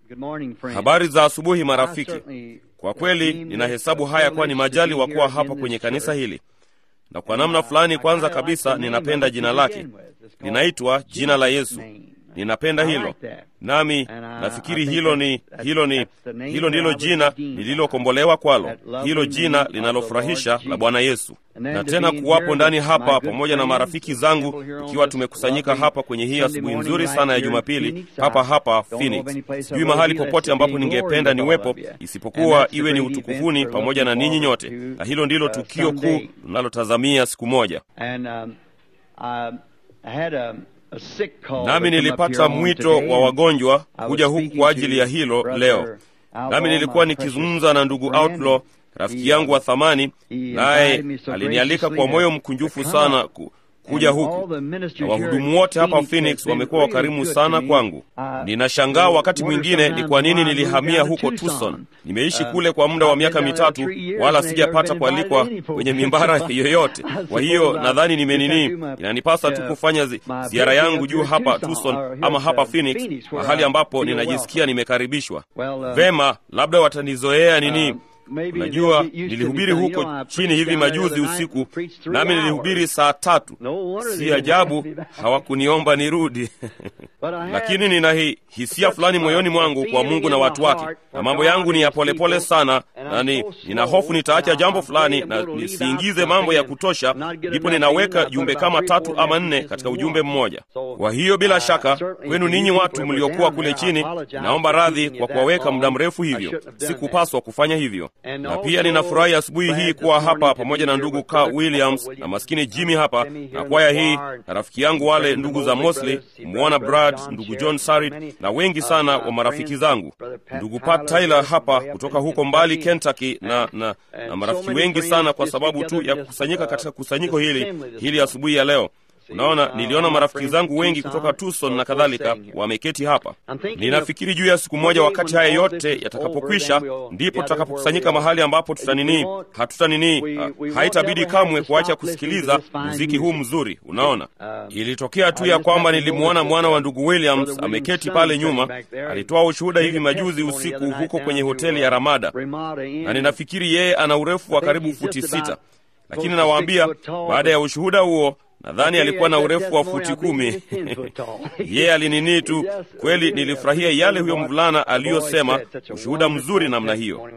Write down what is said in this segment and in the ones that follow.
Habari za asubuhi marafiki. Kwa kweli ninahesabu haya kuwa ni majali wa kuwa hapa kwenye kanisa hili, na kwa namna fulani, kwanza kabisa, ninapenda jina lake. Linaitwa jina la Yesu. Ninapenda hilo, nami nafikiri hilo ni hilo ni hilo ndilo jina nililokombolewa kwalo, hilo jina linalofurahisha la Bwana Yesu. Na tena kuwapo ndani hapa pamoja na marafiki zangu, ikiwa tumekusanyika hapa kwenye hii asubuhi nzuri sana ya Jumapili hapa hapa Phoenix. Sijui mahali popote ambapo ningependa niwepo isipokuwa iwe ni utukufuni pamoja na ninyi nyote, na hilo ndilo tukio kuu tunalotazamia siku moja. Nami nilipata mwito wa wagonjwa kuja huku kwa ajili ya hilo leo. Nami nilikuwa nikizungumza na ndugu Outlaw, rafiki yangu wa thamani, naye alinialika kwa moyo mkunjufu sana ku, kuja huku na wahudumu wote hapa Phoenix wamekuwa wakarimu sana kwangu. Ninashangaa wakati mwingine ni kwa nini nilihamia huko Tucson. Nimeishi kule kwa muda wa miaka mitatu, wala sijapata kualikwa kwenye mimbara yoyote. Kwa hiyo nadhani nimenini, inanipasa tu kufanya zi, ziara yangu juu hapa Tucson ama hapa Phoenix, mahali ambapo ninajisikia nimekaribishwa vema. Labda watanizoea nini Unajua, nilihubiri huko chini hivi majuzi usiku, nami nilihubiri saa tatu. Si ajabu hawakuniomba nirudi lakini nina hi, hisia fulani moyoni mwangu kwa Mungu na watu wake, na mambo yangu ni ya polepole sana, na ni, nina hofu nitaacha jambo fulani na nisiingize mambo ya kutosha, ndipo ninaweka jumbe kama tatu ama nne katika ujumbe mmoja. Kwa hiyo bila shaka kwenu ninyi watu mliokuwa kule chini, naomba radhi kwa kuwaweka muda mrefu hivyo, sikupaswa kufanya hivyo. Na pia ninafurahi asubuhi hii kuwa hapa pamoja na ndugu Carl Williams na maskini Jimmy hapa na kwaya hii na rafiki yangu wale ndugu za Mosley, Mwana Brad, ndugu John Sarit na wengi sana wa marafiki zangu, ndugu Pat Tyler hapa kutoka huko mbali Kentucky, na, na, na marafiki wengi sana kwa sababu tu ya kukusanyika katika kusanyiko hili hili asubuhi ya leo. Unaona, niliona marafiki zangu wengi kutoka Tucson na kadhalika wameketi hapa. Ninafikiri juu ya siku moja, wakati haya yote yatakapokwisha, ndipo tutakapokusanyika mahali ambapo tutanini, hatutanini, haitabidi kamwe kuacha kusikiliza muziki huu mzuri. Unaona, ilitokea tu ya kwamba nilimwona mwana wa ndugu Williams ameketi pale nyuma, alitoa ushuhuda hivi majuzi usiku huko kwenye hoteli ya Ramada, na ninafikiri yeye ana urefu wa karibu futi sita, lakini nawaambia, baada ya ushuhuda huo nadhani alikuwa na urefu wa futi kumi. Yeye alinini tu kweli. Nilifurahia yale huyo mvulana aliyosema, ushuhuda mzuri namna hiyo.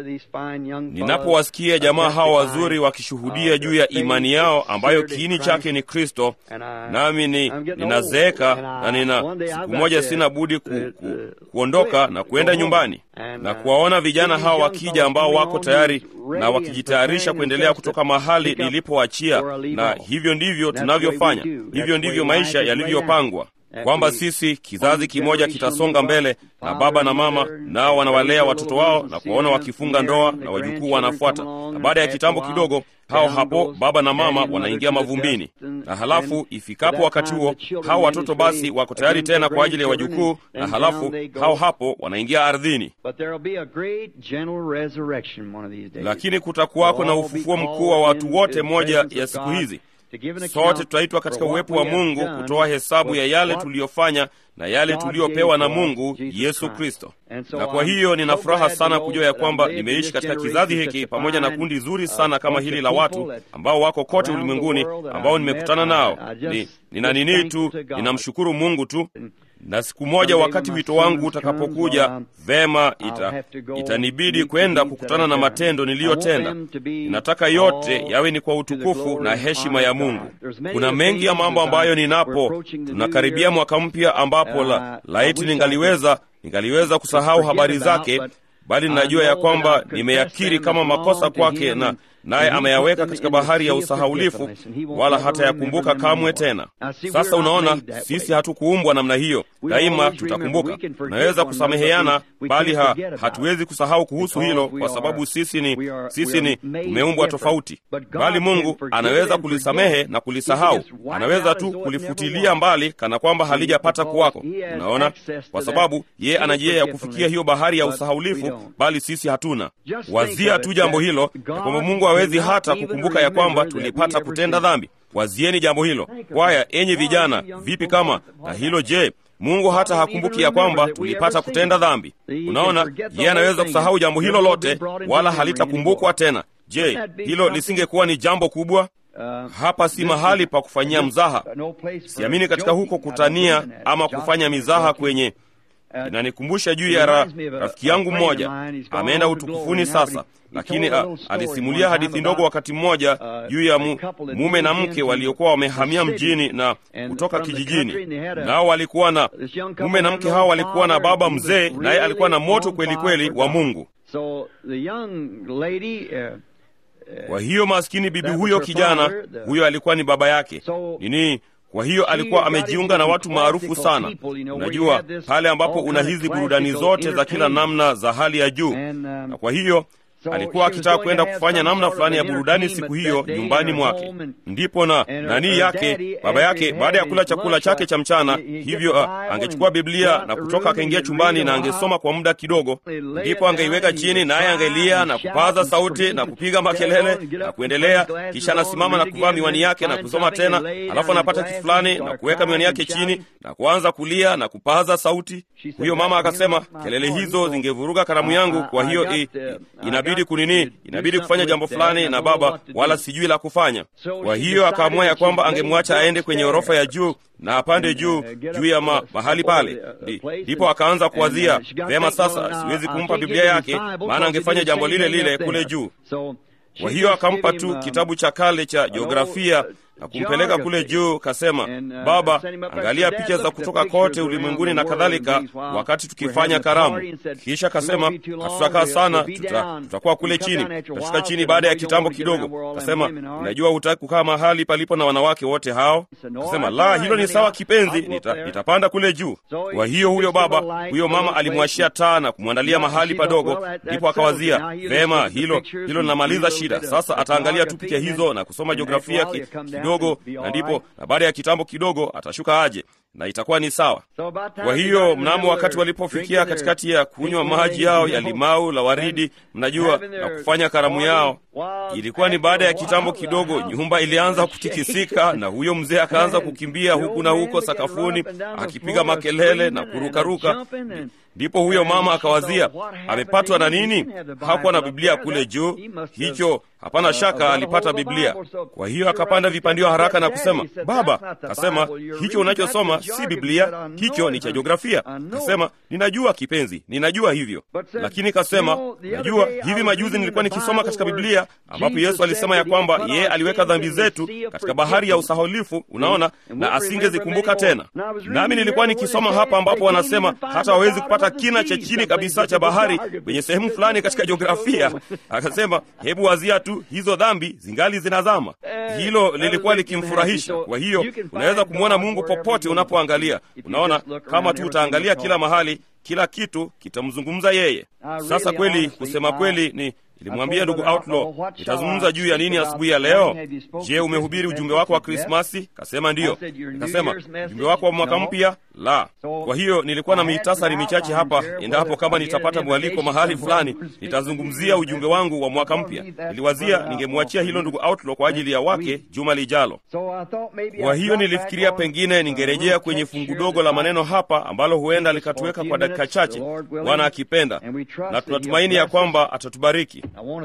Ninapowasikia jamaa hawa wazuri wakishuhudia juu ya imani yao ambayo kiini chake ni Kristo, nami ni ninazeeka na nina siku moja sina budi ku, ku, kuondoka na kuenda nyumbani na kuwaona vijana hawa wakija ambao wako tayari na wakijitayarisha kuendelea kutoka mahali nilipoachia, na hivyo ndivyo tunavyofanya. Hivyo ndivyo maisha yalivyopangwa, kwamba sisi kizazi kimoja kitasonga mbele, na baba na mama nao wanawalea watoto wao na kuwaona wakifunga ndoa na wajukuu wanafuata, na baada ya kitambo kidogo hao hapo baba na mama wanaingia mavumbini, na halafu ifikapo wakati huo hao watoto basi wako tayari tena kwa ajili ya wajukuu, na halafu hao hapo wanaingia ardhini. Lakini kutakuwako na ufufuo mkuu wa watu wote moja ya siku hizi. Sote tutaitwa katika uwepo wa Mungu kutoa hesabu ya yale tuliyofanya na yale tuliyopewa na Mungu Yesu Kristo. Na kwa hiyo nina furaha sana kujua ya kwamba nimeishi katika kizazi hiki pamoja na kundi zuri sana kama hili la watu ambao wako kote ulimwenguni ambao nimekutana nao. Ni, nina nini tu, ninamshukuru Mungu tu na siku moja wakati wito wangu utakapokuja, vema, ita, itanibidi kwenda kukutana na matendo niliyotenda. Ninataka yote yawe ni kwa utukufu na heshima ya Mungu. Kuna mengi ya mambo ambayo ninapo, tunakaribia mwaka mpya ambapo la, laiti ningaliweza ningaliweza kusahau habari zake, bali ninajua ya kwamba nimeyakiri kama makosa kwake na naye ameyaweka katika bahari ya usahaulifu, wala hata yakumbuka kamwe tena. Sasa unaona, sisi hatukuumbwa namna hiyo. Daima tutakumbuka, tunaweza kusameheana, bali ha, hatuwezi kusahau kuhusu hilo, kwa sababu sisi ni sisi ni tumeumbwa tofauti. Bali Mungu anaweza kulisamehe na kulisahau, anaweza tu kulifutilia mbali kana kwamba halijapata kuwako. Unaona, kwa sababu yeye ana njia ya kufikia hiyo bahari ya usahaulifu, bali sisi hatuna. Wazia tu jambo hilo ya kwamba Mungu hawezi hata kukumbuka ya kwamba tulipata kutenda dhambi. Wazieni jambo hilo. Kwaya, enyi vijana, vipi kama na hilo? Je, Mungu hata hakumbuki ya kwamba tulipata kutenda dhambi. Unaona, yeye anaweza kusahau jambo hilo lote, wala halitakumbukwa tena. Je, hilo lisingekuwa ni jambo kubwa? Hapa si mahali pa kufanyia mzaha. Siamini katika huko kutania ama kufanya mizaha kwenye inanikumbusha juu ya ra, rafiki yangu mmoja ameenda utukufuni sasa, lakini a, alisimulia hadithi ndogo wakati mmoja juu ya mu, mume na mke waliokuwa wamehamia mjini na kutoka kijijini, nao walikuwa na mume na mke hao walikuwa na baba mzee, naye alikuwa na moto kweli kweli wa Mungu. Kwa hiyo maskini bibi huyo kijana huyo alikuwa ni baba yake nini kwa hiyo alikuwa amejiunga na watu maarufu sana. Unajua, pale ambapo una hizi burudani zote za kila namna za hali ya juu, na kwa hiyo alikuwa akitaka kwenda kufanya namna fulani ya burudani siku hiyo nyumbani mwake. Ndipo na nani yake baba yake, baada ya kula chakula chake cha mchana, hivyo uh, angechukua Biblia na kutoka akaingia chumbani na angesoma kwa muda kidogo, ndipo angeiweka chini, naye angelia na kupaza sauti na kupiga makelele na kuendelea. Kisha anasimama na kuvaa miwani yake na kusoma tena, alafu anapata kitu fulani na kuweka miwani yake chini na kuanza kulia na kupaza sauti. Huyo mama akasema, kelele hizo zingevuruga karamu yangu, kwa hiyo i, inabidi kunini inabidi kufanya jambo fulani na baba, wala sijui la kufanya. Kwa hiyo akaamua ya kwamba angemwacha aende kwenye orofa ya juu na apande juu juu ya ma, mahali pale. Ndipo akaanza kuwazia vema, sasa siwezi kumpa Biblia yake, maana angefanya jambo lile lile kule juu. Kwa hiyo akampa tu kitabu cha kale cha jiografia na kumpeleka kule juu. Kasema, baba, angalia picha za kutoka kote ulimwenguni na kadhalika, wakati tukifanya karamu. Kisha kasema, hatutakaa sana, tuta, tutakuwa kule chini, tutashuka chini baada ya kitambo kidogo. Kasema, unajua hutaki kukaa mahali palipo na wanawake wote hao? Kasema, la, hilo ni sawa kipenzi, nita, nitapanda kule juu. Kwa hiyo huyo baba, huyo mama alimwashia taa na kumwandalia mahali padogo, ndipo akawazia, vema, hilo hilo linamaliza shida. Sasa ataangalia tu picha hizo na kusoma jiografia ki, kidogo na ndipo na baada ya kitambo kidogo atashuka aje na itakuwa ni sawa. Kwa hiyo mnamo wakati walipofikia katikati ya kunywa maji yao ya limau la waridi, mnajua, na kufanya karamu yao, ilikuwa ni baada ya kitambo kidogo, nyumba ilianza kutikisika na huyo mzee akaanza kukimbia huku na huko sakafuni akipiga makelele na kurukaruka. Ndipo huyo mama akawazia, amepatwa na nini? Hakuwa na Biblia kule juu. Hicho hapana shaka alipata Biblia. Kwa hiyo akapanda vipandio haraka na kusema, baba, kasema hicho unachosoma si Biblia, hicho ni cha jiografia. Kasema, ninajua kipenzi, ninajua hivyo, lakini kasema, najua hivi majuzi nilikuwa nikisoma katika Biblia ambapo Yesu alisema ya kwamba yeye aliweka dhambi zetu katika bahari ya usahaulifu, unaona, na asingezikumbuka tena. Nami nilikuwa nikisoma hapa ambapo wanasema hata hawezi kupata kina cha chini kabisa cha bahari kwenye sehemu fulani katika jiografia. Akasema, hebu wazia tu, hizo dhambi zingali zinazama. Hilo lilikuwa likimfurahisha. Kwa hiyo unaweza kumwona Mungu popote unapoangalia. Unaona, kama tu utaangalia kila mahali, kila kitu kitamzungumza yeye. Sasa kweli, kusema kweli ni Nilimwambia ndugu Outlaw, nitazungumza juu ya nini asubuhi ya leo. Je, umehubiri ujumbe wako wa Krismasi? Kasema ndiyo. Nikasema ujumbe wako wa mwaka mpya? La. Kwa hiyo nilikuwa na mitasari michache hapa, endapo kama nitapata mwaliko mahali fulani, nitazungumzia ujumbe wangu wa mwaka mpya. Niliwazia ningemwachia hilo ndugu Outlaw kwa ajili ya wake juma lijalo. Kwa hiyo nilifikiria pengine ningerejea kwenye fungu dogo la maneno hapa ambalo huenda likatuweka kwa dakika chache, Bwana akipenda, na tunatumaini ya kwamba atatubariki.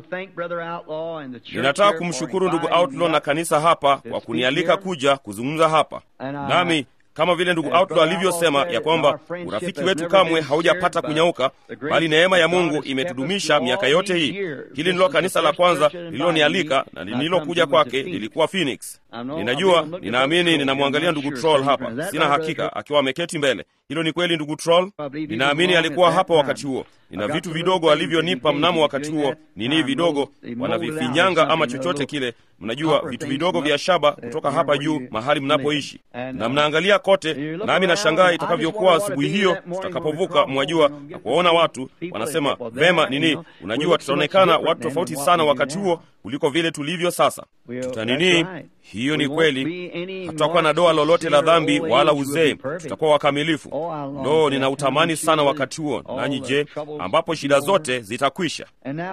Ninataka kumshukuru ndugu Outlaw na kanisa hapa kwa kunialika kuja kuzungumza hapa nami kama vile ndugu Outlaw alivyosema ya kwamba urafiki wetu kamwe haujapata kunyauka, bali neema ya Mungu imetudumisha miaka yote hii. Hili ndilo kanisa la kwanza lililonialika na nililokuja kwake lilikuwa Phoenix. Ninajua, ninaamini, ninamwangalia ndugu Troll hapa, sina hakika, akiwa ameketi mbele. Hilo ni kweli, ndugu Troll? Ninaamini alikuwa hapa wakati huo. Nina vitu vidogo alivyonipa mnamo wakati huo, nini vidogo, wanavifinyanga ama chochote kile, mnajua, vitu vidogo vya shaba kutoka hapa juu mahali mnapoishi, na mnaangalia kote, nami nashangaa itakavyokuwa asubuhi hiyo tutakapovuka, mwajua, na kuwaona watu wanasema vema, nini, unajua, tutaonekana watu tofauti sana wakati huo kuliko vile tulivyo sasa. Tuta nini? Hiyo ni kweli. Hatutakuwa na doa lolote la dhambi wala uzee, tutakuwa wakamilifu. Ndo ninautamani sana wakati huo. Nanyi je, ambapo shida zote zitakwisha?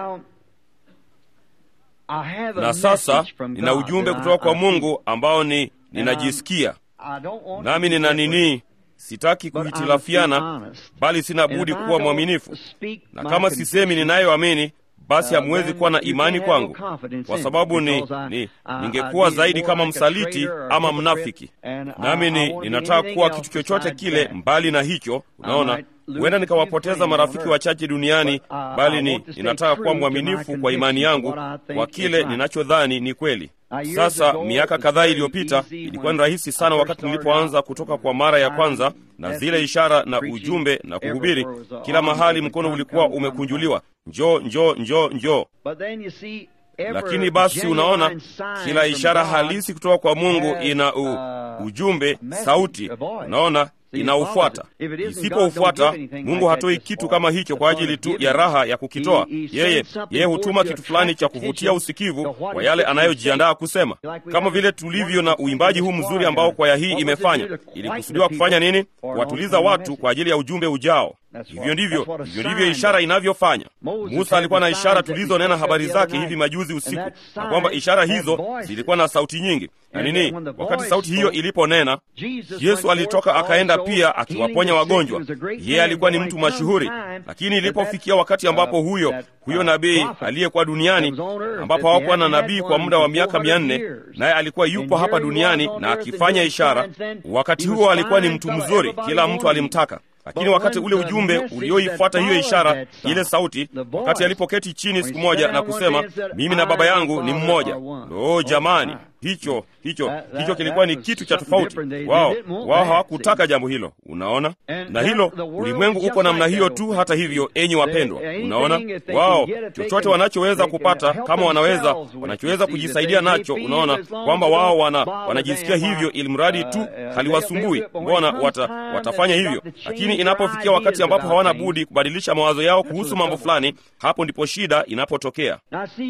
Na sasa nina ujumbe kutoka kwa Mungu ambao ni ninajisikia nami nina nini, sitaki kuhitilafiana, bali sina budi kuwa mwaminifu, na kama sisemi ninayoamini basi hamwezi kuwa na imani kwangu, kwa sababu ni, ni ningekuwa zaidi kama msaliti ama mnafiki, nami ni ninataka kuwa kitu chochote kile mbali na hicho. Unaona, huenda nikawapoteza marafiki wachache duniani, bali ni ninataka kuwa mwaminifu kwa imani yangu, kwa kile ninachodhani ni kweli. Sasa miaka kadhaa iliyopita, ilikuwa ni rahisi sana wakati nilipoanza kutoka kwa mara ya kwanza na zile ishara na ujumbe na kuhubiri kila mahali, mkono ulikuwa umekunjuliwa, njoo njoo njoo njoo. Lakini basi unaona, kila ishara halisi kutoka kwa Mungu ina u, ujumbe, sauti, unaona inaufuata. Isipoufuata, Mungu hatoi kitu kama hicho kwa ajili tu ya raha ya kukitoa. Yeye yeye hutuma kitu fulani cha kuvutia usikivu kwa yale anayojiandaa kusema, kama vile tulivyo na uimbaji huu mzuri ambao kwaya hii imefanya. Ilikusudiwa kufanya nini? Kuwatuliza watu kwa ajili ya ujumbe ujao. Hivyo ndivyo hivyo ndivyo ishara inavyofanya. Musa alikuwa na ishara tulizonena habari zake hivi majuzi usiku, na kwamba ishara hizo zilikuwa na sauti nyingi na nini. Wakati sauti hiyo iliponena, Yesu alitoka akaenda pia akiwaponya wagonjwa. Yeye alikuwa ni mtu mashuhuri, lakini ilipofikia wakati ambapo huyo huyo nabii aliyekuwa duniani, ambapo hawakuwa na nabii kwa muda wa miaka mia nne, naye alikuwa yupo hapa duniani na akifanya ishara, wakati huo alikuwa ni mtu mzuri, kila mtu alimtaka lakini wakati ule ujumbe ulioifuata hiyo ishara, ile sauti, wakati alipoketi chini siku moja na kusema mimi na Baba yangu ni mmoja. Lo, jamani, hicho hicho hicho kilikuwa ni kitu cha tofauti. Wao wao hawakutaka jambo hilo, unaona. Na hilo ulimwengu uko namna hiyo tu. Hata hivyo, enyi wapendwa, unaona, wao chochote wanachoweza kupata, kama wanaweza wanachoweza kujisaidia nacho, unaona kwamba wao wana wanajisikia hivyo, ili mradi tu haliwasumbui, mbona wata, watafanya hivyo. Lakini inapofikia wakati ambapo hawana budi kubadilisha mawazo yao kuhusu mambo fulani, hapo ndipo shida inapotokea.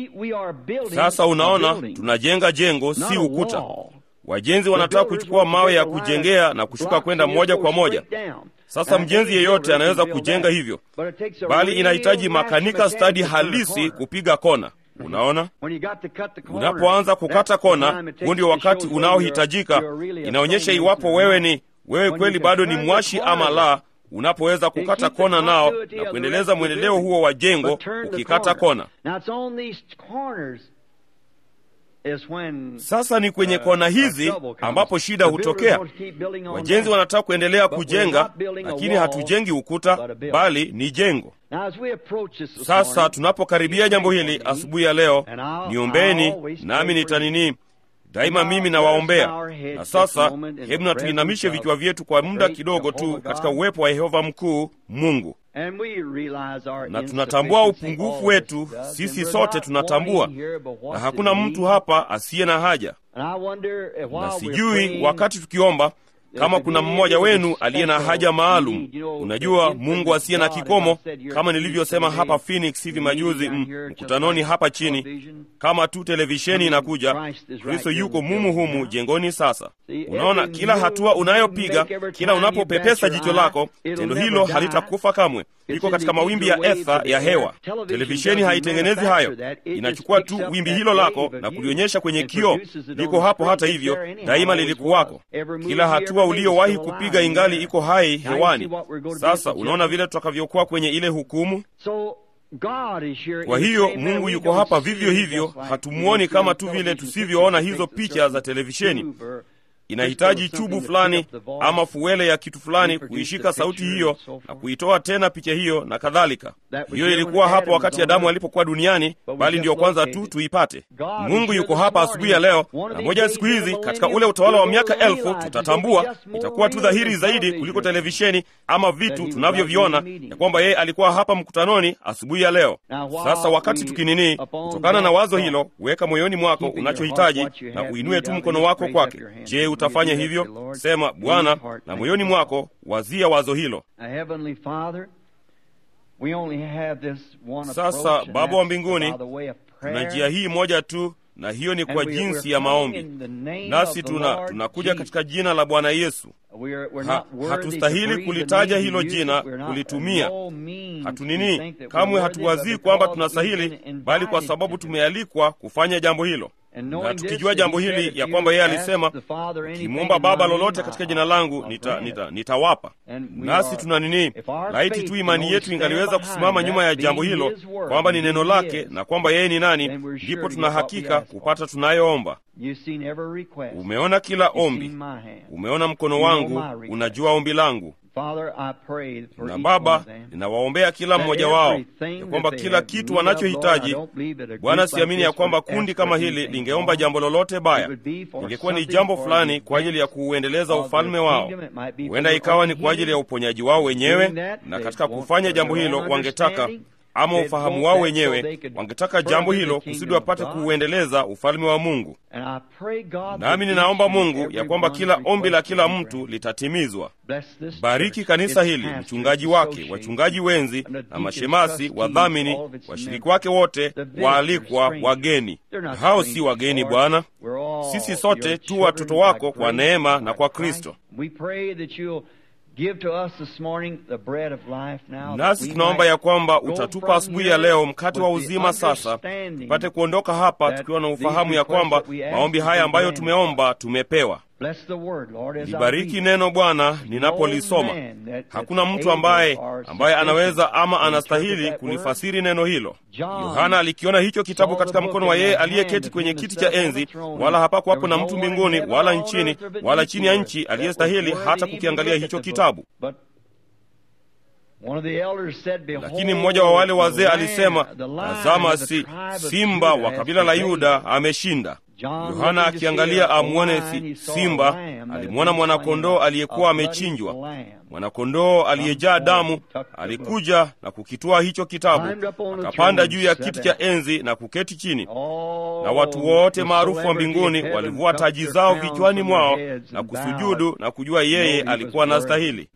Sasa unaona, tunajenga jengo si ukuta. Wajenzi wanataka kuchukua mawe ya kujengea na kushuka kwenda moja kwa moja. Sasa mjenzi yeyote anaweza kujenga hivyo, bali inahitaji makanika stadi halisi kupiga kona. Unaona, unapoanza kukata kona, huu ndio wakati unaohitajika. Inaonyesha iwapo wewe ni wewe kweli bado ni mwashi ama la, unapoweza kukata kona nao na kuendeleza mwendeleo huo wa jengo ukikata kona. Sasa ni kwenye kona hizi ambapo shida hutokea. Wajenzi wanataka kuendelea kujenga, lakini hatujengi ukuta, bali ni jengo. Sasa tunapokaribia jambo hili asubuhi ya leo, niombeni nami nitanini daima mimi nawaombea. Na sasa hebu na tuinamishe vichwa vyetu kwa muda kidogo tu katika uwepo wa Yehova mkuu Mungu, na tunatambua upungufu wetu. Sisi sote tunatambua, na hakuna mtu hapa asiye na haja. Na sijui wakati tukiomba kama kuna mmoja wenu aliye na haja maalum. Unajua, Mungu asiye na kikomo, kama nilivyosema hapa Phoenix hivi majuzi mkutanoni hapa chini, kama tu televisheni inakuja, Kristo yuko mumu humu jengoni. Sasa unaona, kila hatua unayopiga, kila unapopepesa jicho lako, tendo hilo halitakufa kamwe. Liko katika mawimbi ya etha ya hewa. Televisheni haitengenezi hayo, inachukua tu wimbi hilo lako na kulionyesha kwenye kioo. Liko hapo, hata hivyo daima lilikuwako. Kila hatua uliowahi kupiga ingali iko hai hewani. Sasa unaona vile tutakavyokuwa kwenye ile hukumu. Kwa hiyo Mungu yuko hapa vivyo hivyo, hatumwoni kama tu vile tusivyoona hizo picha za televisheni. Inahitaji chubu fulani ama fuele ya kitu fulani kuishika sauti hiyo na kuitoa tena picha hiyo na kadhalika. Hiyo ilikuwa hapo wakati Adamu alipokuwa duniani, bali ndiyo kwanza tu tuipate. Mungu yuko hapa asubuhi ya leo, na moja ya siku hizi katika ule utawala wa miaka elfu tutatambua, itakuwa tu dhahiri zaidi kuliko televisheni ama vitu tunavyoviona, ya kwamba yeye alikuwa hapa mkutanoni asubuhi ya leo. Sasa wakati tukinini, kutokana na wazo hilo, weka moyoni mwako unachohitaji na uinue tu mkono wako kwake. Je, utafanya hivyo? Sema, Bwana, na moyoni mwako wazia wazo hilo. Sasa Baba wa mbinguni, tuna njia hii moja tu, na hiyo ni kwa jinsi ya maombi, nasi tuna tunakuja katika jina la Bwana Yesu. Ha, hatustahili kulitaja hilo jina, kulitumia hatunini, kamwe hatuwazii kwamba tunastahili, bali kwa sababu tumealikwa kufanya jambo hilo. na tukijua jambo hili ya kwamba yeye alisema ukimwomba Baba lolote katika jina langu nita, nita, nitawapa. Nasi tuna nini? Laiti tu imani yetu ingaliweza kusimama nyuma ya jambo hilo, kwamba ni neno lake na kwamba yeye ni nani, ndipo tuna hakika kupata tunayoomba. Umeona kila ombi, umeona mkono wangu, unajua ombi langu na Baba, ninawaombea kila mmoja wao ya kwamba kila kitu wanachohitaji. Bwana, siamini ya kwamba kundi kama hili lingeomba jambo lolote baya. Ingekuwa ni jambo fulani kwa ajili ya kuuendeleza ufalme wao, huenda ikawa ni kwa ajili ya uponyaji wao wenyewe, na katika kufanya jambo hilo wangetaka ama ufahamu wao wenyewe wangetaka jambo hilo kusudi wapate kuuendeleza ufalme wa Mungu. Nami ninaomba Mungu ya kwamba kila ombi la kila mtu litatimizwa. Bariki kanisa hili, mchungaji wake, wachungaji wenzi na mashemasi, wadhamini, washiriki wake wote, waalikwa, wageni. Hao si wageni Bwana, sisi sote tu watoto wako kwa neema na kwa Kristo. Nasi tunaomba ya kwamba utatupa asubuhi ya leo mkate wa uzima, sasa tupate kuondoka hapa tukiwa na ufahamu ya kwamba maombi haya ambayo tumeomba tumepewa. Libariki neno Bwana ninapolisoma. Hakuna mtu ambaye ambaye anaweza ama anastahili kulifasiri neno hilo. Yohana alikiona hicho kitabu katika mkono wa yeye aliyeketi kwenye kiti cha enzi, wala hapakuwapo na mtu mbinguni wala nchini wala chini ya nchi aliyestahili hata kukiangalia hicho kitabu. Lakini mmoja wa wale wazee alisema, tazama, si simba wa kabila la Yuda ameshinda. Yohana akiangalia amwone si, simba, alimwona mwanakondoo aliyekuwa amechinjwa. Mwanakondoo aliyejaa damu alikuja na kukitwaa hicho kitabu, akapanda juu ya kiti cha enzi na kuketi chini, na watu wote maarufu wa mbinguni walivua taji zao vichwani mwao na kusujudu na kujua yeye alikuwa anastahili.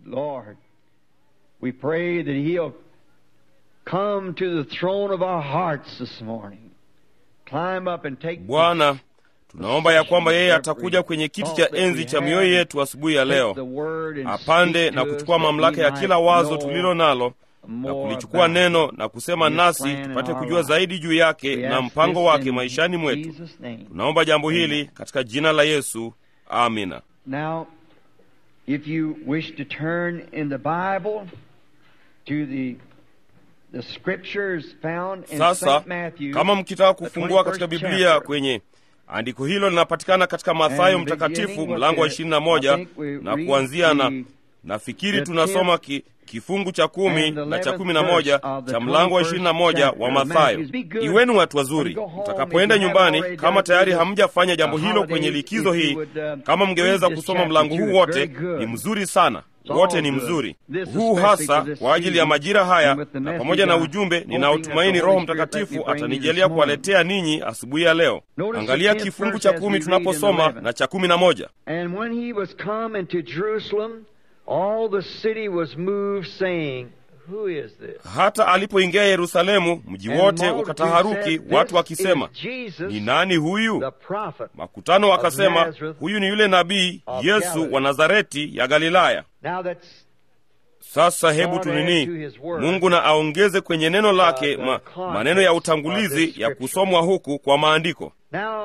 We pray that he'll come to the throne of our hearts this morning. Climb up and take Bwana, tunaomba ya kwamba yeye atakuja kwenye kiti cha enzi cha mioyo yetu asubuhi ya leo, apande na kuchukua mamlaka ya kila wazo tulilo nalo na kulichukua neno na kusema nasi tupate kujua zaidi juu yake na mpango wake maishani mwetu. Tunaomba jambo hili katika jina la Yesu, amina. Now, if you wish to turn in the Bible to the the scriptures found in Sasa St. Matthew, kama mkitaka kufungua the katika 21st Biblia chapter. kwenye andiko hilo linapatikana katika Mathayo And Mtakatifu beginning with mlango wa the- ishirini na I moja think we na read kuanzia na the- nafikiri the tunasoma ki, kifungu cha kumi and the na cha 11th kumi na moja verse of the cha mlango wa 21st ishirini na moja chapter wa of Mathayo. Matthew. Be good. Iweni watu wazuri, When you go home, mtakapoenda if you haven't nyumbani, already kama done tayari this, hamjafanya jambo uh, hilo kwenye holidays, likizo if you hii, would, um, kama mngeweza read this kusoma chapter mlango too, huu it's wote, very good. ni mzuri sana, all wote ni good. mzuri. This Huu especially hasa for this kwa ajili ya season, majira haya and with the na message pamoja na I'm ujumbe hoping ninaotumaini that the Roho Holy Spirit let Mtakatifu me bring you atanijalia this morning. kuwaletea ninyi asubuhi ya leo. Notice Angalia the tenth kifungu verse cha as we kumi read in the tunaposoma 11th. na cha kumi na moja. And when he was come into Jerusalem, all the city was moved, saying, Who is this? Hata alipoingia Yerusalemu, mji And wote multitude ukataharuki, said, watu This wakisema, is Jesus, ni nani huyu? the prophet. Makutano wakasema, Nazareth huyu ni yule nabii of Yesu Galilee. wa Nazareti ya Galilaya. Now that's Sasa hebu God tunini, add to his word, Mungu na aongeze kwenye neno lake the ma, context maneno ya of utangulizi this ya scripture. kusomwa huku kwa maandiko. Now,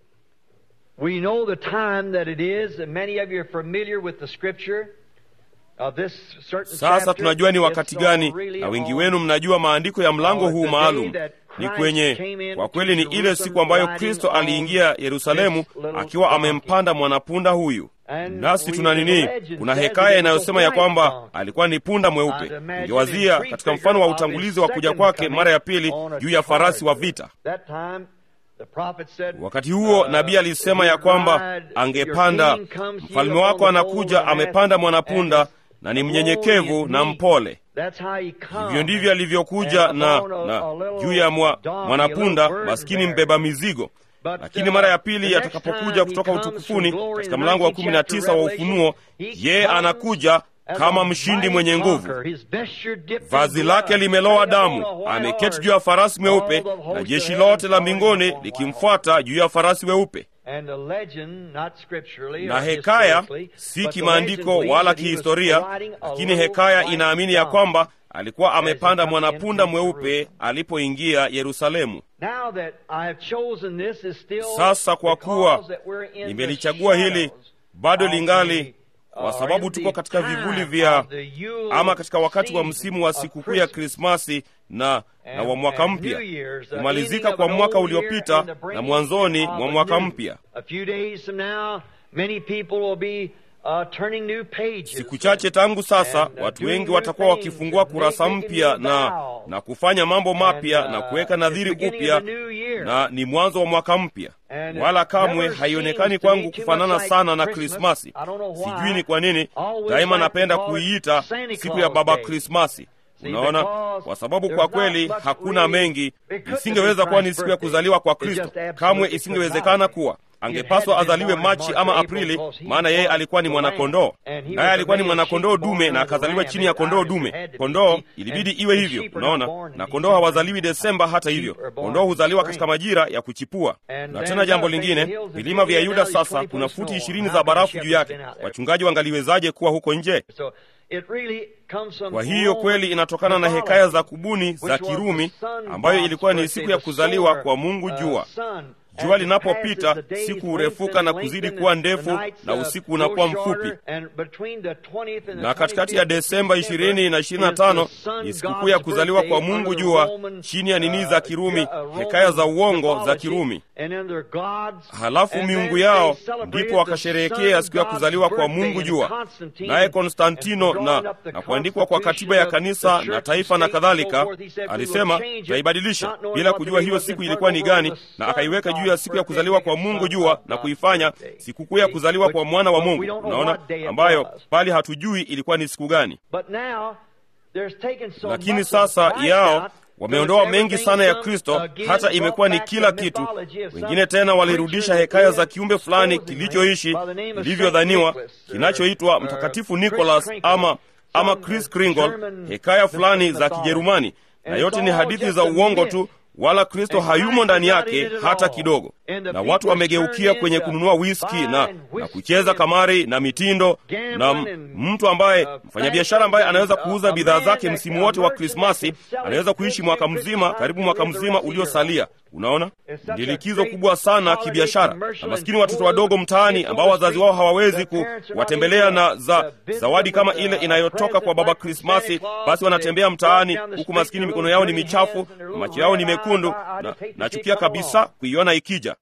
we know the time that it is, and many of you are familiar with the scripture of this certain Sasa chapter. tunajua ni wakati It's gani, really na wengi on wenu mnajua maandiko ya mlango uh, huu the maalum. day that Ni Christ kwenye, came in kwa kweli ni to ile Jerusalem siku ambayo riding Kristo on aliingia Yerusalemu this little akiwa donkey. amempanda mwanapunda huyu. And Nasi we- tuna the nini? legend Kuna says hekaya that it was inayosema a ya white kwamba donkey. alikuwa ni punda I'd mweupe. imagine Ingewazia in katika prefigure mfano wa of his utangulizi wa kuja second kwake coming mara ya pili on a juu ya farasi wa charger. vita. That time, the prophet said, Wakati huo uh, nabii alisema ya your kwamba bride, angepanda, your king comes here mfalme upon wako the foal anakuja of an amepanda ass, mwanapunda and na ni is mnyenyekevu lowly na and meek. mpole. That's how he comes. Hivyo ndivyo alivyokuja And na, upon a- na a little juu ya mwa, donkey, mwanapunda a little maskini burden mbeba mizigo. But, Lakini uh, mara ya the pili next atakapokuja time kutoka he comes utukufuni from glory katika in the mlango wa 19th kumi na chapter tisa wa Revelation, Ufunuo, he yeye comes anakuja as kama a mshindi mighty mwenye nguvu. conqueror. His vesture dipped in Vazi blood, lake limelowa riding upon damu, a white ameketi horse, juu ya farasi mweupe, all the host na of jeshi heaven lote la following mbinguni upon white likimfuata juu ya farasi weupe. And the legend, not scripturally na or hekaya historically, si but the kimaandiko legend believes wala that he was kihistoria, riding a lakini little hekaya white inaamini ya donkey. kwamba alikuwa amepanda come mwanapunda into mweupe alipoingia Yerusalemu. Sasa kwa kuwa nimelichagua hili, bado lingali kwa sababu tuko katika vivuli vya ama katika wakati wa msimu wa sikukuu ya Krismasi na na wa mwaka mpya, kumalizika kwa mwaka uliopita na mwanzoni mwa mwaka mpya. Siku chache tangu sasa, watu wengi watakuwa wakifungua kurasa mpya na na kufanya mambo mapya na kuweka nadhiri upya, na ni mwanzo wa mwaka mpya. Wala kamwe haionekani kwangu kufanana sana na Krismasi. Sijui ni kwa nini, daima napenda kuiita siku ya Baba Krismasi. Unaona, kwa sababu kwa kweli hakuna mengi. Isingeweza kuwa ni siku ya kuzaliwa kwa Kristo, kamwe isingewezekana kuwa angepaswa azaliwe Machi ama Aprili, maana yeye alikuwa ni mwanakondoo, naye alikuwa ni mwanakondoo dume na akazaliwa chini ya kondoo dume. Kondoo ilibidi iwe hivyo, unaona, na kondoo hawazaliwi Desemba. Hata hivyo, kondoo huzaliwa katika majira ya kuchipua. Na tena jambo lingine, vilima vya Yuda sasa kuna futi ishirini za barafu juu yake. Wachungaji wangaliwezaje kuwa huko nje? Kwa hiyo kweli inatokana na hekaya za kubuni za Kirumi, ambayo ilikuwa ni siku ya kuzaliwa kwa Mungu jua. Jua linapopita siku hurefuka na kuzidi kuwa ndefu na usiku unakuwa mfupi. Na katikati ya Desemba 20 na 25 ni sikukuu ya kuzaliwa kwa Mungu jua, chini ya nini za Kirumi, hekaya za uongo za Kirumi. Halafu miungu yao ndipo wakasherehekea siku ya kuzaliwa kwa Mungu jua. Naye Konstantino na, na kuandikwa kwa katiba ya kanisa na taifa na kadhalika, alisema taibadilisha bila kujua hiyo siku ilikuwa ni gani, na akaiweka juu ya siku ya kuzaliwa kwa Mungu jua na kuifanya sikukuu ya kuzaliwa kwa mwana wa Mungu. Unaona, ambayo bali hatujui ilikuwa ni siku gani. Lakini sasa yao wameondoa mengi sana ya Kristo, hata imekuwa ni kila kitu. Wengine tena walirudisha hekaya za kiumbe fulani kilichoishi ilivyodhaniwa, kinachoitwa Mtakatifu Nicholas ama ama Kris Kringle, hekaya fulani za Kijerumani, na yote ni hadithi za uongo tu wala Kristo hayumo ndani yake hata kidogo. Na watu wamegeukia kwenye kununua wiski na, na kucheza kamari na mitindo, na mtu ambaye mfanyabiashara ambaye anaweza kuuza bidhaa zake msimu wote wa Krismasi anaweza kuishi mwaka mzima, karibu mwaka mzima uliosalia. Unaona, ni likizo kubwa sana kibiashara, na maskini watoto wadogo mtaani ambao wazazi wao hawawezi kuwatembelea na za zawadi kama ile inayotoka kwa baba Krismasi, basi wanatembea mtaani huku maskini mikono yao ni michafu na macho yao ni mekundu, na nachukia kabisa kuiona ikija.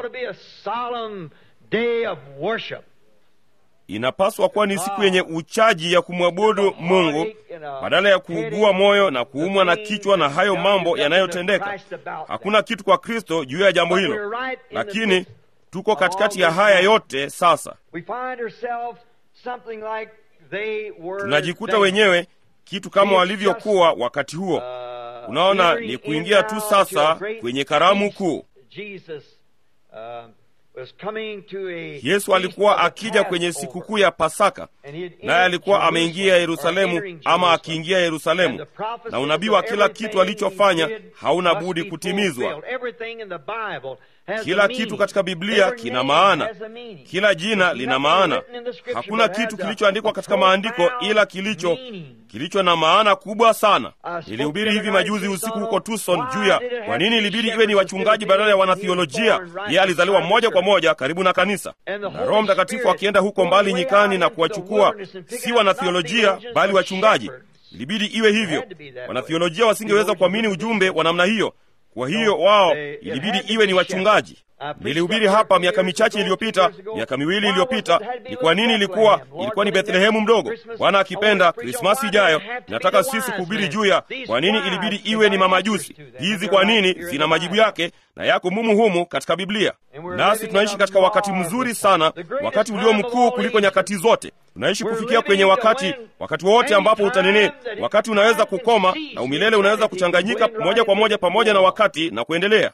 Inapaswa kuwa ni siku yenye uchaji ya kumwabudu Mungu badala ya kuugua moyo na kuumwa na kichwa na hayo mambo yanayotendeka. Hakuna kitu kwa Kristo juu ya jambo hilo, lakini tuko katikati ya haya yote. Sasa tunajikuta wenyewe kitu kama walivyokuwa wakati huo. Unaona, ni kuingia tu sasa kwenye karamu kuu. Yesu alikuwa akija kwenye sikukuu ya Pasaka, naye alikuwa ameingia Yerusalemu ama akiingia Yerusalemu, na unabii wa kila kitu alichofanya hauna budi kutimizwa. Kila kitu katika Biblia kina maana, kila jina lina maana. Hakuna kitu kilichoandikwa katika maandiko ila kilicho kilicho na maana kubwa sana. Nilihubiri hivi majuzi usiku huko Tucson juu ya kwa nini ilibidi iwe ni wachungaji badala ya wanathiolojia. Yeye alizaliwa moja kwa moja karibu na kanisa, na Roho Mtakatifu akienda huko mbali nyikani na kuwachukua si wanathiolojia bali wachungaji. Ilibidi iwe hivyo. Wanathiolojia wasingeweza kuamini ujumbe wa namna hiyo. Kwa hiyo wao ilibidi iwe ni wachungaji. Nilihubiri hapa miaka michache iliyopita, miaka miwili iliyopita. Ni kwa nini ilikuwa ilikuwa ni Bethlehemu mdogo. Bwana akipenda, Krismasi ijayo nataka sisi kuhubiri juu ya kwa nini ilibidi iwe ni mamajusi. Hizi kwa nini zina majibu yake na yako mumu humu katika Biblia. Nasi tunaishi katika wakati mzuri sana, wakati ulio mkuu kuliko nyakati zote. Tunaishi kufikia kwenye wakati wakati wote ambapo utanini, wakati unaweza kukoma na umilele unaweza kuchanganyika moja kwa moja pamoja na wakati na kuendelea.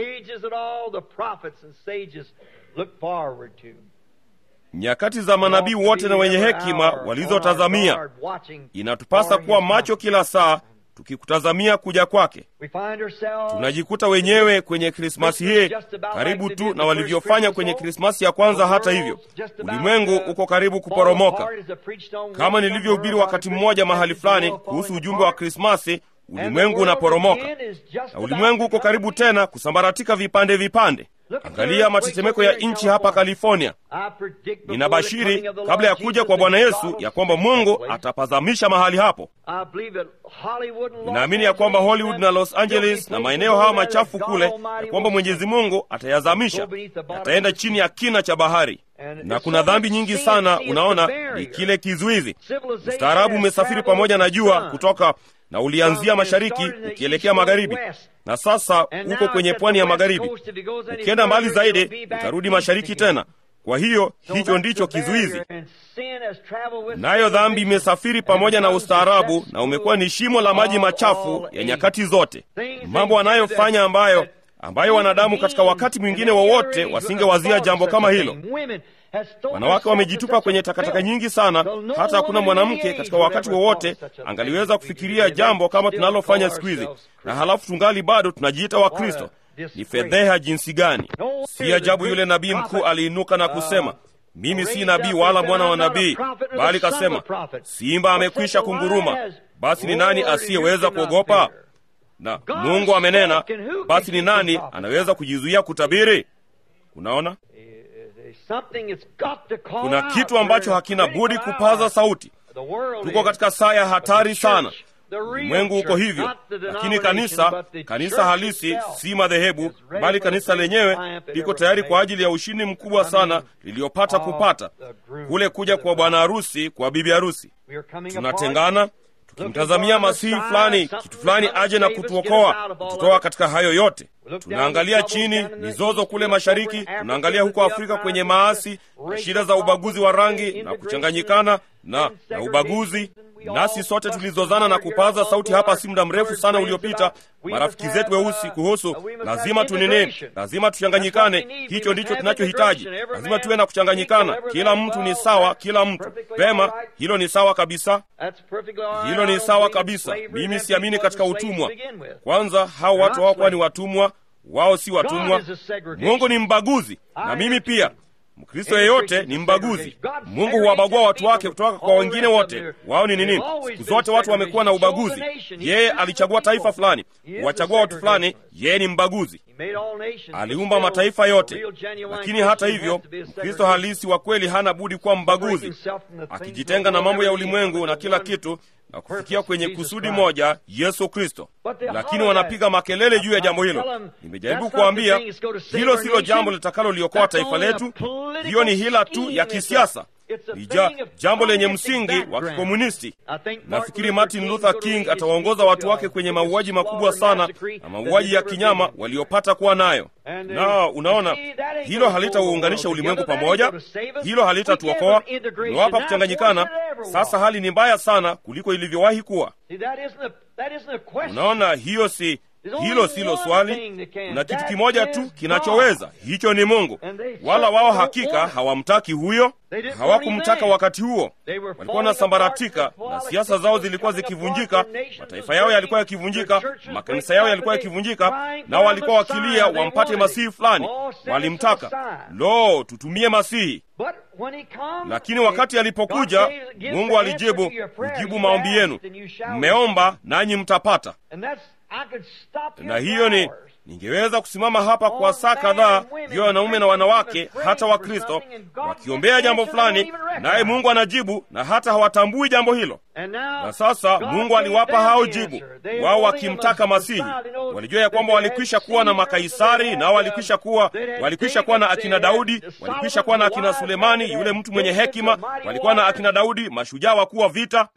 Nyakati za manabii wote na wenye hekima walizotazamia, inatupasa kuwa macho kila saa tukikutazamia kuja kwake. Tunajikuta wenyewe kwenye Krismasi hii karibu tu na walivyofanya kwenye Krismasi ya kwanza. Hata hivyo, ulimwengu uko karibu kuporomoka. Kama nilivyohubiri wakati mmoja mahali fulani kuhusu ujumbe wa Krismasi, ulimwengu unaporomoka na ulimwengu uko karibu tena kusambaratika vipande vipande. Angalia matetemeko ya nchi hapa California. Ninabashiri kabla ya kuja kwa Bwana Yesu ya kwamba Mungu atapazamisha mahali hapo. Ninaamini ya kwamba Hollywood na Los Angeles na maeneo haya machafu kule, ya kwamba Mwenyezi Mungu atayazamisha, yataenda chini ya kina cha bahari. Na kuna dhambi nyingi sana, unaona, ni kile kizuizi. Ustaarabu umesafiri pamoja na jua kutoka na ulianzia mashariki ukielekea magharibi, na sasa uko kwenye pwani ya magharibi. Ukienda mbali zaidi, utarudi mashariki tena. Kwa hiyo hicho ndicho kizuizi, nayo dhambi imesafiri pamoja na ustaarabu, na umekuwa ni shimo la maji machafu ya nyakati zote, mambo wanayofanya ambayo ambayo wanadamu katika wakati mwingine wowote wa wasingewazia jambo kama hilo. Wanawake wamejitupa kwenye takataka nyingi sana, hata hakuna mwanamke katika wakati wowote wa angaliweza kufikiria jambo kama tunalofanya siku hizi, na halafu tungali bado tunajiita Wakristo. Ni fedheha jinsi gani! Si ajabu yule nabii mkuu aliinuka na kusema, mimi si nabii wala mwana wa nabii, bali kasema, simba amekwisha kunguruma, basi ni nani asiyeweza kuogopa? Na Mungu amenena, basi ni nani anaweza kujizuia kutabiri? Unaona, kuna kitu ambacho hakina budi kupaza sauti. Tuko katika saa ya hatari sana. Ulimwengu uko hivyo, lakini kanisa, kanisa halisi, si madhehebu, bali kanisa lenyewe liko tayari kwa ajili ya ushindi mkubwa sana liliyopata kupata kule kuja kwa bwana harusi, kwa bibi harusi. Tunatengana tukimtazamia masihi fulani, kitu fulani aje na kutuokoa, kututoa katika hayo yote. Tunaangalia chini mizozo kule mashariki, tunaangalia huko Afrika kwenye maasi na shida za ubaguzi wa rangi na kuchanganyikana na, na ubaguzi nasi sote tulizozana na kupaza sauti hapa si muda mrefu sana uliopita, marafiki zetu weusi, kuhusu lazima tunini, lazima tuchanganyikane. Hicho ndicho tunachohitaji, lazima tuwe na kuchanganyikana. Kila mtu ni sawa, kila mtu pema. Hilo ni sawa kabisa, hilo ni sawa kabisa. Mimi siamini katika utumwa. Kwanza, hao watu hawakuwa ni watumwa, wao si watumwa. Mungu ni mbaguzi, na mimi pia Mkristo yeyote ni mbaguzi. Mungu huwabagua watu wake kutoka kwa wengine wote. Wao ni nini? Siku zote watu wamekuwa na ubaguzi. Yeye alichagua taifa fulani, huwachagua watu fulani. Yeye ni mbaguzi. Aliumba mataifa yote, lakini hata hivyo, Mkristo halisi wa kweli hana budi kuwa mbaguzi, akijitenga na mambo ya ulimwengu na kila kitu na kufikia kwenye kusudi moja, Yesu Kristo. Lakini wanapiga makelele juu ya jambo hilo. Nimejaribu kuambia hilo silo jambo litakaloliokoa taifa letu. Hiyo ni hila tu ya kisiasa, ni ja, jambo lenye msingi wa kikomunisti. Nafikiri Martin Luther King atawaongoza watu wake kwenye mauaji makubwa sana na mauaji ya kinyama waliopata kuwa nayo. Na unaona, hilo halitauunganisha ulimwengu pamoja, hilo halitatuokoa. Umewapa kuchanganyikana. Sasa hali ni mbaya sana kuliko ilivyowahi kuwa. Unaona, hiyo si hilo silo swali. Kuna kitu kimoja tu kinachoweza, hicho ni Mungu. Wala wao hakika hawamtaki huyo, hawakumtaka wakati huo. Walikuwa wanasambaratika na siasa zao zilikuwa zikivunjika, mataifa yao yalikuwa yakivunjika, makanisa yao yalikuwa yakivunjika, nao walikuwa wakilia wampate masihi fulani, walimtaka. Lo, tutumie masihi lakini wakati alipokuja, Mungu alijibu, kujibu maombi yenu, mmeomba nanyi mtapata. Na hiyo ni ningeweza kusimama hapa kwa saa kadhaa juu ya wanaume na wanawake, hata Wakristo wakiombea jambo fulani, naye Mungu anajibu na hata hawatambui jambo hilo. Na sasa Mungu aliwapa hao jibu, wao wakimtaka Masihi. Walijua ya kwamba walikwisha kuwa na makaisari, nao walikwisha kuwa walikwisha kuwa na akina Daudi, walikwisha kuwa na akina Sulemani, yule mtu mwenye hekima, walikuwa na akina Daudi, mashujaa wakuu wa vita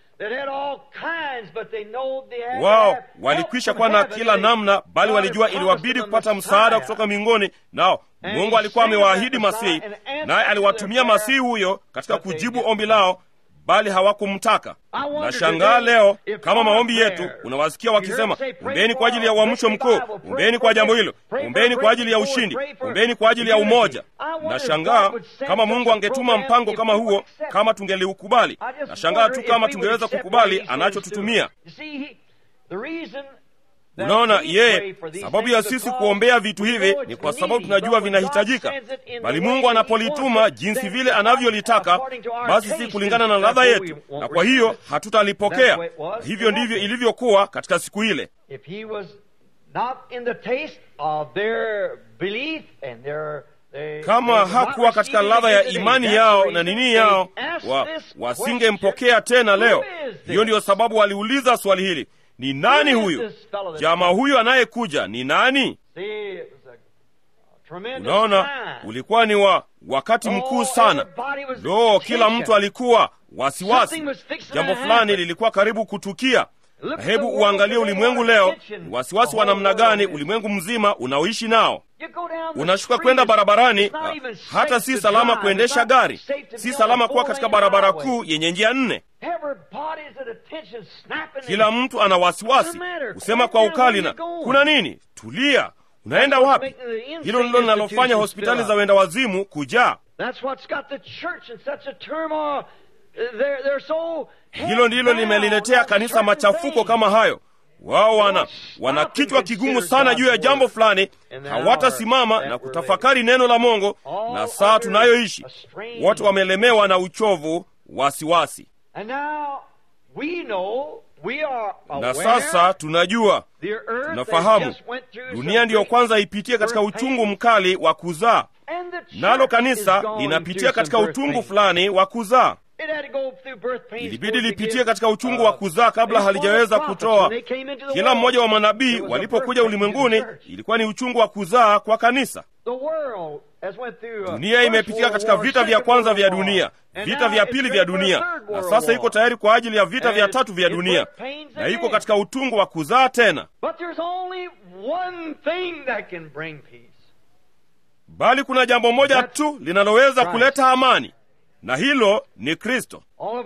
wao walikwisha kuwa na kila namna, bali walijua iliwabidi kupata msaada kutoka mbinguni. Nao Mungu alikuwa amewaahidi Masihi, naye aliwatumia Masihi huyo katika kujibu ombi lao, bali hawakumtaka. Nashangaa leo kama maombi yetu unawasikia wakisema, ombeni kwa ajili ya uamsho mkuu, ombeni kwa jambo hilo, ombeni kwa ajili ya ushindi, ombeni kwa ajili ya umoja. Nashangaa kama Mungu angetuma mpango kama huo, kama tungeliukubali. Nashangaa tu kama tungeweza kukubali anachotutumia. Unaona, yeye sababu ya sisi kuombea vitu hivi ni kwa sababu tunajua vinahitajika, bali Mungu anapolituma jinsi vile anavyolitaka, basi si kulingana na ladha yetu, na kwa hiyo hatutalipokea. Hivyo ndivyo ilivyokuwa katika siku ile. Kama hakuwa katika ladha ya imani yao na nini yao, wa, wasingempokea tena leo. Hiyo ndiyo sababu waliuliza swali hili, ni nani huyu jamaa huyu anayekuja? Ni nani? Unaona, ulikuwa ni wa wakati mkuu sana. Lo, kila mtu alikuwa wasiwasi, jambo fulani lilikuwa karibu kutukia. Na hebu uangalie ulimwengu leo, ni wasiwasi wa namna gani ulimwengu mzima unaoishi nao. Unashuka kwenda barabarani, hata si salama kuendesha gari, si salama kuwa katika barabara kuu yenye njia nne. Kila mtu ana wasiwasi, kusema kwa ukali na kuna nini? Tulia, unaenda wapi? Hilo ndilo linalofanya hospitali za wenda wazimu kujaa. Hilo ndilo limeliletea kanisa machafuko kama hayo. Wao wana wana kichwa kigumu sana juu ya jambo fulani, hawatasimama na kutafakari neno la Mungu. Na saa tunayoishi wote wamelemewa na uchovu, wasiwasi. Na sasa tunajua, tunafahamu dunia ndiyo kwanza ipitie katika uchungu mkali wa kuzaa, nalo kanisa linapitia katika utungu fulani wa kuzaa. Ilibidi lipitie katika uchungu wa kuzaa kabla halijaweza kutoa. Kila mmoja wa manabii walipokuja ulimwenguni, ilikuwa ni uchungu wa kuzaa kwa kanisa. Dunia imepitia katika vita vya kwanza vya dunia, vita vya pili vya dunia, na sasa iko tayari kwa ajili ya vita vya tatu vya dunia, na iko katika utungu wa kuzaa tena. Bali kuna jambo moja tu linaloweza kuleta amani na hilo ni Kristo.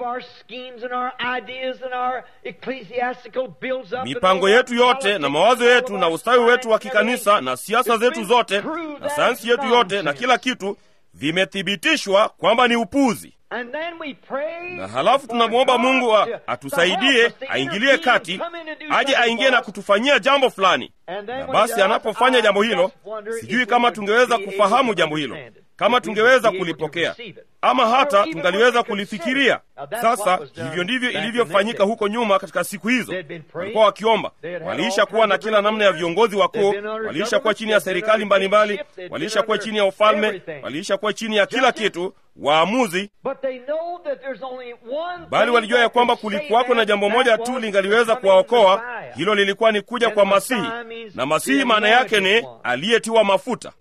Mipango yetu yote na mawazo yetu na ustawi wetu wa kikanisa na siasa zetu zote na sayansi yetu yote na kila kitu vimethibitishwa kwamba ni upuzi. Na halafu tunamwomba Mungu atusaidie, aingilie kati, aje aingie na kutufanyia jambo fulani. Na basi anapofanya jambo hilo, sijui kama tungeweza kufahamu jambo hilo kama tungeweza kulipokea ama hata tungaliweza kulifikiria. Sasa hivyo ndivyo ilivyofanyika huko nyuma. Katika siku hizo walikuwa wakiomba, waliisha kuwa na kila namna ya viongozi wakuu, waliisha kuwa chini ya serikali mbalimbali, waliisha kuwa chini ya ufalme, waliisha kuwa chini ya kila kitu, waamuzi. Bali walijua ya kwamba kulikuwako na jambo moja tu lingaliweza kuwaokoa. Hilo lilikuwa ni kuja kwa Masihi, na Masihi maana yake ni aliyetiwa mafuta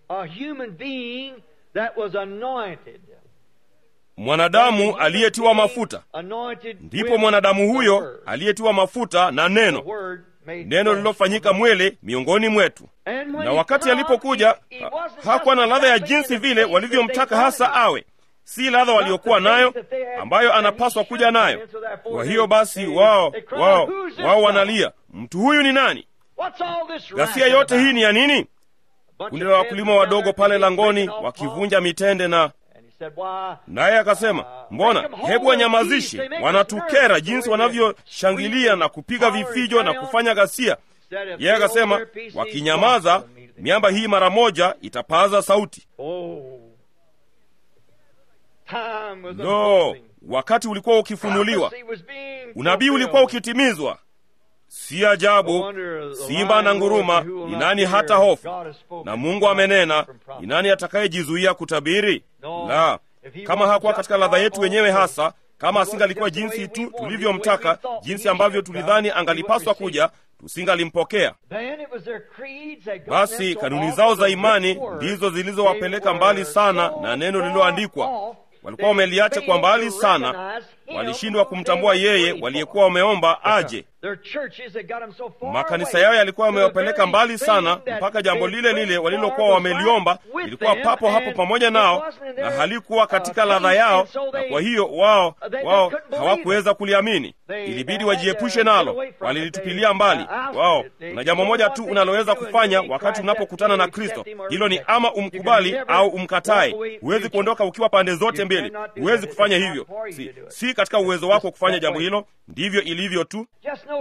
mwanadamu aliyetiwa mafuta. Ndipo mwanadamu huyo aliyetiwa mafuta na neno, neno lililofanyika mwili miongoni mwetu. Na wakati alipokuja, ha, hakuwa na ladha ya jinsi vile walivyomtaka hasa awe, si ladha waliokuwa nayo ambayo anapaswa kuja nayo. Kwa hiyo basi, wao wao wao wanalia, mtu huyu ni nani? Ghasia yote hii ni ya nini? Kundi la wakulima wadogo pale langoni wakivunja mitende na naye akasema, mbona, hebu wanyamazishe, wanatukera jinsi wanavyoshangilia na kupiga vifijo na kufanya ghasia. Yeye akasema, wakinyamaza, miamba hii mara moja itapaza sauti. Lo, wakati ulikuwa ukifunuliwa, unabii ulikuwa ukitimizwa. Si ajabu simba na nguruma, ni nani hata hofu? Na Mungu amenena, ni nani atakayejizuia kutabiri? La, kama hakuwa katika ladha yetu wenyewe hasa, kama asingalikuwa jinsi tu tulivyomtaka, jinsi ambavyo tulidhani angalipaswa kuja, tusingalimpokea. Basi kanuni zao za imani ndizo zilizowapeleka mbali sana na neno lililoandikwa. Walikuwa wameliacha kwa mbali sana, walishindwa kumtambua yeye waliyekuwa wameomba aje. Makanisa yao yalikuwa yamewapeleka mbali sana, mpaka jambo lile lile walilokuwa wameliomba lilikuwa papo hapo pamoja nao, na halikuwa katika ladha yao, na kwa hiyo wao wao hawakuweza kuliamini. Ilibidi wajiepushe nalo, walilitupilia mbali. Wao na jambo moja tu unaloweza kufanya wakati unapokutana na Kristo, hilo ni ama umkubali au umkatae. Huwezi kuondoka ukiwa pande zote mbili, huwezi kufanya hivyo. Si, si katika uwezo wako kufanya jambo hilo, ndivyo ilivyo tu.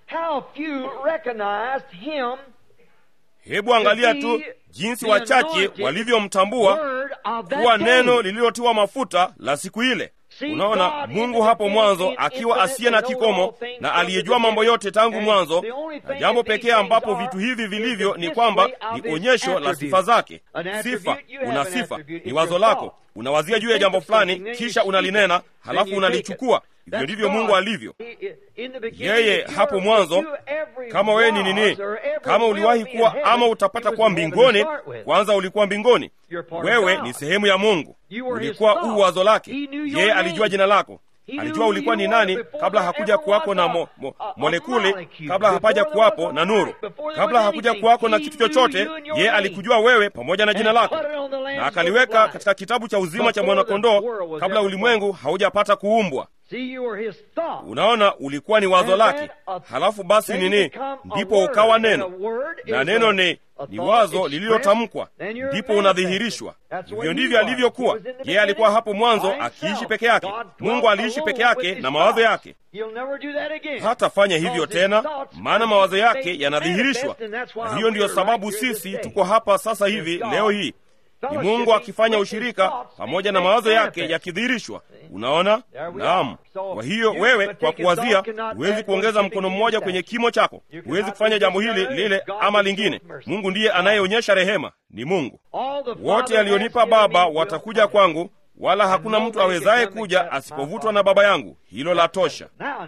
how few recognized him hebu angalia tu jinsi wachache walivyomtambua kuwa neno lililotiwa mafuta la siku ile unaona mungu hapo mwanzo akiwa asiye na kikomo na aliyejua mambo yote tangu mwanzo na jambo pekee ambapo vitu hivi vilivyo ni kwamba ni onyesho la sifa zake sifa una sifa ni wazo lako unawazia juu ya jambo fulani kisha unalinena halafu unalichukua hivyo ndivyo mungu alivyo yeye hapo mwanzo kama wewe ni nini kama uliwahi kuwa ama utapata kuwa mbinguni kwanza ulikuwa mbinguni wewe ni sehemu ya mungu ulikuwa uu wazo lake yeye alijua jina lako alijua ulikuwa ni nani kabla hakuja kuwako na mo, mo, molekuli kabla hapaja kuwapo na nuru kabla hakuja kuwako na kitu chochote yeye alikujua wewe pamoja na jina lako na akaliweka katika kitabu cha uzima cha mwanakondoo kabla ulimwengu haujapata kuumbwa unaona ulikuwa ni wazo lake halafu basi nini ndipo ukawa neno na neno ni ni wazo lililotamkwa ndipo unadhihirishwa hivyo ndivyo alivyokuwa yeye alikuwa hapo mwanzo akiishi peke yake mungu aliishi peke yake na mawazo yake hatafanya hivyo tena maana mawazo yake yanadhihirishwa na hiyo ndiyo sababu sisi tuko hapa sasa hivi leo hii ni mungu akifanya ushirika pamoja na mawazo yake yakidhihirishwa unaona naam kwa hiyo wewe kwa kuwazia huwezi kuongeza mkono mmoja kwenye kimo chako huwezi kufanya jambo hili lile ama lingine mungu ndiye anayeonyesha rehema ni mungu wote alionipa baba watakuja kwangu wala hakuna mtu awezaye kuja asipovutwa na baba yangu hilo la tosha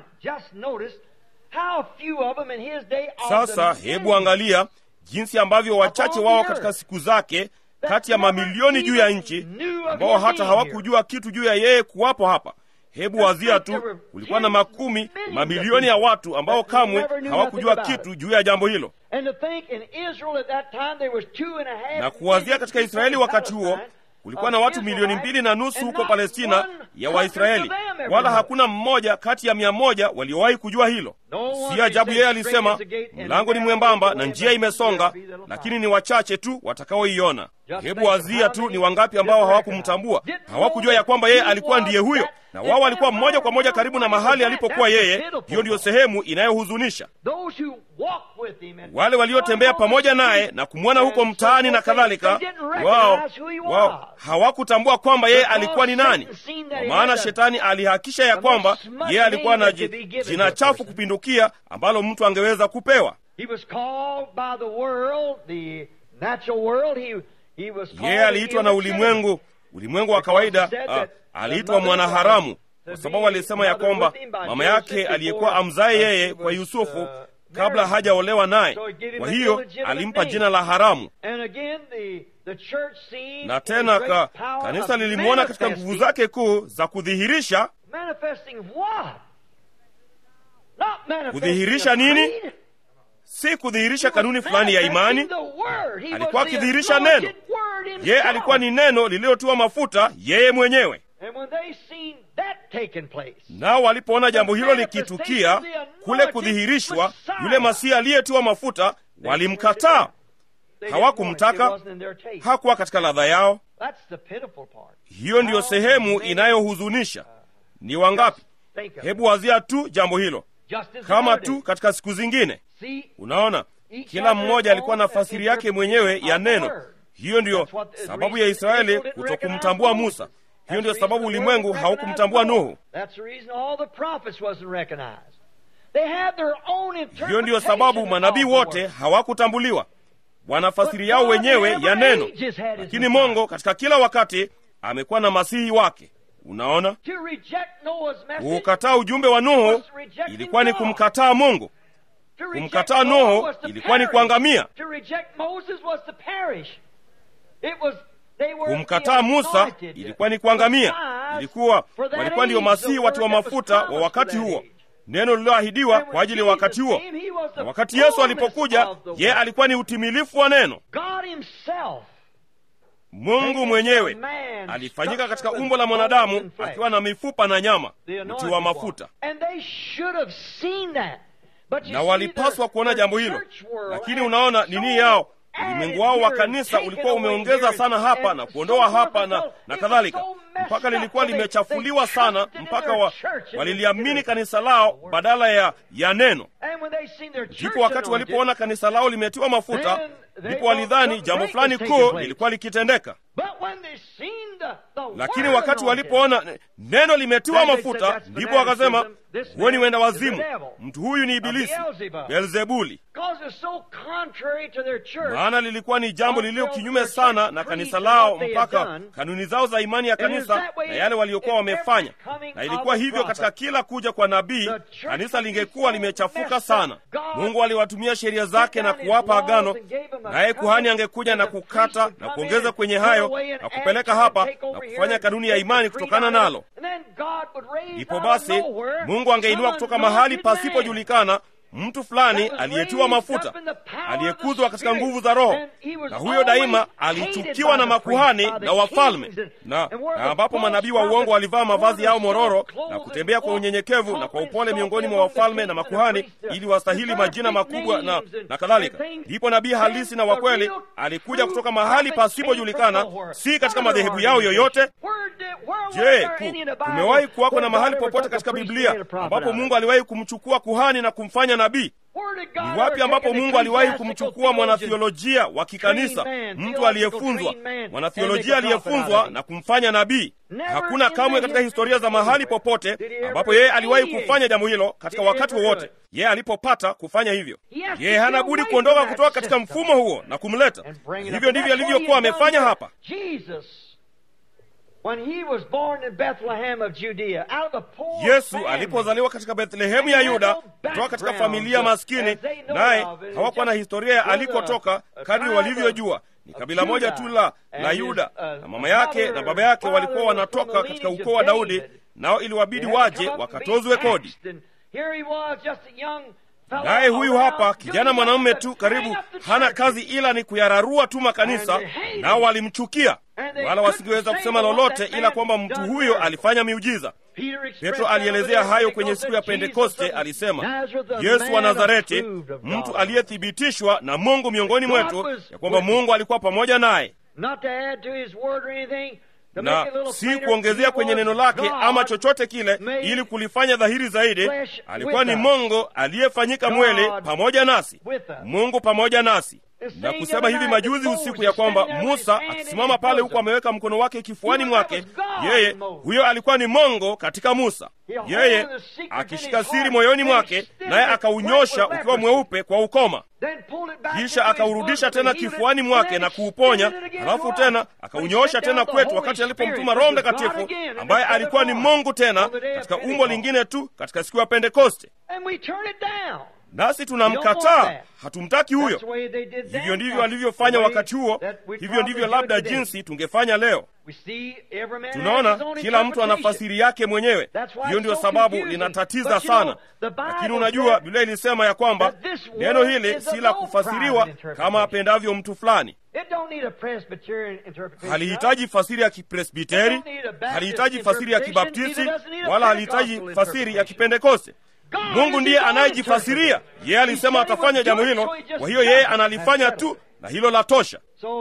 sasa hebu angalia jinsi ambavyo wachache wao katika siku zake kati ya mamilioni juu ya nchi ambao hata hawakujua kitu juu ya yeye kuwapo hapa hebu wazia tu kulikuwa na makumi mamilioni ya watu ambao kamwe hawakujua kitu juu ya jambo hilo na kuwazia katika israeli wakati huo kulikuwa na watu milioni mbili na nusu huko palestina ya waisraeli wala hakuna mmoja kati ya mia moja waliowahi kujua hilo si ajabu yeye alisema mlango ni mwembamba na njia imesonga lakini ni wachache tu watakaoiona hebu wazia tu ni wangapi ambao hawakumtambua hawakujua ya kwamba yeye alikuwa ndiye huyo na wao walikuwa mmoja kwa moja karibu na mahali alipokuwa yeye hiyo ndiyo sehemu inayohuzunisha wale waliotembea pamoja naye na kumwona huko mtaani na kadhalika wao wao hawakutambua kwamba yeye alikuwa ni nani kwa maana shetani alihakisha ya kwamba yeye alikuwa na jina chafu kupindukia ambalo mtu angeweza kupewa yeye aliitwa na ulimwengu ulimwengu wa kawaida ah, aliitwa mwanaharamu kwa sababu alisema ya kwamba mama yake aliyekuwa amzaye yeye kwa yusufu kabla hajaolewa naye kwa hiyo alimpa jina la haramu na tena ka, kanisa lilimwona katika nguvu zake kuu za kudhihirisha kudhihirisha nini si kudhihirisha kanuni fulani ya imani alikuwa akidhihirisha neno yeye alikuwa ni neno lililotiwa mafuta yeye mwenyewe nao walipoona jambo hilo likitukia kule kudhihirishwa yule masihi aliyetiwa mafuta walimkataa hawakumtaka hakuwa katika ladha yao hiyo ndiyo sehemu inayohuzunisha ni wangapi hebu wazia tu jambo hilo kama tu katika siku zingine unaona kila mmoja alikuwa na fasiri yake mwenyewe ya neno hiyo ndiyo sababu ya israeli kutokumtambua musa hiyo ndiyo sababu ulimwengu haukumtambua nuhu hiyo ndiyo sababu manabii wote hawakutambuliwa wana fasiri yao wenyewe ya neno lakini mongo katika kila wakati amekuwa na masihi wake unaona kuukataa ujumbe wa nuhu ilikuwa ni kumkataa mungu kumkataa nuhu ilikuwa ni kuangamia kumkataa musa ilikuwa ni kuangamia ilikuwa walikuwa ndiyo masihi watiwa mafuta wa wakati huo neno lililoahidiwa kwa ajili ya wakati huo na wakati yesu alipokuja yeye alikuwa ni utimilifu wa neno mungu mwenyewe alifanyika katika umbo la mwanadamu akiwa na mifupa na nyama mti wa mafuta na walipaswa kuona jambo hilo lakini unaona nini yao ulimwengu wao wa kanisa ulikuwa umeongeza sana hapa na kuondoa hapa na, na kadhalika mpaka lilikuwa limechafuliwa sana mpaka wa, waliliamini kanisa lao badala ya, ya neno ndipo wakati walipoona kanisa lao limetiwa mafuta ndipo walidhani jambo fulani kuu lilikuwa likitendeka lakini wakati walipoona neno limetiwa mafuta ndipo wakasema huo ni wenda wazimu mtu huyu ni ibilisi beelzebuli maana lilikuwa ni jambo lililo kinyume sana na kanisa lao mpaka kanuni zao za imani ya kanisa na yale waliokuwa wamefanya na ilikuwa hivyo katika kila kuja kwa nabii kanisa lingekuwa limechafuka sana mungu aliwatumia sheria zake na kuwapa agano naye kuhani angekuja na kukata na kuongeza kwenye hayo na kupeleka hapa na kufanya kanuni ya imani kutokana nalo ndipo basi mungu angeinua kutoka mahali pasipojulikana mtu fulani aliyetiwa mafuta aliyekuzwa katika nguvu za roho na huyo daima alichukiwa na makuhani na wafalme na, na ambapo manabii wa uongo walivaa mavazi yao mororo na kutembea kwa unyenyekevu na kwa upole miongoni mwa wafalme na makuhani ili wastahili majina makubwa na, na kadhalika ndipo nabii halisi na wakweli alikuja kutoka mahali pasipojulikana si katika madhehebu yao yoyote je kumewahi kuwako na mahali popote katika biblia ambapo mungu aliwahi kumchukua kuhani na kumfanya nabii ni wapi ambapo mungu aliwahi kumchukua mwanathiolojia wa kikanisa mtu aliyefunzwa mwanathiolojia aliyefunzwa na kumfanya nabii hakuna kamwe katika historia za mahali popote ambapo yeye aliwahi kufanya jambo hilo katika wakati wowote yeye alipopata kufanya hivyo yeye hana budi kuondoka kutoka katika mfumo huo na kumleta hivyo ndivyo alivyokuwa amefanya hapa yesu alipozaliwa katika bethlehemu ya yuda kutoka katika familia maskini naye hawakuwa na historia ya alikotoka kadri walivyojua ni kabila moja tu la la yuda na mama yake na baba yake walikuwa wanatoka katika ukoo wa daudi nao iliwabidi waje wakatozwe kodi naye huyu hapa kijana mwanamume tu karibu hana kazi ila ni kuyararua tu makanisa nao walimchukia wala wasingeweza kusema lolote ila kwamba mtu huyo alifanya miujiza petro alielezea hayo kwenye siku ya pentekoste alisema yesu wa nazareti mtu aliyethibitishwa na mungu miongoni mwetu ya kwamba mungu alikuwa pamoja naye na si kuongezea kwenye neno lake ama chochote kile ili kulifanya dhahiri zaidi alikuwa ni mungu aliyefanyika mwele pamoja nasi mungu pamoja nasi na kusema hivi majuzi usiku ya kwamba musa akisimama pale huku ameweka mkono wake kifuani mwake yeye huyo alikuwa ni mongo katika musa yeye akishika siri moyoni mwake naye akaunyosha ukiwa mweupe kwa ukoma kisha akaurudisha tena kifuani mwake na kuuponya halafu tena akaunyoosha tena kwetu wakati alipomtuma roho mtakatifu ambaye alikuwa ni mungu tena katika umbo lingine tu katika siku ya pentekoste nasi tunamkataa hatumtaki huyo hivyo ndivyo alivyofanya wakati huo hivyo ndivyo labda jinsi tungefanya leo tunaona kila mtu ana fasiri yake mwenyewe hiyo ndio sababu linatatiza sana lakini unajua biblia ilisema ya kwamba neno hili si la kufasiriwa kama apendavyo mtu fulani halihitaji fasiri ya kipresbiteri halihitaji fasiri ya kibaptisti wala halihitaji fasiri ya kipentekoste mungu ndiye anayejifasiria yeye alisema atafanya jambo hilo kwa hiyo yeye analifanya tu na hilo la tosha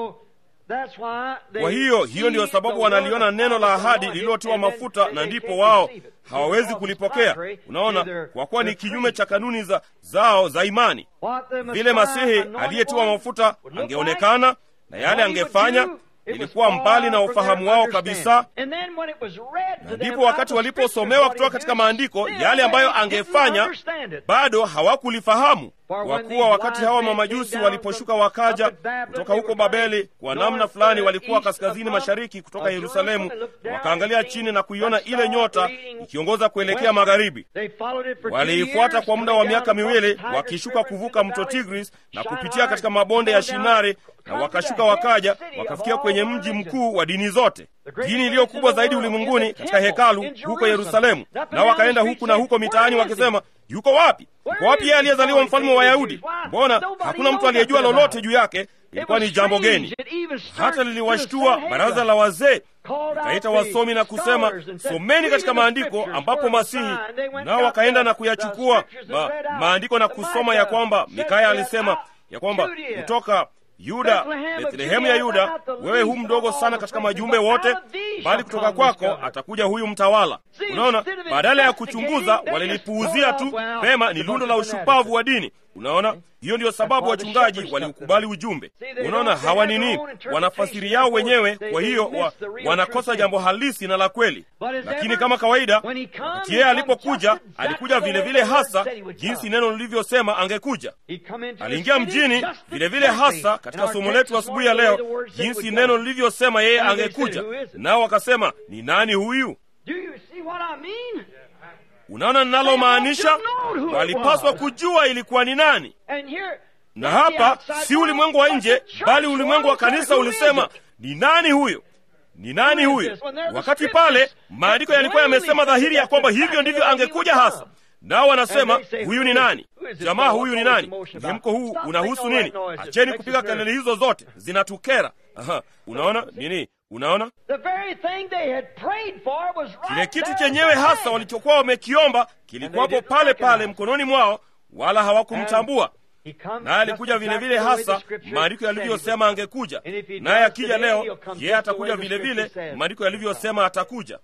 kwa hiyo hiyo ndiyo sababu wanaliona neno la ahadi lililotiwa mafuta na ndipo wao hawawezi kulipokea unaona kwa kuwa ni kinyume cha kanuni za zao za imani vile masihi aliyetiwa mafuta angeonekana na yale angefanya ilikuwa mbali na ufahamu wao kabisa na ndipo wakati waliposomewa kutoka katika maandiko yale ambayo angefanya bado hawakulifahamu kwa kuwa wakati hawa mamajusi waliposhuka wakaja kutoka huko babeli kwa namna fulani walikuwa kaskazini mashariki kutoka yerusalemu wakaangalia chini na kuiona ile nyota ikiongoza kuelekea magharibi waliifuata kwa muda wa miaka miwili wakishuka kuvuka mto tigris na kupitia katika mabonde ya shinari na wakashuka wakaja wakafikia kwenye mji mkuu wa dini zote dini iliyo kubwa zaidi ulimwenguni katika hekalu huko yerusalemu nao wakaenda huku na huko mitaani wakisema yuko wapi yuko wapi yeye aliyezaliwa mfalme wa wayahudi mbona hakuna mtu aliyejua lolote juu yake ilikuwa ni jambo geni hata liliwashtua baraza la wazee likaita wasomi na kusema someni katika maandiko ambapo masihi nao wakaenda na kuyachukua ma, maandiko na kusoma ya kwamba mikaya alisema ya kwamba kutoka Yuda, Bethlehemu ya Yuda, wewe hu mdogo sana katika majumbe wote, bali kutoka kwako atakuja huyu mtawala. Unaona, badala ya kuchunguza walilipuuzia tu. Pema, ni lundo la ushupavu wa dini. Unaona, hiyo ndiyo sababu wachungaji waliukubali ujumbe. Unaona, hawa nini, wanafasiri yao wenyewe, kwa hiyo wa, wanakosa jambo halisi na la kweli. Lakini kama kawaida, wakati yeye alipokuja, alikuja vile vile hasa jinsi neno lilivyosema angekuja. Aliingia mjini vile vile hasa katika somo letu asubuhi ya leo, jinsi neno lilivyosema yeye angekuja, nao wakasema, ni nani huyu? Unaona ninalomaanisha? Walipaswa kujua ilikuwa ni nani. Na hapa si ulimwengu wa nje, bali ulimwengu wa kanisa ulisema, ni nani huyo? Ni nani huyo? Wakati pale maandiko yalikuwa yamesema dhahiri ya kwamba hivyo ndivyo angekuja hasa. Nao wanasema huyu ni nani? Jamaa huyu ni nani? Mhemko huu unahusu nini? Acheni kupiga kelele hizo zote, zinatukera. Aha, unaona nini? Unaona kile kitu chenyewe hasa walichokuwa wamekiomba kilikuwapo pale pale mkononi mwao, wala hawakumtambua. Naye alikuja vile vile hasa maandiko yalivyosema angekuja, naye akija leo, yeye atakuja vile vile maandiko yalivyosema atakuja.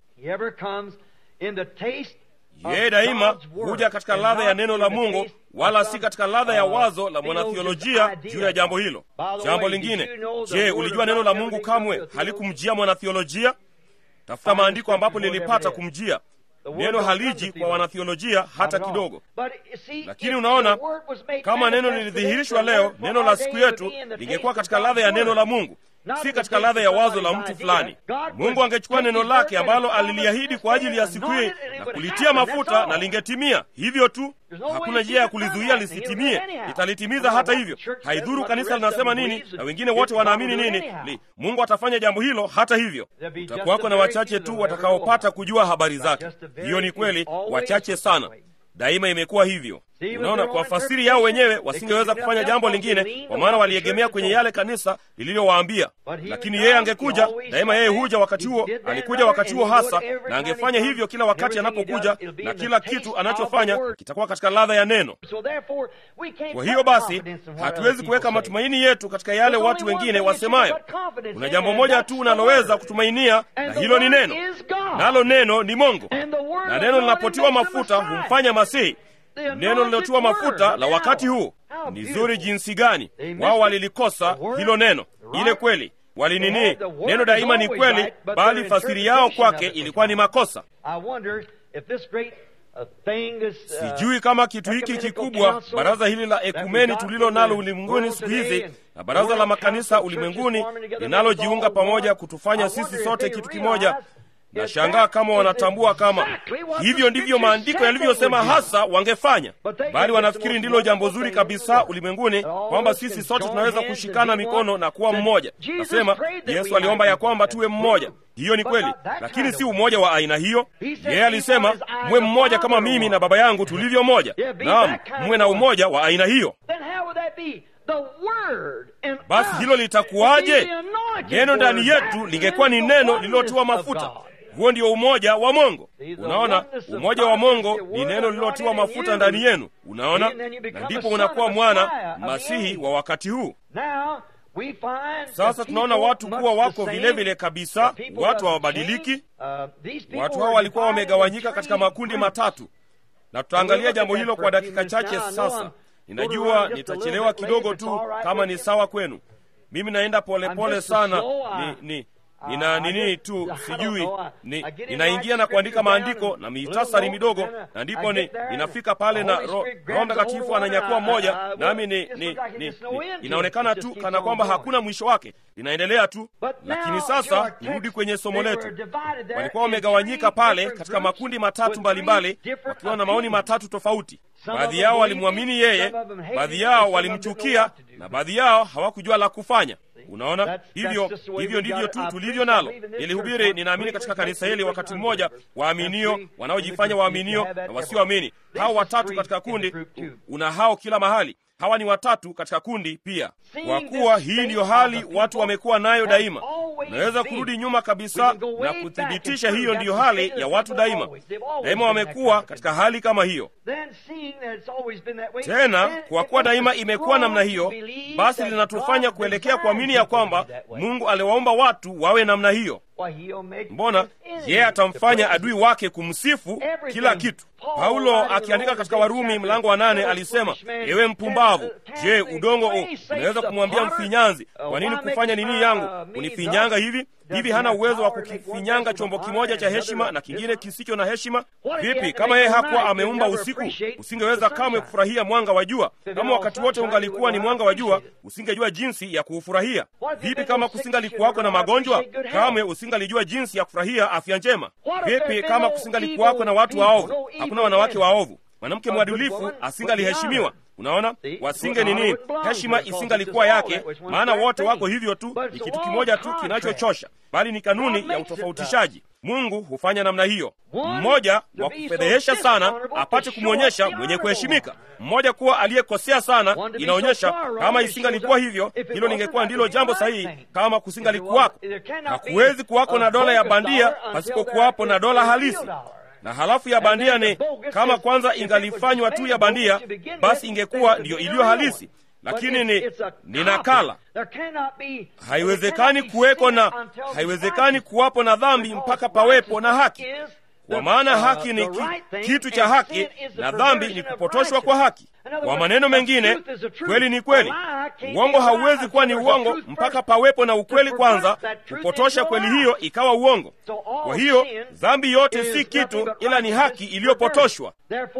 Yeye daima huja katika ladha ya neno la Mungu, wala si katika ladha ya wazo la mwanathiolojia juu ya jambo hilo. Jambo lingine, je, ulijua neno la Mungu kamwe halikumjia mwanathiolojia? Tafuta maandiko ambapo lilipata kumjia. Neno haliji kwa wanathiolojia hata kidogo. Lakini unaona, kama neno lilidhihirishwa leo, neno la siku yetu lingekuwa katika ladha ya neno la Mungu, si katika ladha ya wazo la mtu fulani. Mungu angechukua neno lake ambalo aliliahidi kwa ajili ya siku hii na kulitia mafuta na lingetimia hivyo tu. Hakuna njia ya kulizuia lisitimie, litalitimiza hata hivyo. Haidhuru kanisa linasema nini na wengine wote wanaamini nini, li, Mungu atafanya jambo hilo hata hivyo. Utakuwako na wachache tu watakaopata kujua habari zake. Hiyo ni kweli, wachache sana. Daima imekuwa hivyo. Unaona, kwa fasiri yao wenyewe wasingeweza kufanya jambo lingine, kwa maana waliegemea kwenye yale kanisa lililowaambia. Lakini yeye angekuja daima, yeye huja wakati huo, alikuja wakati huo hasa, na angefanya hivyo kila wakati anapokuja, na kila kitu anachofanya kitakuwa katika ladha ya neno. Kwa hiyo basi, hatuwezi kuweka matumaini yetu katika yale watu wengine wasemayo. Kuna jambo moja tu unaloweza kutumainia, na hilo ni neno, nalo neno ni Mungu, na neno linapotiwa mafuta humfanya Masihi. Neno lilotiwa mafuta la wakati huu ni zuri jinsi gani! Wao walilikosa hilo neno, ile kweli walinini. Neno daima ni kweli, bali fasiri yao kwake ilikuwa ni makosa. Sijui kama kitu hiki kikubwa, baraza hili la ekumeni tulilo nalo ulimwenguni siku hizi na baraza la makanisa ulimwenguni linalojiunga pamoja kutufanya sisi sote kitu kimoja Nashangaa kama wanatambua kama hivyo ndivyo maandiko yalivyosema hasa wangefanya, bali wanafikiri ndilo jambo zuri kabisa ulimwenguni, kwamba sisi sote tunaweza kushikana mikono na kuwa mmoja. Nasema Yesu aliomba ya kwamba tuwe mmoja. Hiyo ni kweli, lakini si umoja wa aina hiyo. Yeye alisema mwe mmoja kama mimi na Baba yangu tulivyo moja. Naam, mwe na umoja wa aina hiyo. Basi hilo litakuwaje? Neno ndani yetu lingekuwa ni neno lililotiwa mafuta. Huo ndio umoja wa Mungu. Unaona, umoja wa Mungu ni neno lililotiwa mafuta ndani yenu. Unaona, na ndipo unakuwa mwana masihi wa wakati huu. Sasa tunaona watu kuwa wako vilevile vile kabisa, watu hawabadiliki. Watu hao walikuwa wamegawanyika katika makundi matatu, na tutaangalia jambo hilo kwa dakika chache sasa. Ninajua nitachelewa kidogo tu, kama ni sawa kwenu. Mimi naenda polepole pole sana, ni, ni nina nini tu sijui ni, ninaingia na kuandika maandiko na mitasari midogo, na ndipo ni, ninafika pale na Roho ro Mtakatifu ananyakua mmoja, nami ni, ni, ni, ni, inaonekana tu kana kwamba hakuna mwisho wake, linaendelea tu. Lakini sasa nirudi kwenye somo letu. Walikuwa wamegawanyika pale katika makundi matatu mbalimbali, wakiwa na maoni matatu tofauti. Baadhi yao walimwamini yeye, baadhi yao walimchukia, na baadhi yao hawakujua la kufanya. Unaona, hivyo hivyo ndivyo tu tulivyo nalo. Nilihubiri, ninaamini katika kanisa hili wakati mmoja, waaminio, wanaojifanya waaminio na wasioamini, hao watatu katika kundi. Una hao kila mahali, hawa ni watatu katika kundi pia, kwa kuwa hii ndiyo hali watu wamekuwa nayo daima. unaweza kurudi nyuma kabisa na kuthibitisha hiyo ndiyo hali ya watu daima. Daima wamekuwa katika hali kama hiyo. Tena kwa kuwa daima imekuwa namna hiyo, basi linatufanya kuelekea kuamini ya kwamba Mungu aliwaomba watu wawe namna hiyo. Mbona yeye atamfanya adui wake kumsifu kila kitu. Paulo akiandika katika Warumi mlango wa nane alisema, ewe mpumbavu, je, udongo u unaweza kumwambia mfinyanzi, kwa nini kufanya nini yangu unifinyanga hivi hivi? Hana uwezo wa kukifinyanga chombo kimoja cha heshima na kingine kisicho na heshima? Vipi kama yeye hakuwa ameumba usiku? Usingeweza kamwe kufurahia mwanga wa jua. Kama wakati wote ungalikuwa ni mwanga wa jua, usingejua jinsi ya kuufurahia. Vipi kama kusingalikuwako na magonjwa? Kamwe usingalijua jinsi ya kufurahia afya njema. Vipi kama kusingalikuwako na watu waovu? Hakuna wanawake waovu. Mwanamke mwadilifu asingaliheshimiwa. Unaona, wasinge nini, heshima isingalikuwa yake, maana wote wako hivyo tu. Ni kitu kimoja tu kinachochosha, bali ni kanuni ya utofautishaji. Mungu hufanya namna hiyo, mmoja wa kufedhehesha sana apate kumwonyesha mwenye kuheshimika, mmoja kuwa aliyekosea sana. Inaonyesha kama isingalikuwa hivyo, hilo lingekuwa ndilo jambo sahihi. Kama kusingalikuwako, hakuwezi kuwako na dola ya bandia pasipokuwapo na dola halisi na halafu ya bandia ni kama kwanza ingalifanywa tu ya bandia, basi ingekuwa ndiyo iliyo halisi, lakini ni ni nakala. Haiwezekani kuweko na haiwezekani kuwapo na dhambi mpaka pawepo na haki, kwa maana haki ni ki, kitu cha haki na dhambi ni kupotoshwa kwa haki. Kwa maneno mengine, kweli ni kweli, uongo hauwezi kuwa ni uongo mpaka pawepo na ukweli kwanza, kupotosha kweli hiyo ikawa uongo. Kwa hiyo dhambi yote si kitu, ila ni haki iliyopotoshwa.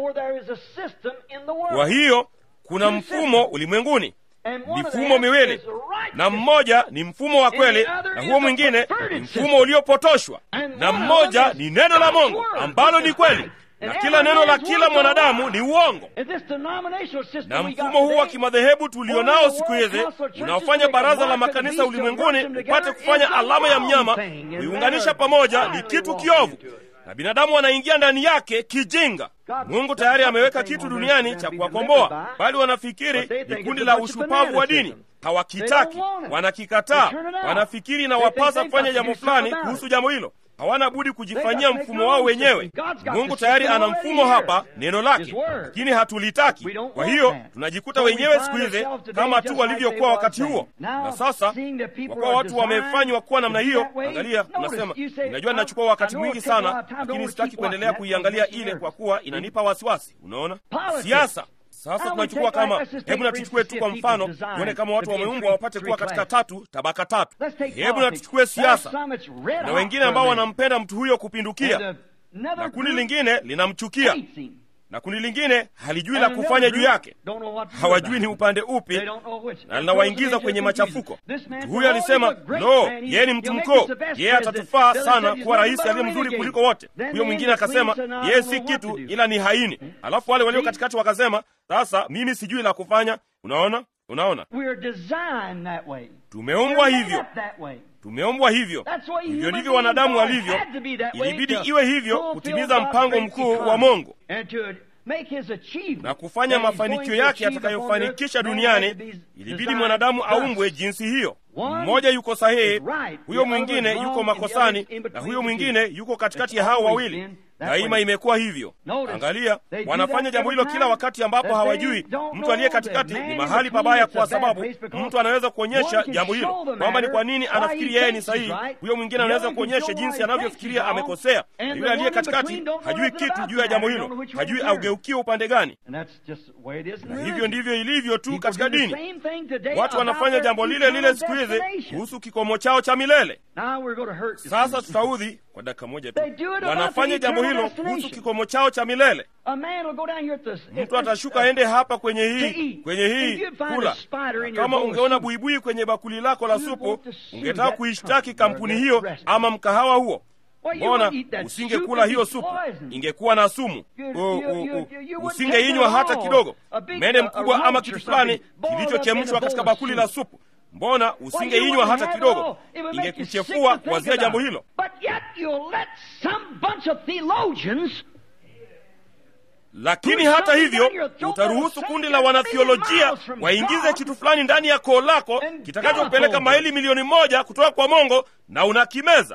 Kwa hiyo kuna mfumo ulimwenguni, mifumo miwili, na mmoja ni mfumo wa kweli na huo mwingine ni mfumo uliopotoshwa, na mmoja ni neno la Mungu ambalo ni kweli na kila neno la kila mwanadamu ni uongo. Na mfumo huu wa kimadhehebu tulionao siku hizi unaofanya baraza la makanisa ulimwenguni upate kufanya alama ya mnyama kuiunganisha pamoja ni kitu kiovu, na binadamu wanaingia ndani yake kijinga. Mungu tayari ameweka kitu duniani cha kuwakomboa, bali wanafikiri ni kundi la ushupavu wa dini. Hawakitaki, wanakikataa, wanafikiri na wapasa kufanya jambo fulani kuhusu jambo hilo hawana budi kujifanyia mfumo wao wenyewe. Mungu tayari ana mfumo hapa, neno lake, lakini hatulitaki. Kwa hiyo tunajikuta wenyewe siku hizi kama tu walivyokuwa wakati huo. Na sasa kwa kuwa watu wamefanywa kuwa namna hiyo, angalia, unasema unajua, ninachukua wakati mwingi sana, lakini sitaki kuendelea kuiangalia ile kwa kuwa inanipa wasiwasi. Unaona, siasa sasa tunachukua kama, hebu na tuchukue tu kwa mfano, tuone kama watu wameumbwa wapate kuwa katika tatu tabaka tatu. Hebu na tuchukue siasa, na wengine ambao wanampenda mtu huyo kupindukia, na kundi lingine linamchukia, na kundi lingine halijui la kufanya juu yake, hawajui ni upande upi, na linawaingiza kwenye machafuko. Mtu huyo alisema no, yeye ni mtu mkuu, yeye atatufaa sana kuwa rais aliye mzuri kuliko wote. Huyo mwingine akasema yeye si kitu, ila ni haini. Alafu wale walio katikati wakasema sasa, mimi sijui la kufanya. Unaona, unaona, tumeumbwa hivyo tumeumbwa hivyo. Hivyo ndivyo wanadamu walivyo. Ilibidi iwe hivyo kutimiza mpango mkuu wa Mungu na kufanya mafanikio yake yatakayofanikisha duniani. Ilibidi mwanadamu aumbwe jinsi hiyo. Mmoja yuko sahihi, huyo mwingine yuko makosani, na huyo mwingine yuko katikati ya hao wawili. Daima imekuwa hivyo. Angalia, wanafanya jambo hilo kila wakati ambapo hawajui mtu aliye katikati ni mahali pabaya, kwa sababu mtu anaweza kuonyesha jambo hilo kwamba ni kwa nini anafikiri yeye ni sahihi. Huyo mwingine anaweza kuonyesha jinsi anavyofikiria amekosea, na yule aliye katikati hajui kitu juu ya jambo hilo, hajui augeukie upande gani. Na hivyo ndivyo ilivyo tu katika dini. Watu wanafanya jambo lile lile siku hizi kuhusu kikomo chao cha milele. Sasa tutaudhi kwa dakika moja tu. Wanafanya jambo hilo kuhusu kikomo chao cha milele. Mtu atashuka aende hapa kwenye hii kwenye hii kula. Kama ungeona buibui kwenye bakuli lako la supu, ungetaka kuishtaki kampuni hiyo ama mkahawa huo. Mbona usingekula hiyo supu? Ingekuwa na sumu. Usingeinywa hata kidogo, mende mkubwa ama kitu fulani kilichochemshwa katika bakuli la supu. Mbona usingeinywa hata kidogo? Ingekuchefua kuwazia jambo hilo. lakini hata hivyo utaruhusu kundi la wanathiolojia waingize kitu fulani ndani ya koo lako kitakachopeleka maili milioni moja kutoka kwa mongo na unakimeza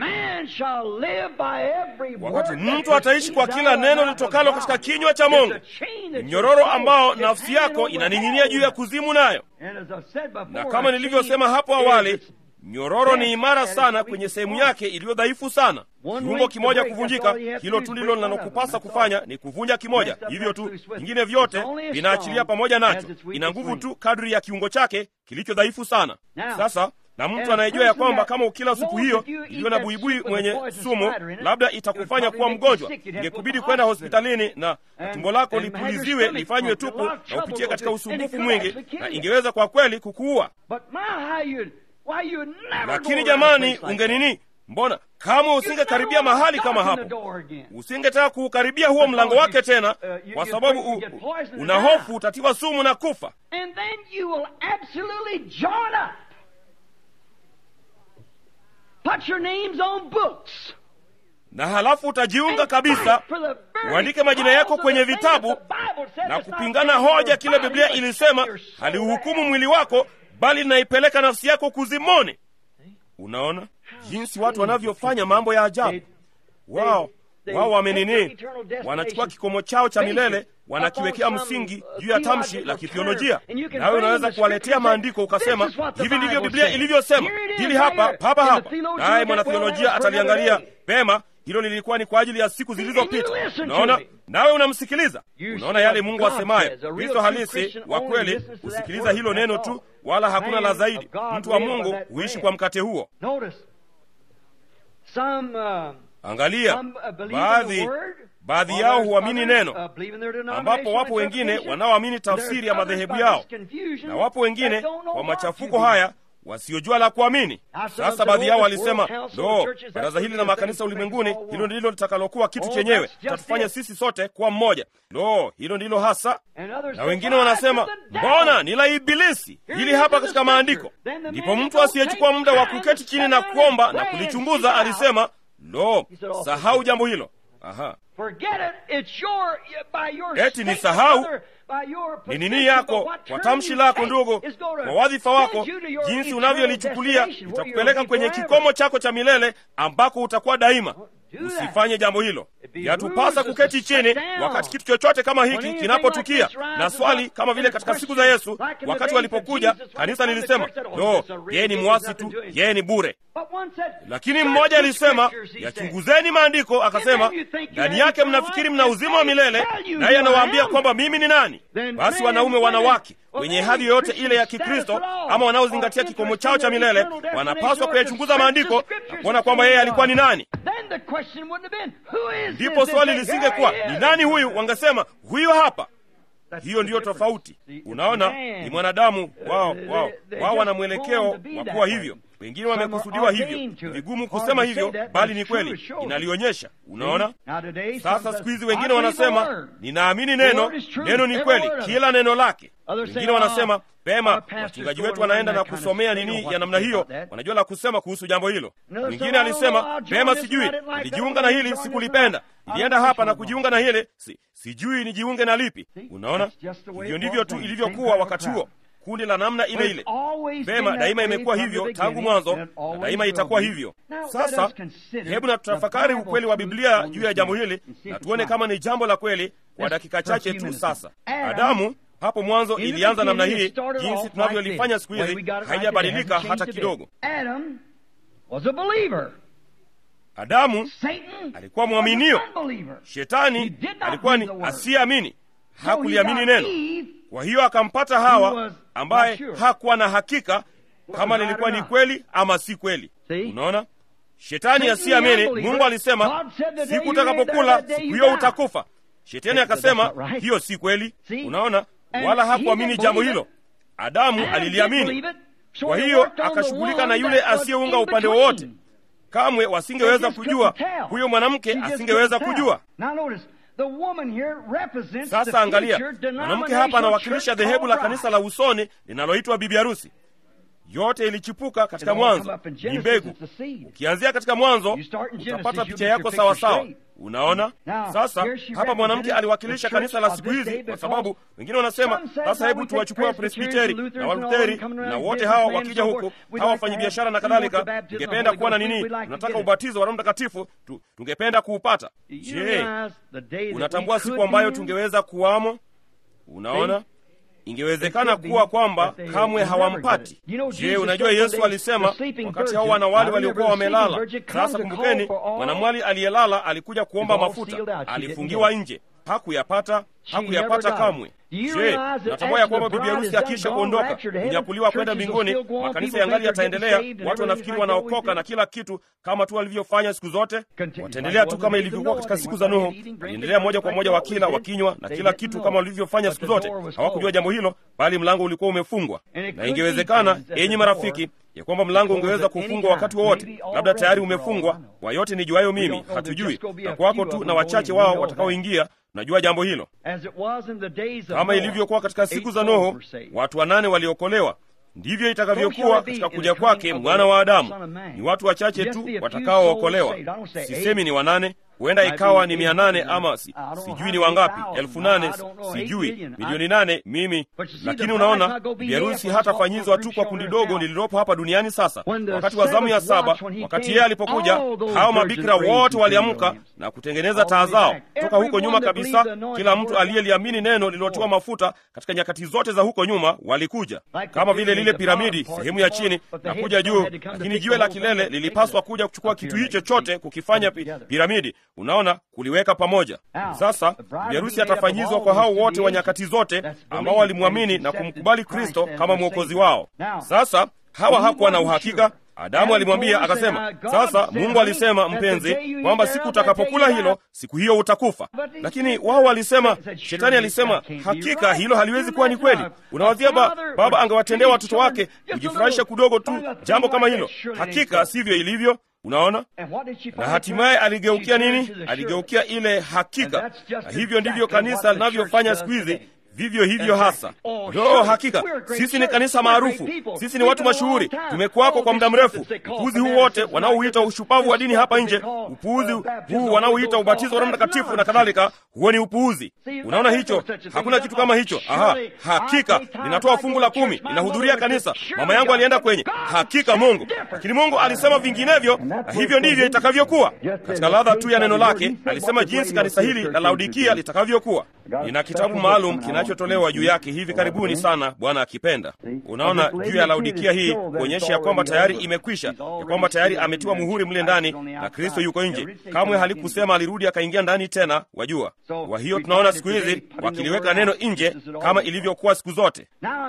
wakati mtu ataishi kwa kila neno litokalo katika kinywa cha mongo ni mnyororo ambao nafsi yako inaning'inia juu ya kuzimu nayo na kama nilivyosema hapo awali nyororo ni imara sana kwenye sehemu yake iliyo dhaifu sana kiungo kimoja kuvunjika hilo tu ndilo linalokupasa kufanya ni kuvunja kimoja hivyo tu vingine vyote vinaachilia pamoja nacho ina nguvu tu kadri ya kiungo chake kilicho dhaifu sana sasa na mtu anayejua ya kwamba kama ukila supu hiyo iliyo na buibui mwenye sumu labda itakufanya kuwa mgonjwa ingekubidi kwenda hospitalini na tumbo lako lipuliziwe lifanywe tupu na upitie katika usumbufu mwingi na ingeweza kwa kweli kukuua lakini jamani ungenini mbona kama usingekaribia mahali kama hapo usingetaka kuukaribia huo mlango wake tena kwa sababu u, u, una hofu utatiwa sumu na kufa Put your names on books. na halafu utajiunga kabisa uandike majina yako kwenye vitabu na kupingana hoja kile biblia ilisema haliuhukumu mwili wako bali linaipeleka nafsi yako kuzimoni unaona jinsi watu wanavyofanya mambo ya ajabu wao wao wamenini wanachukua kikomo chao cha milele wanakiwekea msingi juu ya tamshi la kithiolojia nawe unaweza kuwaletea maandiko ukasema hivi ndivyo biblia ilivyosema hili hapa papa hapa naye mwanathiolojia ataliangalia pema hilo lilikuwa ni kwa ajili ya siku zilizopita unaona nawe unamsikiliza unaona yale mungu asemayo kristo halisi wa kweli husikiliza hilo neno tu wala hakuna la zaidi mtu wa mungu huishi kwa mkate huo angalia baadhi baadhi yao huamini neno ambapo wapo wengine wanaoamini tafsiri ya madhehebu yao na wapo wengine kwa machafuko haya wasiojua la kuamini sasa baadhi yao walisema lo baraza hili la makanisa ulimwenguni hilo ndilo litakalokuwa kitu chenyewe tatufanya sisi sote kuwa mmoja lo hilo ndilo hasa na wengine wanasema mbona ni la ibilisi hili hapa katika maandiko ndipo mtu asiyechukua muda wa kuketi chini na kuomba na kulichunguza alisema lo sahau jambo hilo aha eti ni sahau ni nini yako kwa tamshi lako ndugu kwa wadhifa wako jinsi unavyolichukulia itakupeleka kwenye kikomo chako cha milele ambako utakuwa daima usifanye jambo hilo yatupasa kuketi chini wakati kitu chochote kama hiki kinapotukia na swali kama vile katika siku za yesu wakati walipokuja kanisa lilisema lo yeye ni mwasi tu yeye ni bure lakini mmoja alisema yachunguzeni maandiko akasema ndani yake mnafikiri mna uzima wa milele naye anawaambia kwamba mimi ni nani basi wanaume wanawake wenye hadhi yoyote ile ya kikristo ama wanaozingatia kikomo chao cha milele wanapaswa kuyachunguza maandiko na kuona kwamba yeye alikuwa ni nani ndipo swali lisingekuwa ni nani huyu wangesema huyu hapa hiyo ndiyo tofauti unaona ni mwanadamu wao wao wao wana mwelekeo wa kuwa hivyo wengine wamekusudiwa hivyo vigumu kusema hivyo bali ni kweli inalionyesha unaona sasa siku hizi wengine wanasema ninaamini neno neno ni kweli kila neno lake wengine wanasema pema wachungaji wetu wanaenda na kusomea nini ya namna hiyo wanajua la kusema kuhusu jambo hilo mwingine alisema pema sijui nilijiunga na hili sikulipenda nilienda hapa na kujiunga na hili si, sijui nijiunge na lipi unaona hivyo ndivyo tu ilivyokuwa wakati huo kundi la namna ile ile vema daima imekuwa hivyo tangu mwanzo na daima itakuwa hivyo sasa hebu na tutafakari ukweli wa biblia juu ya jambo hili na tuone kama ni jambo la kweli kwa dakika chache tu sasa adamu hapo mwanzo ilianza namna hii jinsi tunavyolifanya siku hizi haijabadilika hata kidogo adamu alikuwa mwaminio shetani alikuwa ni asiyeamini hakuliamini neno kwa hiyo akampata hawa ambaye hakuwa na hakika kama lilikuwa ni kweli ama si kweli unaona shetani asiamini mungu alisema siku utakapokula siku hiyo utakufa shetani akasema hiyo si kweli unaona wala hakuamini jambo hilo adamu aliliamini kwa hiyo akashughulika na yule asiyeunga upande wowote kamwe wasingeweza kujua huyo mwanamke asingeweza kujua sasa angalia mwanamke hapa anawakilisha dhehebu la kanisa la usoni linaloitwa bibi harusi yote ilichipuka katika mwanzo ni mbegu ukianzia katika mwanzo utapata picha yako sawasawa unaona sasa hapa mwanamke aliwakilisha kanisa la siku hizi kwa sababu wengine wanasema sasa hebu tuwachukua wapresbiteri na walutheri na wote hawa wakija huku hawa wafanyabiashara na kadhalika tungependa kuwa na nini tunataka ubatizo wa roho mtakatifu tu, tungependa kuupata je unatambua siku ambayo tungeweza kuwamo unaona ingewezekana kuwa kwamba kamwe hawampati je unajua yesu alisema wakati hao wanawali waliokuwa wamelala sasa kumbukeni mwanamwali aliyelala alikuja kuomba mafuta alifungiwa nje hakuyapata hakuyapata kamwe je natambua ya kwamba bibi harusi akiisha kuondoka kunyakuliwa kwenda mbinguni makanisa yangali yataendelea watu wanafikiri wanaokoka na kila kitu kama tu walivyofanya siku zote wataendelea tu kama ilivyokuwa katika siku za nuhu waliendelea moja kwa moja wakila wakinywa na kila kitu kama walivyofanya siku zote hawakujua jambo hilo bali mlango ulikuwa umefungwa na ingewezekana enyi marafiki ya kwamba mlango ungeweza kufungwa wakati wowote labda tayari umefungwa kwa yote nijuayo mimi hatujui na kwako tu na wachache wao watakaoingia najua jambo hilo kama ilivyokuwa katika siku za Nuhu, watu wanane waliokolewa. Ndivyo itakavyokuwa katika kuja kwake mwana wa Adamu. Ni watu wachache tu watakaookolewa. Sisemi ni wanane, huenda ikawa ni mia nane ama si, sijui ni wangapi, elfu nane sijui, milioni nane mimi. Lakini unaona, biharusi hatafanyizwa tu kwa kundi dogo lililopo hapa duniani. Sasa wakati wa zamu ya saba, wakati yeye alipokuja, hao mabikira wote waliamka na kutengeneza taa zao toka huko nyuma kabisa. Kila mtu aliyeliamini neno lililotiwa mafuta katika nyakati zote za huko nyuma walikuja, kama vile lile piramidi, sehemu ya chini na kuja juu, lakini jiwe la kilele lilipaswa kuja kuchukua kitu hicho chote kukifanya pi, piramidi Unaona, kuliweka pamoja. Sasa biharusi atafanyizwa kwa hao wote wa nyakati zote ambao walimwamini na kumkubali Kristo kama mwokozi wao. Sasa hawa hakuwa na uhakika. Adamu alimwambia akasema, sasa Mungu alisema, mpenzi, kwamba siku utakapokula hilo, siku hiyo utakufa. Lakini wao walisema, shetani alisema, hakika hilo haliwezi kuwa ni kweli. Unawazia ba, baba angewatendea watoto wake kujifurahisha kidogo tu jambo kama hilo? Hakika sivyo ilivyo. Unaona, na hatimaye aligeukia nini? Aligeukia ile hakika, na hivyo ndivyo kanisa linavyofanya siku hizi. Vivyo hivyo hasa. Lo, hakika sisi ni kanisa maarufu, sisi ni watu mashuhuri, tumekuwako kwa muda mrefu. Upuuzi huu wote wanaouita ushupavu wa dini hapa nje, upuuzi huu wanaouita ubatizo wa Roho Mtakatifu na kadhalika, huo ni upuuzi. Unaona hicho? Hakuna kitu kama hicho. Aha, hakika ninatoa fungu la kumi, ninahudhuria kanisa, mama yangu alienda kwenye hakika Mungu, lakini Mungu alisema vinginevyo, na hivyo ndivyo itakavyokuwa. Katika ladha tu ya neno lake alisema jinsi kanisa hili la Laodikia litakavyokuwa. Nina kitabu maalum kinachotolewa juu yake hivi karibuni sana, Bwana akipenda. Unaona, juu ya Laodikia hii kuonyesha ya kwamba tayari imekwisha, ya kwamba tayari ametiwa muhuri mle ndani na Kristo yuko nje. Kamwe halikusema alirudi akaingia ndani tena, wajua. Kwa hiyo tunaona siku hizi wakiliweka neno nje kama ilivyokuwa siku zote.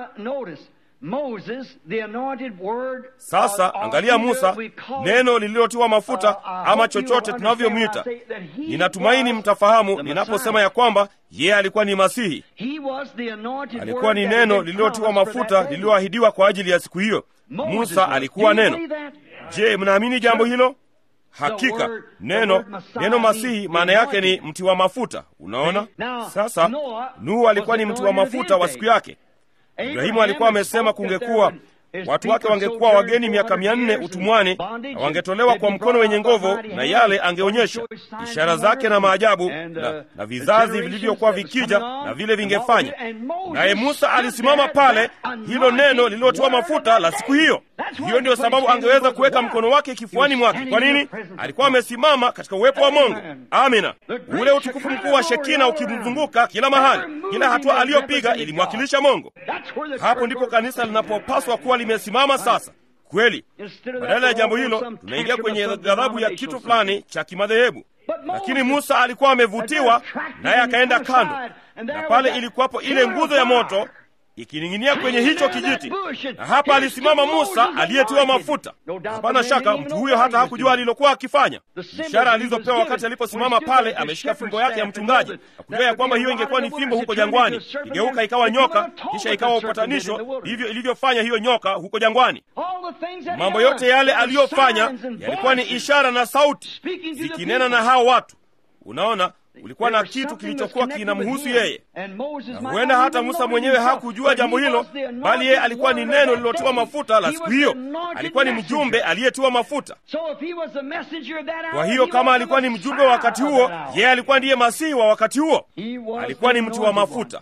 Sasa angalia Musa, neno lililotiwa mafuta ama chochote tunavyomwita. Ninatumaini mtafahamu ninaposema ya kwamba yeye alikuwa ni Masihi, alikuwa ni neno lililotiwa mafuta lililoahidiwa kwa ajili ya siku hiyo. Musa alikuwa neno. Je, mnaamini jambo hilo? Hakika neno neno Masihi maana yake ni mti wa mafuta. Unaona, sasa Nuhu alikuwa ni mti wa mafuta wa siku yake. Ibrahimu alikuwa amesema kungekuwa watu wake wangekuwa wageni miaka mia nne utumwani na wangetolewa kwa mkono wenye nguvu, na yale angeonyesha ishara zake na maajabu na, na vizazi vilivyokuwa vikija na vile vingefanya. Naye Musa alisimama pale, hilo neno lililotiwa mafuta la siku hiyo. Hiyo ndiyo sababu angeweza kuweka mkono wake kifuani mwake. Kwa nini? Alikuwa amesimama katika uwepo wa Mungu. Amina, ule utukufu mkuu wa Shekina ukimzunguka kila mahali. Kila hatua aliyopiga ilimwakilisha Mungu. Hapo ndipo kanisa linapopaswa kuwa limesimama sasa. Kweli, badala ya jambo hilo, tunaingia kwenye ghadhabu ya kitu fulani cha kimadhehebu. Lakini Musa alikuwa amevutiwa naye akaenda kando, na pale ilikuwapo ile nguzo ya moto ikining'inia kwenye hicho kijiti, na hapa alisimama Musa aliyetiwa mafuta. Hapana shaka mtu huyo hata hakujua alilokuwa akifanya. Ishara alizopewa wakati aliposimama pale ameshika fimbo yake ya mchungaji, na kujua ya kwamba hiyo ingekuwa ni fimbo huko jangwani, igeuka ikawa nyoka, kisha ikawa upatanisho. Hivyo ilivyofanya hiyo nyoka huko jangwani. Mambo yote yale aliyofanya yalikuwa ni ishara na sauti zikinena na hao watu. Unaona, ulikuwa na kitu kilichokuwa kinamhusu yeye, na huenda hata Musa mwenyewe hakujua jambo hilo, bali yeye alikuwa ni neno lililotiwa mafuta la siku hiyo. Alikuwa ni mjumbe aliyetiwa mafuta. Kwa hiyo kama alikuwa ni mjumbe wa wakati huo, yeye alikuwa ndiye masihi wa wakati huo, alikuwa ni mti wa mafuta.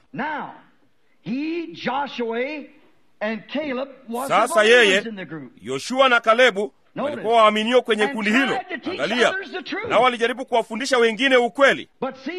Sasa yeye Yoshua na Kalebu walikuwa waaminio kwenye kundi hilo. Angalia, nao walijaribu kuwafundisha wengine ukweli,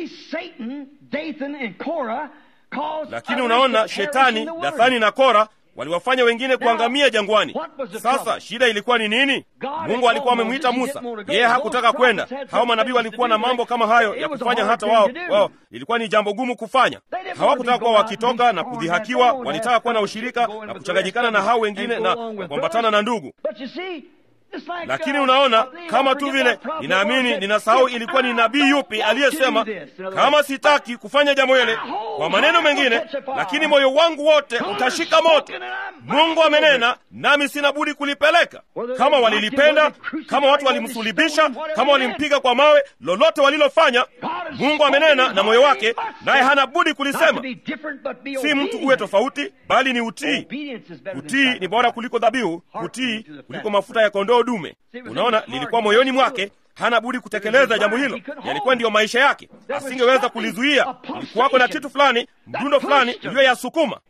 lakini unaona, Shetani, Dathani na Kora waliwafanya wengine kuangamia jangwani. Sasa shida ilikuwa ni nini? Mungu alikuwa amemwita Musa, yeye hakutaka kwenda. Hao manabii walikuwa na mambo kama hayo ya kufanya, hata wao wao ilikuwa ni jambo gumu kufanya. Hawakutaka kuwa wakitoka na kudhihakiwa, walitaka kuwa na ushirika na kuchanganyikana na hao wengine na kuambatana na ndugu lakini unaona, kama tu vile ninaamini, ninasahau ilikuwa ni nabii yupi aliyesema, kama sitaki kufanya jambo hile, kwa maneno mengine, lakini moyo wangu wote utashika moto. Mungu amenena, nami sina budi kulipeleka. Kama walilipenda, kama watu walimsulibisha, kama walimpiga kwa mawe, lolote walilofanya, Mungu amenena na moyo wake, naye hana budi kulisema. Si mtu uwe tofauti, bali ni utii. Utii ni bora kuliko dhabihu, utii kuliko mafuta ya kondoo dume. Unaona, lilikuwa moyoni mwake, hana budi kutekeleza jambo hilo. Yalikuwa ndiyo maisha yake, asingeweza kulizuia. Ilikuwako na kitu fulani, mdundo fulani uliyoyasukuma,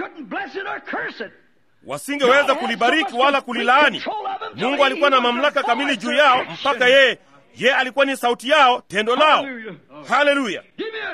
wasingeweza kulibariki wala kulilaani. Mungu alikuwa na mamlaka kamili juu yao, mpaka yeye ye alikuwa ni sauti yao, tendo lao. Haleluya!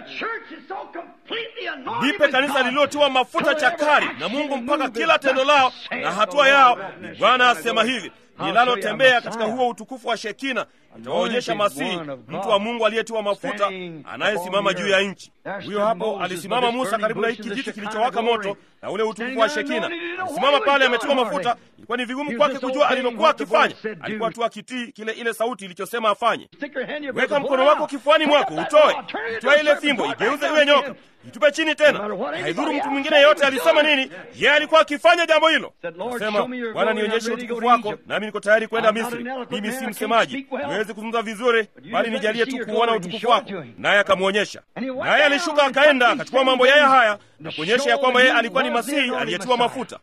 Nipe kanisa lililotiwa mafuta chakari na Mungu, mpaka kila tendo lao na hatua yao ni Bwana asema hivi linalotembea katika huo utukufu wa Shekina itawaonyesha Masihi, mtu wa Mungu aliyetiwa mafuta anayesimama juu ya nchi. Huyo hapo alisimama Musa karibu na hiki kijiti kilichowaka moto na ule utukufu wa Shekina. Alisimama pale ametiwa mafuta. Ilikuwa ni vigumu kwake kujua alilokuwa akifanya. Alikuwa tu akitii kile ile sauti ilichosema afanye. Weka mkono wako kifuani mwako, utoe, utoe ile fimbo, igeuze iwe nyoka, itupe chini tena. Haidhuru mtu mwingine yeyote alisema nini, yeye alikuwa akifanya jambo hilo. Nasema, Bwana, nionyeshe utukufu wako, nami niko tayari kwenda Misri. Mimi si msemaji, niwezi kuzungumza vizuri, bali nijalie tu kuona utukufu wako. Naye akamwonyesha, naye alishuka akaenda akachukua mambo yeye haya na kuonyesha ya kwamba yeye alikuwa ni Masihi aliyetiwa mafuta.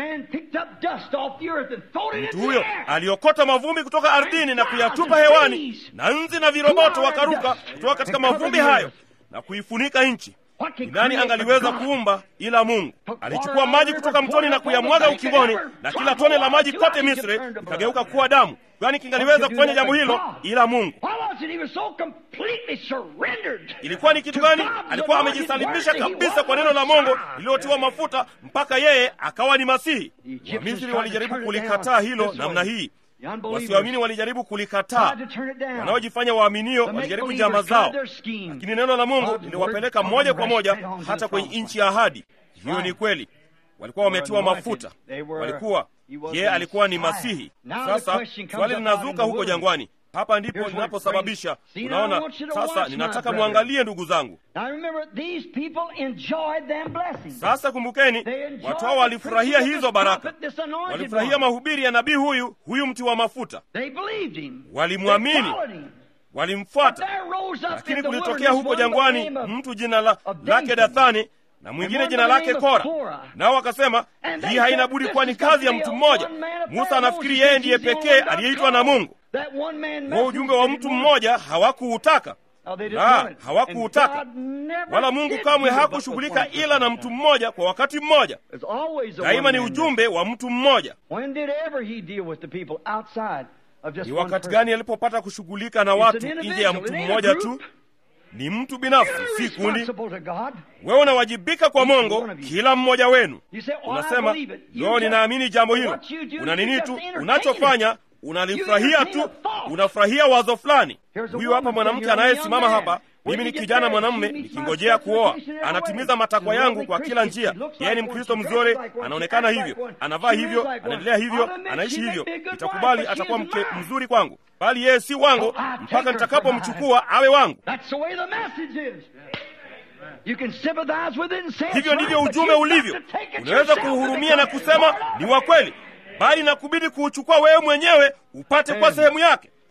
Mtu huyo aliokota mavumbi kutoka ardhini na kuyatupa hewani, na nzi na viroboto wakaruka kutoka katika mavumbi hayo na kuifunika nchi. Ni nani angaliweza kuumba ila Mungu? Alichukua maji kutoka mtoni na kuyamwaga ukingoni, na kila tone la maji kote Misri ikageuka kuwa damu. Kwani kingaliweza kufanya jambo hilo ila Mungu? Ilikuwa ni kitu gani? Alikuwa amejisalimisha kabisa kwa neno la Mungu lililotiwa mafuta, mpaka yeye akawa ni Masihi. Wamisri walijaribu kulikataa hilo namna hii Wasioamini walijaribu kulikataa, wanaojifanya waaminio walijaribu njama zao, lakini neno la Mungu liliwapeleka moja kwa moja hata kwenye nchi ya ahadi. Hiyo ni kweli, walikuwa wametiwa mafuta, walikuwa yeye alikuwa ni Masihi. Sasa swali linazuka huko jangwani. Hapa ndipo linaposababisha unaona. Sasa ninataka mwangalie, ndugu zangu. Sasa kumbukeni, watu hao walifurahia hizo baraka, walifurahia mahubiri ya nabii huyu huyu mti wa mafuta, walimwamini, walimfuata. Lakini kulitokea huko jangwani mtu jina la, lake Dathani na mwingine jina lake Kora, nao wakasema hii haina budi kuwa ni kazi ya mtu mmoja. Musa anafikiri yeye ndiye pekee aliyeitwa na Mungu. Huo ujumbe wa mtu mmoja hawakuutaka, la, hawakuutaka wala Mungu kamwe hakushughulika ila na mtu mmoja kwa wakati mmoja. Daima ni ujumbe wa mtu mmoja. Ni wakati gani alipopata kushughulika na watu nje ya mtu mmoja tu? Ni mtu binafsi, si kundi. Wewe unawajibika kwa Mungu, kila mmoja wenu. Unasema leo, ninaamini jambo hilo. Una nini tu unachofanya unalifurahia tu, unafurahia wazo fulani. Huyu hapa mwanamke anayesimama hapa, mimi ni kijana mwanamume nikingojea kuoa, anatimiza matakwa yangu kwa kila njia. Yeye ni Mkristo mzuri, anaonekana hivyo, anavaa hivyo, anaendelea hivyo, anaishi hivyo. Nitakubali, atakuwa mke mzuri kwangu, bali yeye si wangu mpaka nitakapomchukua awe wangu. Hivyo ndivyo ujumbe ulivyo. Unaweza kuuhurumia na kusema ni wa kweli bali nakubidi kuuchukua wewe mwenyewe upate kwa sehemu yake.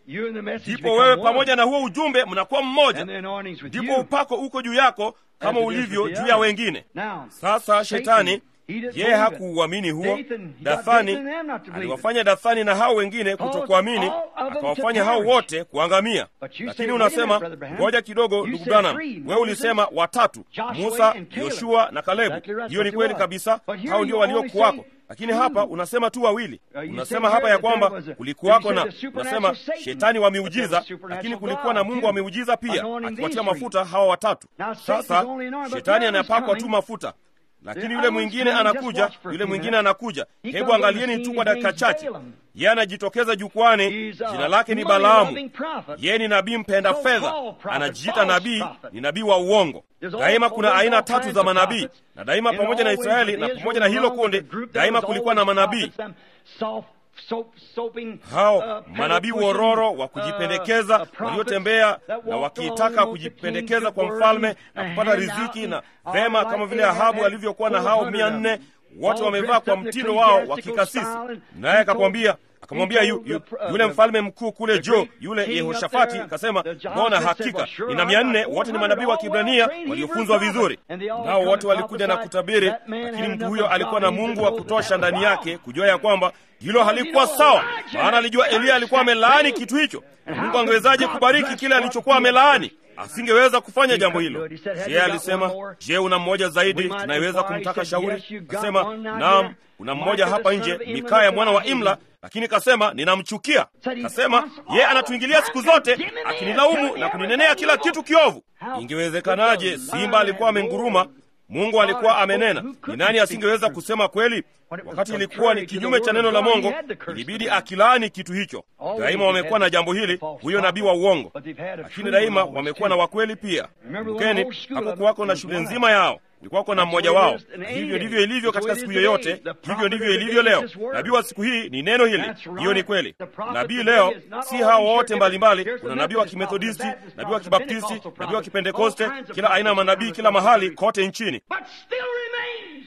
You and the message ndipo become wewe one. pamoja na huo ujumbe mnakuwa mmoja And the anointing's with ndipo you. upako uko juu yako kama As it is ulivyo with the juu ya other. wengine Now, sasa Satan, shetani he didn't yeye believe it. hakuuamini huo Dathan, he got dathani Dathan and them not to believe it. aliwafanya dathani na hao wengine kutokuamini all of them akawafanya to hao perish. wote kuangamia But you lakini say, unasema wait a minute, Brother Branham. ngoja kidogo You ndugu said branham three, wewe Moses, ulisema watatu Joshua musa and Caleb. yoshua na kalebu Exactly right, hiyo ni what kweli you kabisa are. But here hao ndio you only waliokuwako say lakini two. hapa unasema tu wawili Uh, you unasema say hapa here ya that there kwamba was a- kulikuwako you na said the supernatural unasema Satan, shetani wa but there miujiza was a supernatural lakini kulikuwa na God, mungu too, wa miujiza pia anointing akiwatia these mafuta hawa watatu Now, Satan's sasa only anointed, but shetani now he's anapakwa tu coming. mafuta lakini The yule other mwingine one's coming, just anakuja watch for a yule few mwingine minutes. anakuja He hebu comes on the angalieni tu scene, kwa his dakika name's chache Balaam. yeye anajitokeza jukwani He's a jina lake ni money-loving balaamu prophet. yeye ni nabii mpenda So-called fedha prophet, anajiita false nabii prophet. ni nabii wa uongo There's all- daima kuna there's aina all tatu kinds za of manabii prophets. na daima And pamoja na always israeli with na Israel pamoja na hilo along with kundi the group, daima there was kulikuwa na always manabii prophets, them soft, soap, soaping, hao uh, manabii pedal wororo pushing, wa uh, kujipendekeza uh, prophets waliotembea that na walked wakitaka along with the kujipendekeza king's kwa word mfalme and na kupata hand riziki out na and vema all kama like vile they had ahabu had alivyokuwa na hao 400 mia of them, nne wote all wamevaa dressed kwa up in mtindo wao wa ecclesiastical kikasisi style and naye he akakwambia told- akamwambia he yu, told yu, the pr- yule the- mfalme mkuu kule the jo great yule king up yehoshafati there, akasema the Jehoshaphat mbona said, hakika "Well, sure, nina I mia got nne wote ni 400 manabii wa all kibrania well-trained waliofunzwa Hebrew vizuri prophets, and they all nao come wote and walikuja na prophesied. kutabiri That man lakini had mtu enough huyo of alikuwa na God mungu to wa know that kutosha that ndani was yake wrong. kujua ya kwamba hilo halikuwa sawa maana alijua eliya alikuwa amelaani kitu hicho mungu angewezaje kubariki kile alichokuwa amelaani asingeweza kufanya jambo hilo je alisema je una mmoja zaidi tunayeweza kumtaka shauri kasema naam kuna mmoja hapa nje mikaya mwana wa imla lakini kasema ninamchukia kasema ye anatuingilia siku zote akinilaumu na kuninenea kila kitu kiovu ingewezekanaje simba alikuwa amenguruma mungu alikuwa amenena ni nani asingeweza kusema kweli wakati ilikuwa ni kinyume cha neno la mongo ilibidi akilaani kitu hicho daima wamekuwa na jambo hili huyo nabii wa uongo lakini daima wamekuwa na wakweli pia kumbukeni hakukuwako na shule nzima yao ulikuwako na mmoja wao na hivyo ndivyo ilivyo katika siku yoyote hivyo ndivyo ilivyo leo nabii wa siku hii ni neno hili hiyo ni kweli nabii leo si hao wote mbalimbali kuna nabii wa kimethodisti nabii wa kibaptisti nabii wa kipentekoste kila aina ya manabii kila mahali kote nchini But still remains.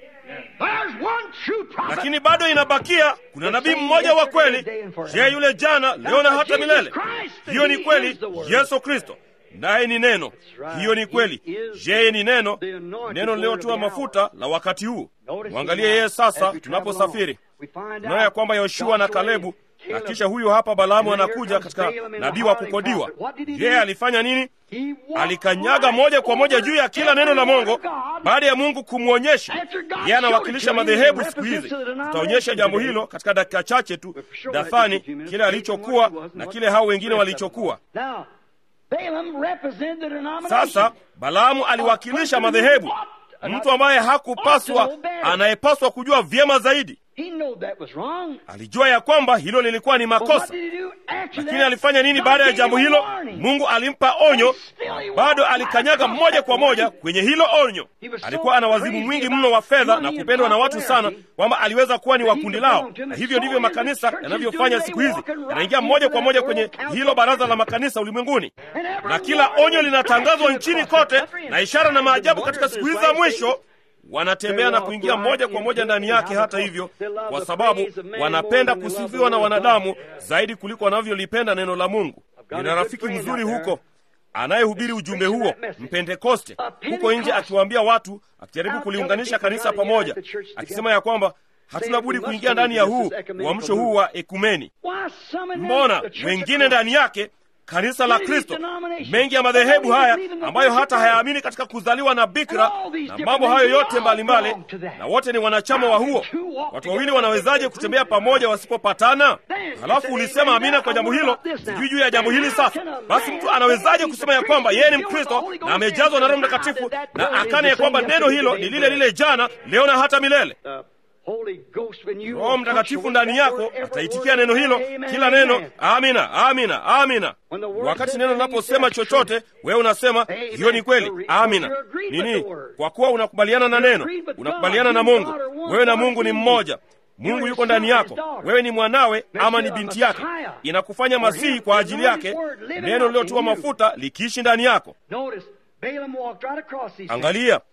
There's one true prophet. lakini bado inabakia kuna nabii mmoja wa kweli je yule jana leo na hata milele hiyo ni kweli yesu kristo naye ni neno hiyo ni kweli yeye ni neno neno lililotiwa mafuta la wakati huu mwangalie yeye sasa tunaposafiri tunaona ya kwamba yoshua na kalebu na kisha huyu hapa balaamu anakuja katika nabii wa kukodiwa yeye alifanya nini alikanyaga moja kwa moja juu ya kila neno la mongo baada ya mungu kumwonyesha yeye anawakilisha madhehebu siku hizi tutaonyesha jambo hilo katika dakika chache tu dathani kile alichokuwa na kile hao wengine walichokuwa Now, Balaam represented the denomination. sasa balaamu aliwakilisha madhehebu mtu ambaye hakupaswa anayepaswa kujua vyema zaidi He knew that was wrong. alijua ya kwamba hilo lilikuwa ni But what makosa did he do after lakini that? alifanya nini God baada ya gave jambo him a hilo warning. mungu alimpa onyo bado alikanyaga moja kwa moja kwenye hilo onyo alikuwa ana wazimu mwingi mno wa fedha na kupendwa na watu sana kwamba aliweza kuwa ni wa kundi lao na hivyo ndivyo makanisa yanavyofanya siku hizi yanaingia moja kwa moja kwenye hilo baraza la makanisa ulimwenguni na kila onyo linatangazwa nchini kote na ishara na maajabu katika siku hizi za mwisho wanatembea na kuingia moja kwa moja ndani yake hata hivyo kwa sababu wanapenda kusifiwa na wanadamu zaidi kuliko wanavyolipenda neno la mungu nina rafiki mzuri huko anayehubiri ujumbe huo mpentekoste huko nje akiwaambia watu akijaribu kuliunganisha kanisa pamoja akisema ya kwamba hatuna budi kuingia ndani ya huu uamsho huu wa ekumeni Why, some of them, mbona the church of wengine Christ, ndani yake kanisa la kristo mengi ya madhehebu haya ambayo hata hayaamini katika kuzaliwa na bikira na mambo hayo yote mbalimbali na wote ni wanachama wa huo watu wawili wanawezaje kutembea pamoja wasipopatana halafu ulisema amina kwa jambo hilo sijui juu ya jambo hili sasa basi mtu anawezaje kusema ya kwamba yeye ni mkristo na amejazwa na roho mtakatifu na akane ya kwamba neno hilo ni lile lile jana leo na hata milele The Holy Ghost, when you roho mtakatifu ndani yako ataitikia neno hilo kila neno amina amina amina wakati neno linaposema chochote wewe unasema hiyo ni kweli amina nini kwa kuwa unakubaliana na neno unakubaliana na mungu wewe na mungu ni mmoja mungu yuko ndani yako wewe ni mwanawe ama ni binti yake inakufanya masihi kwa ajili yake neno lililotiwa mafuta likiishi ndani yako Notice, Balaam walked right across these angalia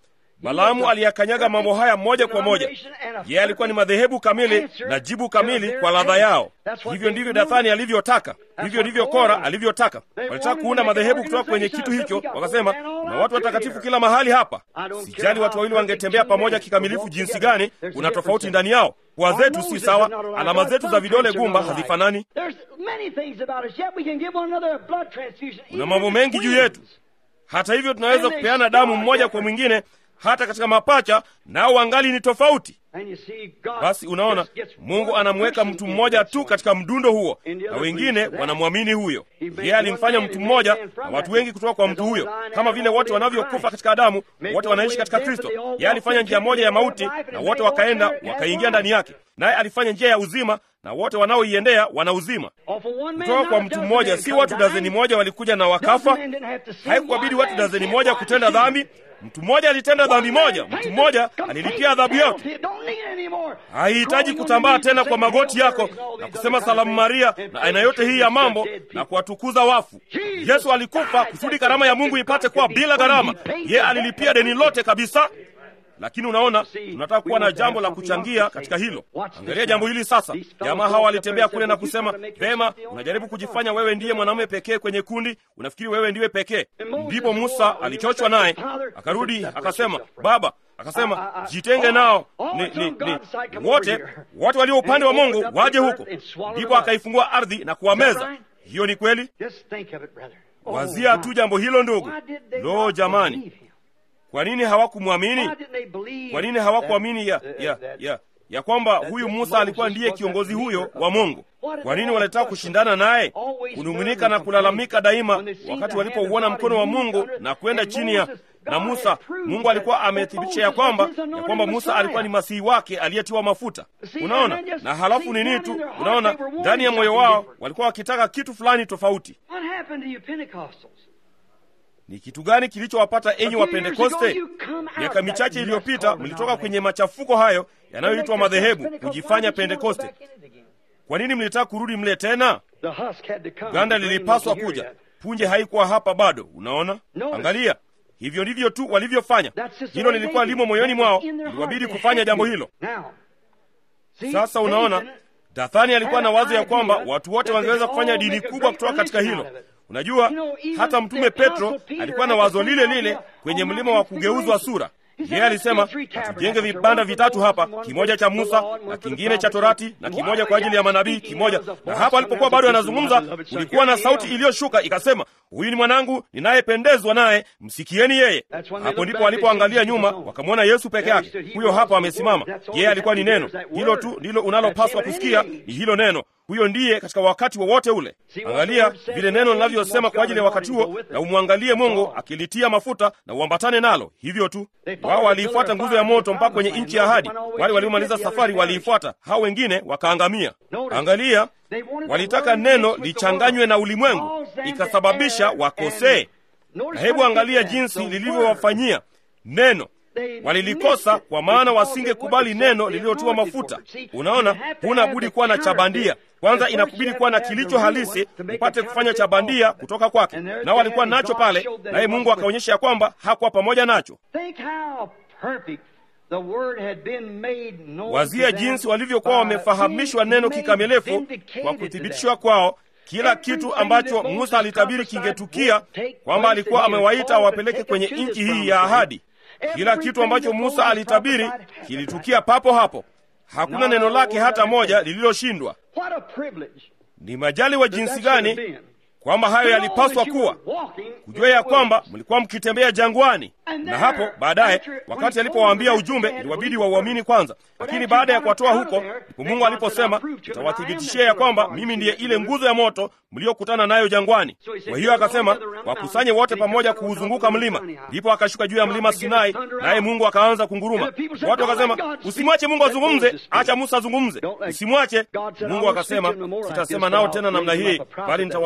balaamu aliyakanyaga mambo haya moja kwa moja yeye alikuwa ni madhehebu kamili na jibu kamili kwa ladha yao hivyo ndivyo dathani alivyotaka hivyo ndivyo kora alivyotaka walitaka kuunda madhehebu kutoka kwenye kitu hicho wakasema na watu watakatifu kila mahali hapa sijali watu wawili wangetembea pamoja kikamilifu jinsi gani kuna tofauti ndani yao pua zetu si sawa alama zetu za vidole gumba hazifanani kuna mambo mengi juu yetu hata hivyo tunaweza kupeana damu mmoja kwa mwingine hata katika mapacha nao wangali ni tofauti basi unaona mungu anamweka mtu mmoja tu katika mdundo huo na wengine wanamwamini huyo yeye alimfanya mtu mmoja na watu wengi kutoka kwa mtu huyo kama vile wote wanavyokufa katika adamu wote wanaishi katika kristo yeye alifanya njia moja ya mauti na wote wakaenda wakaingia ndani yake naye alifanya njia ya uzima na wote wanaoiendea wana uzima kutoka kwa mtu mmoja si watu dazeni moja walikuja na wakafa haikuwabidi watu dazeni moja kutenda dhambi mtu mmoja alitenda dhambi moja mtu mmoja alilipia adhabu yake haihitaji kutambaa tena kwa magoti yako na kusema salamu maria na aina yote hii ya mambo na kuwatukuza wafu yesu alikufa kusudi karama ya mungu ipate kuwa bila gharama ye alilipia deni lote kabisa lakini unaona tunataka kuwa na jambo la kuchangia katika hilo angalia jambo hili sasa jamaa hawa walitembea kule na kusema vema unajaribu kujifanya wewe ndiye mwanamume pekee kwenye kundi unafikiri wewe ndiwe pekee ndipo musa alichochwa naye akarudi akasema baba akasema jitenge nao ni, ni, ni wote wote walio upande wa mungu waje huko ndipo akaifungua ardhi na kuwameza hiyo ni kweli wazia tu jambo hilo ndugu lo jamani kwa nini hawakumwamini kwa nini hawakuamini ya, ya, ya, ya kwamba huyu musa alikuwa ndiye kiongozi huyo wa mungu kwa nini walitaka kushindana naye kunung'unika na kulalamika daima wakati walipouona mkono wa mungu na kwenda chini ya na musa mungu alikuwa amethibitisha ya kwamba ya kwamba musa alikuwa ni masihi wake aliyetiwa mafuta unaona na halafu nini tu unaona ndani ya moyo wao walikuwa wakitaka kitu fulani tofauti ni kitu gani kilichowapata enyi wa pentekoste miaka michache iliyopita mlitoka kwenye machafuko hayo yanayoitwa madhehebu kujifanya pentekoste kwa nini mlitaka kurudi mle tena ganda lilipaswa kuja punje haikuwa hapa bado unaona angalia hivyo ndivyo tu walivyofanya hilo lilikuwa limo moyoni mwao iliwabidi kufanya jambo hilo sasa unaona dathani alikuwa na wazo ya kwamba watu wote wangeweza kufanya dini kubwa kutoka katika hilo unajua hata mtume petro alikuwa na wazo lile lile kwenye mlima wa kugeuzwa sura yeye alisema tujenge vibanda vitatu hapa kimoja cha musa na kingine cha torati na kimoja kwa ajili ya manabii kimoja na hapo alipokuwa bado anazungumza kulikuwa na sauti iliyoshuka ikasema huyu ni mwanangu ninayependezwa naye msikieni yeye hapo ndipo walipoangalia nyuma wakamwona yesu peke yake huyo hapo amesimama yeye alikuwa ni neno hilo tu ndilo unalopaswa kusikia ni hilo neno huyo ndiye katika wakati wowote wa ule angalia vile neno linavyosema kwa ajili ya wakati huo na umwangalie mungu akilitia mafuta na uambatane nalo hivyo tu wao waliifuata nguzo ya moto mpaka kwenye nchi ya ahadi wale waliomaliza safari waliifuata hao wengine wakaangamia angalia walitaka neno lichanganywe na ulimwengu ikasababisha wakosee na hebu angalia jinsi lilivyowafanyia neno walilikosa kwa maana wasingekubali neno lililotiwa mafuta unaona huna budi kuwa na chabandia kwanza inakubidi kuwa na kilicho halisi upate kufanya cha bandia kutoka kwake nao walikuwa nacho pale naye mungu akaonyesha ya kwamba hakuwa pamoja nacho wazia jinsi walivyokuwa wamefahamishwa neno kikamilifu kwa kuthibitishwa kwao kila kitu ambacho musa alitabiri kingetukia kwamba alikuwa amewaita awapeleke kwenye nchi hii ya ahadi kila kitu ambacho musa alitabiri kilitukia papo hapo hakuna neno lake hata moja lililoshindwa ni majali wa jinsi gani kwamba hayo yalipaswa kuwa kujua ya kwamba mlikuwa mkitembea jangwani na hapo baadaye wakati alipowaambia ujumbe iliwabidi wauamini kwanza lakini baada ya kuwatoa huko ndipo mungu aliposema nitawathibitishia ya kwamba mimi ndiye ile nguzo ya moto mliokutana nayo jangwani kwa hiyo akasema wakusanye wote pamoja kuuzunguka mlima ndipo akashuka juu ya mlima sinai naye mungu akaanza kunguruma watu wakasema usimwache mungu azungumze acha musa azungumze usimwache mungu akasema sitasema nao tena namna hii bali nitawaondokeshea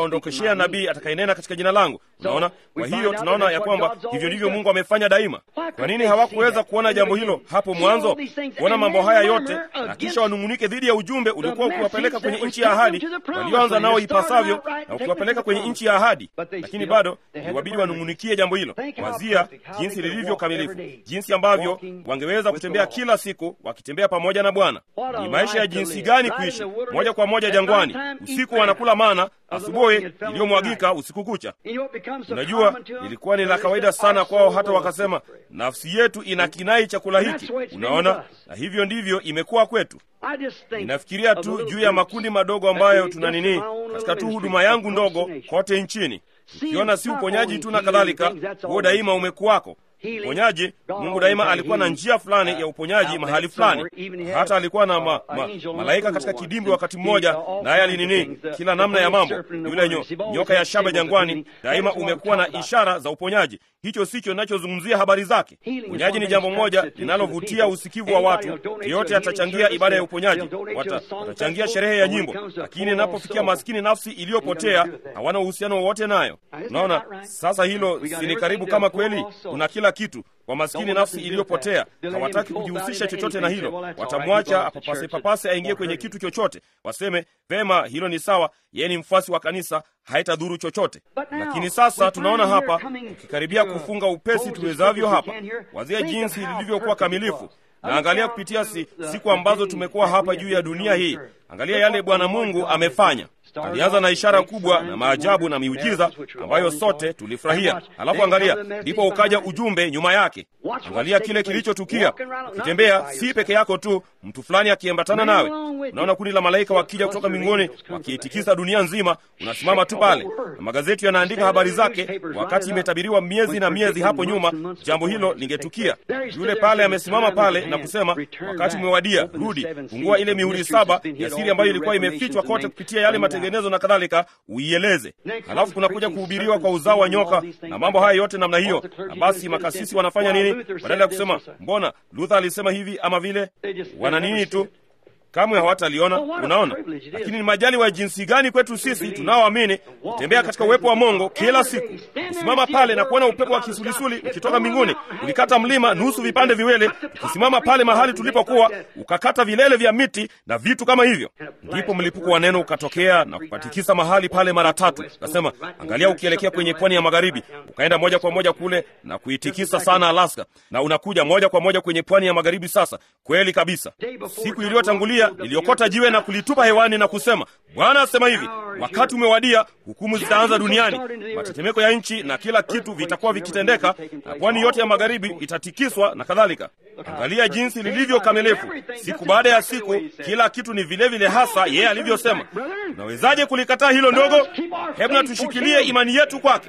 nitamletea nabii atakayenena katika jina langu. Unaona, kwa hiyo tunaona ya kwamba hivyo ndivyo Mungu amefanya daima. Kwa nini hawakuweza kuona jambo hilo hapo mwanzo, kuona mambo haya yote na kisha wanung'unike dhidi ya ujumbe uliokuwa ukiwapeleka kwenye nchi ya ahadi, walioanza nao ipasavyo na ukiwapeleka kwenye nchi ya ahadi, lakini bado iliwabidi wanung'unikie jambo hilo. Wazia jinsi lilivyo kamilifu, jinsi ambavyo wangeweza kutembea kila siku wakitembea pamoja na Bwana. Ni maisha ya jinsi gani kuishi moja kwa moja jangwani, usiku wanakula mana, asubuhi iliyomwagika usiku kucha. Unajua, ilikuwa ni la kawaida sana kwao, hata wakasema nafsi yetu ina kinai chakula hiki. Unaona, na hivyo ndivyo imekuwa kwetu. Ninafikiria tu juu ya makundi madogo ambayo tuna nini katika tu huduma yangu ndogo kote nchini, ukiona si uponyaji tu na kadhalika, huo daima umekuwako uponyaji. Mungu daima alikuwa na njia fulani ya uponyaji mahali fulani. Hata alikuwa na ma, ma, malaika katika kidimbwi wakati mmoja, naye alinini kila namna ya mambo. Yule nyo, nyoka ya shaba jangwani daima umekuwa na ishara za uponyaji. Hicho sicho ninachozungumzia habari zake. Uponyaji ni jambo moja linalovutia usikivu wa watu. Yeyote atachangia ibada ya uponyaji, wata, watachangia sherehe ya nyimbo, lakini inapofikia maskini nafsi iliyopotea hawana uhusiano wowote nayo. Unaona sasa, hilo si ni karibu kama kweli kuna kila kitu kwa maskini nafsi iliyopotea. Hawataki kujihusisha chochote na hilo, watamwacha apapase papase aingie kwenye kitu chochote, waseme vema, hilo ni sawa, yeye ni mfuasi wa kanisa, haitadhuru chochote. Lakini sasa tunaona hapa, ukikaribia kufunga upesi tuwezavyo hapa, wazia jinsi lilivyokuwa kamilifu na angalia kupitia si, siku ambazo tumekuwa hapa juu ya dunia hii, angalia yale Bwana Mungu amefanya. Alianza na ishara kubwa na maajabu na miujiza ambayo sote tulifurahia. Halafu angalia, ndipo ukaja ujumbe nyuma yake. Angalia kile kilichotukia. Ukitembea si peke yako tu, mtu fulani akiambatana nawe. Unaona kundi la malaika wakija kutoka mbinguni wakiitikisa dunia nzima, unasimama tu pale, na magazeti yanaandika habari zake, wakati imetabiriwa miezi na miezi hapo nyuma jambo hilo lingetukia. Yule pale amesimama pale na kusema, wakati umewadia, rudi, fungua ile mihuri saba ya siri ambayo ilikuwa imefichwa kote kupitia yale matengenezo na kadhalika, uieleze. Halafu kunakuja kuhubiriwa kwa uzao wa nyoka na mambo haya yote namna hiyo. Na basi makasisi wanafanya nini? Badala ya kusema mbona Luther alisema hivi ama vile, wana nini tu kamwe hawataliona. Unaona, lakini ni majali wa jinsi gani kwetu sisi tunaoamini kutembea katika uwepo wa Mungu kila siku, kusimama pale na kuona upepo wa kisulisuli ukitoka mbinguni, ulikata mlima nusu vipande viwili, ukisimama pale mahali tulipokuwa, ukakata vilele vya miti na vitu kama hivyo. Ndipo mlipuko wa neno ukatokea na kupatikisa mahali pale mara tatu. Nasema, angalia, ukielekea kwenye pwani ya magharibi, ukaenda moja kwa moja kule na kuitikisa sana Alaska, na unakuja moja kwa moja kwenye pwani ya magharibi. Sasa kweli kabisa, siku iliyotangulia niliokota jiwe na kulitupa hewani na kusema, Bwana asema hivi, wakati umewadia, hukumu zitaanza duniani, matetemeko ya nchi na kila kitu vitakuwa vikitendeka, na pwani yote ya magharibi itatikiswa na kadhalika. Angalia jinsi lilivyo kamilifu, siku baada ya siku, kila kitu ni vilevile vile hasa yeye alivyosema. Unawezaje kulikataa hilo ndogo? Hebu na tushikilie imani yetu kwake.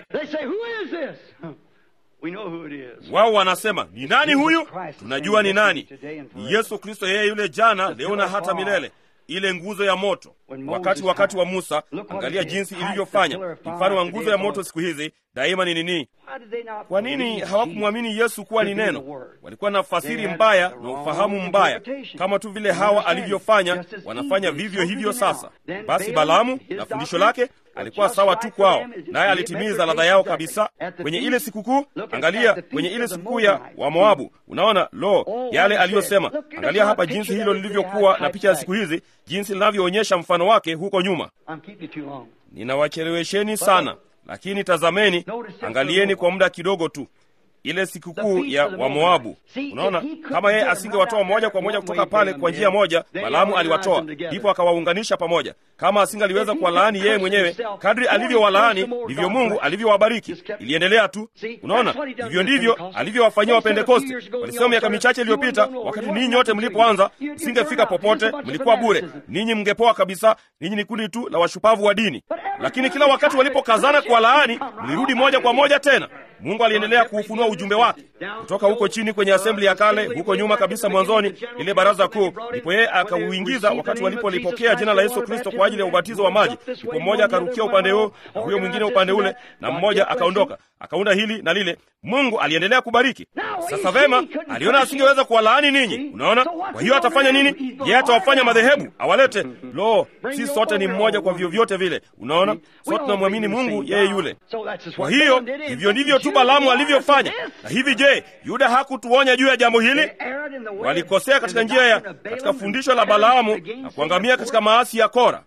Wao wanasema ni nani huyu? Tunajua ni nani. Ni Yesu Kristo, yeye yule jana, leo na hata milele, ile nguzo ya moto. Wakati wakati wa Musa, angalia jinsi ilivyofanya. Mfano wa nguzo ya moto siku hizi daima ni nini? Kwa nini hawakumwamini Yesu kuwa ni neno? Walikuwa na fasiri mbaya na ufahamu mbaya, kama tu vile Hawa alivyofanya, wanafanya vivyo hivyo sasa. Basi Balaamu na fundisho lake alikuwa sawa tu kwao, naye alitimiza ladha yao kabisa kwenye ile sikukuu. Angalia kwenye ile sikukuu ya Wamoabu, unaona lo, yale aliyosema. Angalia hapa jinsi hilo lilivyokuwa na picha ya siku hizi, jinsi linavyoonyesha mfano wake huko nyuma. Ninawachelewesheni sana, lakini tazameni, angalieni kwa muda kidogo tu ile sikukuu ya Wamoabu. Unaona, kama yeye asingewatoa moja kwa moja kutoka pale kwa njia moja, Balaamu aliwatoa, ndipo akawaunganisha pamoja. Kama asingaliweza kuwalaani yeye mwenyewe, kadri alivyowalaani ndivyo Mungu alivyowabariki. Iliendelea tu. Unaona, hivyo ndivyo alivyowafanyia Wapentekosti. Walisema miaka michache iliyopita, wakati ninyi nyote mlipoanza, msingefika popote, mlikuwa bure, ninyi mngepoa kabisa, ninyi ni kundi tu la washupavu wa dini. Lakini kila wakati walipokazana kuwalaani, mlirudi moja kwa moja tena Mungu aliendelea kuufunua ujumbe wake kutoka huko chini kwenye asembli ya kale, huko nyuma kabisa mwanzoni, ile baraza kuu. Ndipo yeye akauingiza wakati walipolipokea jina la Yesu Kristo kwa ajili ya ubatizo wa maji. Ndipo mmoja akarukia upande huu na huyo mwingine upande ule, na mmoja akaondoka, akaunda hili na lile. Mungu aliendelea kubariki. Sasa vema, aliona asingeweza kuwalaani ninyi. Unaona, kwa hiyo atafanya nini? Yeye atawafanya madhehebu, awalete. Lo, si sote ni mmoja kwa vyovyote vile. Unaona, sote tunamwamini Mungu yeye yule. Kwa hiyo hivyo ndivyo tu Balaamu alivyofanya. Na hivi je, Yuda hakutuonya juu ya jambo hili? Walikosea katika njia ya katika fundisho la Balaamu na kuangamia katika maasi ya Kora.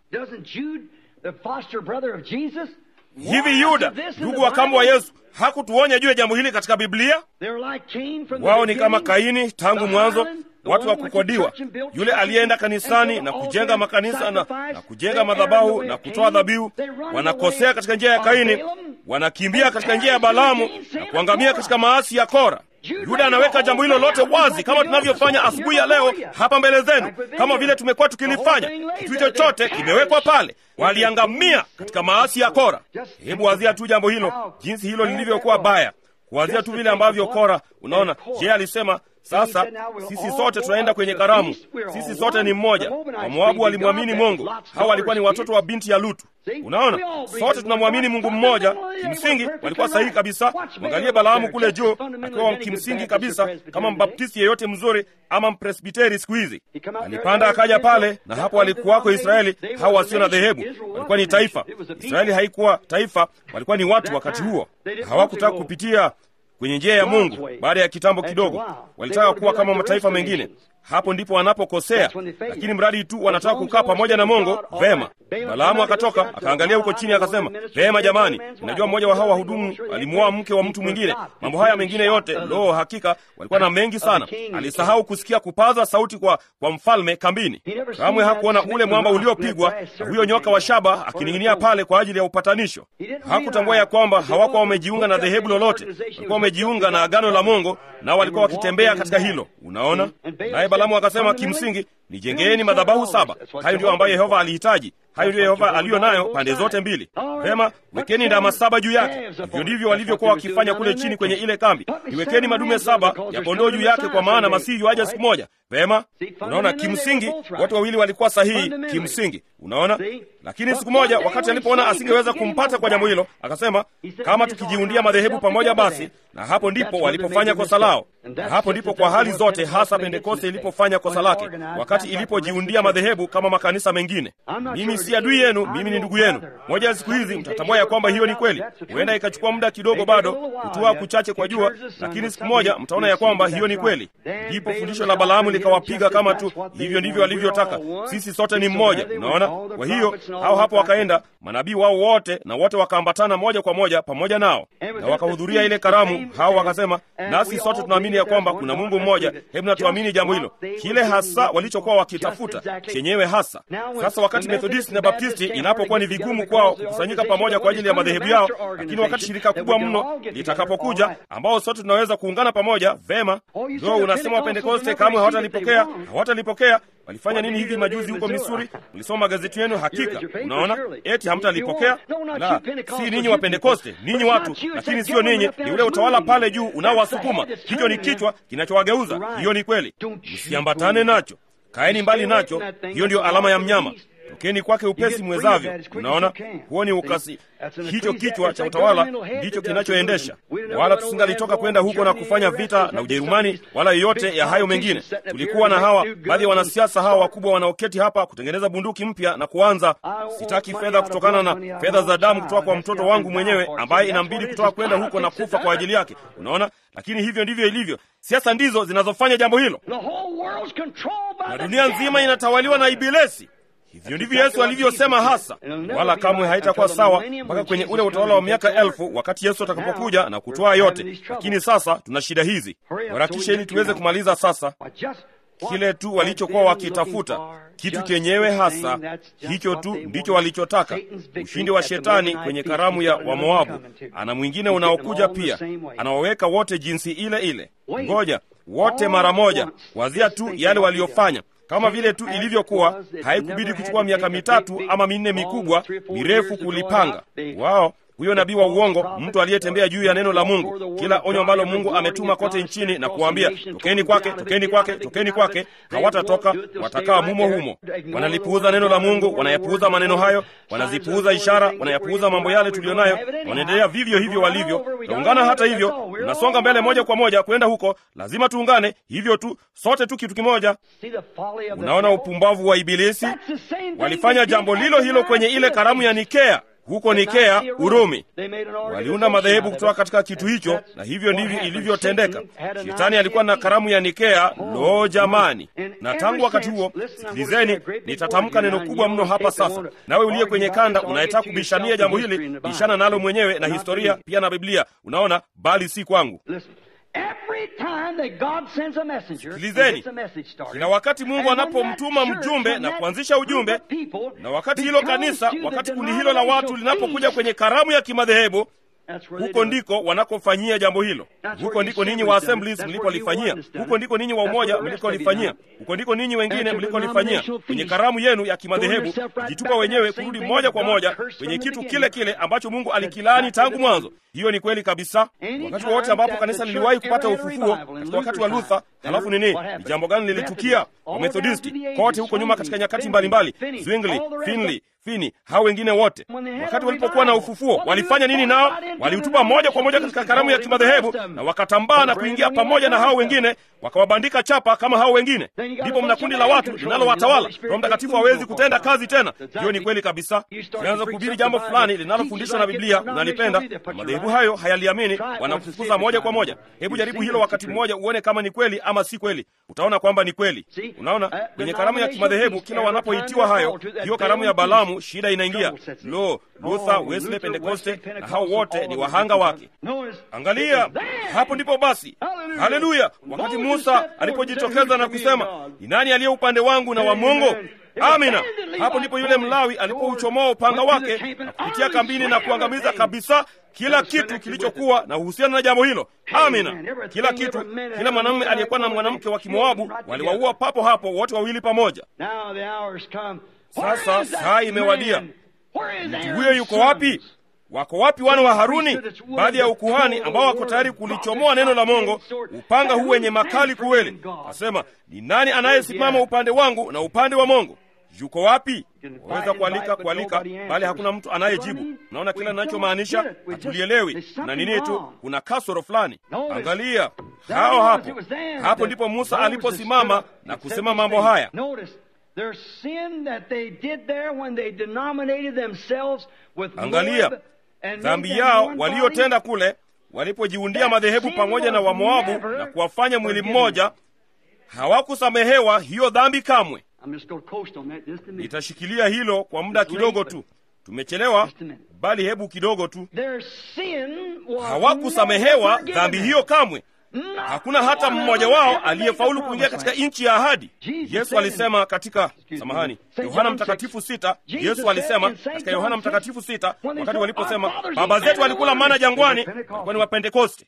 Hivi Yuda, ndugu wa kambo wa Yesu, hakutuonya juu ya jambo hili katika Biblia? Wao ni kama Kaini tangu mwanzo, watu wa kukodiwa, yule aliyeenda kanisani na kujenga makanisa na, na kujenga madhabahu na kutoa dhabihu. Wanakosea katika njia ya Kaini, wanakimbia katika njia ya Balaamu na kuangamia katika maasi ya Kora. Yuda anaweka jambo hilo lote wazi kama tunavyofanya asubuhi ya leo hapa mbele zenu, kama vile tumekuwa tukilifanya. Kitu chochote kimewekwa pale. Waliangamia katika maasi ya Kora. Hebu wazia tu jambo hilo, jinsi hilo lilivyokuwa baya, kuwazia tu vile ambavyo Kora. Unaona, je, alisema sasa sisi sote tunaenda kwenye karamu, sisi sote ni mmoja. Wamoabu walimwamini Mungu, hawa walikuwa ni watoto wa binti ya Lutu. Unaona, sote tunamwamini Mungu mmoja. Kimsingi walikuwa sahihi kabisa. Mwangalie Balaamu kule juu, akiwa kimsingi kabisa kama mbaptisti yeyote mzuri ama mpresbiteri siku hizi. Alipanda akaja pale, na hapo walikuwako Israeli, hao wasio na dhehebu. Walikuwa ni taifa. Israeli haikuwa taifa, walikuwa ni watu. Wakati huo hawakutaka kupitia kwenye njia ya Mungu. Baada ya kitambo kidogo, walitaka kuwa kama mataifa mengine. Hapo ndipo wanapokosea, lakini mradi tu wanataka kukaa pamoja na Mungu, vema. Balaamu akatoka akaangalia huko chini, akasema, vema jamani, unajua mmoja wa hawa wahudumu alimuoa mke wa mtu mwingine. Mambo haya mengine yote, lo, hakika walikuwa na mengi sana. Alisahau kusikia kupaza sauti kwa, kwa mfalme kambini. Kamwe hakuona ule mwamba uliopigwa na huyo nyoka wa shaba akining'inia pale kwa ajili ya upatanisho. Hakutambua ya kwamba hawakuwa wamejiunga na dhehebu lolote, walikuwa wamejiunga na agano la Mungu, nao walikuwa wakitembea katika hilo. Unaona, naye Balaamu akasema, kimsingi nijengeni madhabahu saba. Hayo ndiyo ambayo Yehova alihitaji. Hayo ndiyo Yehova aliyo nayo pande zote mbili. Vema, wekeni ndama saba juu yake. Hivyo ndivyo walivyokuwa wakifanya kule chini kwenye ile kambi. Niwekeni madume saba ya kondoo juu yake, kwa maana masihi yuaja siku moja. Vema, unaona, kimsingi watu wawili walikuwa sahihi kimsingi, unaona. Lakini siku moja, wakati alipoona asingeweza kumpata kwa jambo hilo, akasema kama tukijiundia madhehebu pamoja, basi. Na hapo ndipo walipofanya kosa lao, na hapo ndipo kwa hali zote, hasa Pentekoste ilipofanya kosa lake, wakati ilipojiundia madhehebu kama makanisa mengine. Mimi si adui yenu, mimi ni ndugu yenu. Moja ya siku hizi mtatambua ya kwamba hiyo ni kweli. Huenda ikachukua muda kidogo, bado kutua kuchache kwa jua, lakini siku moja mtaona ya kwamba hiyo ni kweli. Ndipo fundisho la Balaamu likawapiga kama tu hivyo ndivyo walivyotaka. Sisi sote ni mmoja, unaona. Kwa hiyo hao hapo wakaenda manabii wao wote, na wote wakaambatana moja kwa moja pamoja nao, na wakahudhuria ile karamu. Hao wakasema, nasi sote tunaamini ya kwamba kuna Mungu mmoja, hebu na tuamini jambo hilo, kile hasa walichokuwa wakitafuta chenyewe hasa. Sasa wakati Methodisti na Baptisti inapokuwa ni vigumu kwao kukusanyika pamoja kwa ajili ya madhehebu yao, lakini wakati shirika kubwa mno litakapokuja, ambao sote tunaweza kuungana pamoja, vema. Ndio unasema Wapentekoste kamwe hawatalipokea, hawatalipokea. Walifanya nini hivi majuzi huko Misuri? Mlisoma magazeti yenu, hakika. Unaona, eti hamtalipokea. La, si ninyi Wapentekoste, ninyi watu, lakini sio ninyi, ni ule utawala pale juu unaowasukuma. Hicho ni kichwa kinachowageuza. Hiyo ni kweli, msiambatane nacho, kaeni mbali nacho. Hiyo ndiyo alama ya mnyama. Tokeni kwake upesi mwezavyo. Unaona, huo ni ukasi. Hicho kichwa cha utawala ndicho kinachoendesha. Wala tusingalitoka kwenda huko na kufanya vita na Ujerumani wala yoyote ya hayo mengine. Tulikuwa na hawa baadhi ya wanasiasa hawa wakubwa wanaoketi hapa kutengeneza bunduki mpya na kuanza. Sitaki fedha kutokana na fedha za damu kutoka kwa mtoto wangu mwenyewe ambaye inambidi kutoka kwenda huko na kufa kwa ajili yake. Unaona, lakini hivyo ndivyo ilivyo. Siasa ndizo zinazofanya jambo hilo, na dunia nzima inatawaliwa na Ibilisi. Hivyo ndivyo Yesu alivyosema hasa, wala kamwe haitakuwa sawa mpaka kwenye ule utawala wa miaka elfu, wakati Yesu atakapokuja na kutoa yote. Lakini sasa tuna shida hizi, harakisha ili tuweze kumaliza sasa kile tu walichokuwa wakitafuta, kitu chenyewe hasa hicho tu ndicho walichotaka, ushindi wa shetani kwenye karamu ya Wamoabu. Ana mwingine unaokuja pia, anawaweka wote jinsi ile ile. Ngoja wote mara moja, wazia tu yale waliofanya kama vile tu ilivyokuwa. Haikubidi kuchukua miaka mitatu ama minne mikubwa mirefu kulipanga wao huyo nabii wa uongo, mtu aliyetembea juu ya neno la Mungu, kila onyo ambalo Mungu ametuma kote nchini na kuwaambia tokeni kwake, tokeni kwake, tokeni kwake, hawatatoka, watakaa mumo humo. Wanalipuuza neno la Mungu, wanayapuuza maneno hayo, wanazipuuza ishara, wanayapuuza mambo yale tuliyo nayo, wanaendelea vivyo hivyo walivyo. Taungana hata hivyo, tunasonga mbele moja kwa moja kwenda huko, lazima tuungane hivyo tu, sote tu kitu kimoja. Unaona upumbavu wa Ibilisi. Walifanya jambo lilo hilo kwenye ile karamu ya Nikea huko Nikea, Urumi. Waliunda madhehebu kutoka katika kitu hicho, na hivyo ndivyo ilivyotendeka. Shetani alikuwa na karamu ya Nikea. Lo, jamani! Na tangu wakati huo, sikilizeni, nitatamka neno kubwa mno hapa sasa. Nawe uliye kwenye kanda unayetaka kubishania jambo hili, bishana nalo mwenyewe na historia pia na Biblia, unaona, bali si kwangu. Sikilizeni, kila wakati Mungu anapomtuma mjumbe na kuanzisha ujumbe, na wakati hilo kanisa, wakati kundi hilo la watu linapokuja kwenye karamu ya kimadhehebu, huko ndiko wanakofanyia jambo hilo. Huko ndiko ninyi wa Assemblies mlikolifanyia, huko ndiko ninyi wa umoja mlikolifanyia, huko ndiko ninyi wengine mlikolifanyia, kwenye karamu yenu ya kimadhehebu, jitupa wenyewe kurudi moja kwa moja kwenye kitu kile kile ambacho Mungu alikilaani tangu mwanzo. Hiyo ni kweli kabisa. Wakati wowote ambapo kanisa liliwahi kupata ufufuo, katika wakati wa Luther, halafu nini, ni jambo gani lilitukia? Wamethodisti kote huko nyuma, katika nyakati mbalimbali, Zwingli, Finley Fini, hao wengine wote, wakati walipokuwa na ufufuo walifanya nini? Nao waliutupa moja kwa moja katika karamu ya kimadhehebu na wakatambaa na kuingia pamoja na hao wengine, wakawabandika chapa kama hao wengine. Ndipo mna kundi la watu linalowatawala. Roho Mtakatifu hawezi kutenda kazi tena. Hiyo ni kweli kabisa. Ukianza kuhubiri jambo fulani linalofundishwa na Biblia unalipenda, madhehebu hayo hayaliamini, wanakufukuza moja kwa moja. Hebu jaribu hilo wakati mmoja, uone kama ni kweli ama si kweli. Utaona kwamba ni kweli. Unaona, kwenye karamu ya kimadhehebu kila wanapoitiwa hayo, hiyo karamu ya Balamu shida inaingia. Lo, Luther, Wesley, Pentekoste na hao wote ni wahanga wake. Angalia, hapo ndipo basi, haleluya, wakati Musa alipojitokeza na kusema, ni nani aliye upande wangu na wa Mungu? Amina. Hapo ndipo yule Mlawi alipouchomoa upanga wake na kupitia kambini na kuangamiza kabisa kila kitu kilichokuwa na uhusiano na jambo hilo. Amina. Kila kitu, kila mwanamume aliyekuwa na mwanamke wa Kimoabu waliwaua papo hapo wote wawili pamoja. Sasa saa imewadia. Mtu huyo yuko wapi? Wako wapi wana wa Haruni, baadhi ya ukuhani ambao wako tayari kulichomoa neno la Mungu, upanga huu wenye makali kuwele? Nasema, ni nani anayesimama upande wangu na upande wa Mungu? Yuko wapi? Waweza kualika kualika, bali hakuna mtu anayejibu. Naona kila ninachomaanisha hatulielewi, na nini tu, kuna kasoro fulani. Angalia hao hapo, hapo ndipo Musa aliposimama na kusema mambo haya. Angalia dhambi yao waliotenda kule walipojiundia madhehebu pamoja na Wamoabu na kuwafanya mwili mmoja. Hawakusamehewa hiyo dhambi kamwe. Nitashikilia hilo kwa muda kidogo tu, tumechelewa, bali hebu kidogo tu. Hawakusamehewa dhambi hiyo kamwe. Hakuna hata mmoja wao aliyefaulu kuingia katika nchi ya ahadi. Yesu alisema katika, samahani, Yohana Mtakatifu sita. Yesu alisema katika Yohana Mtakatifu sita, wakati waliposema baba zetu walikula mana jangwani, walikuwa ni Wapentekoste.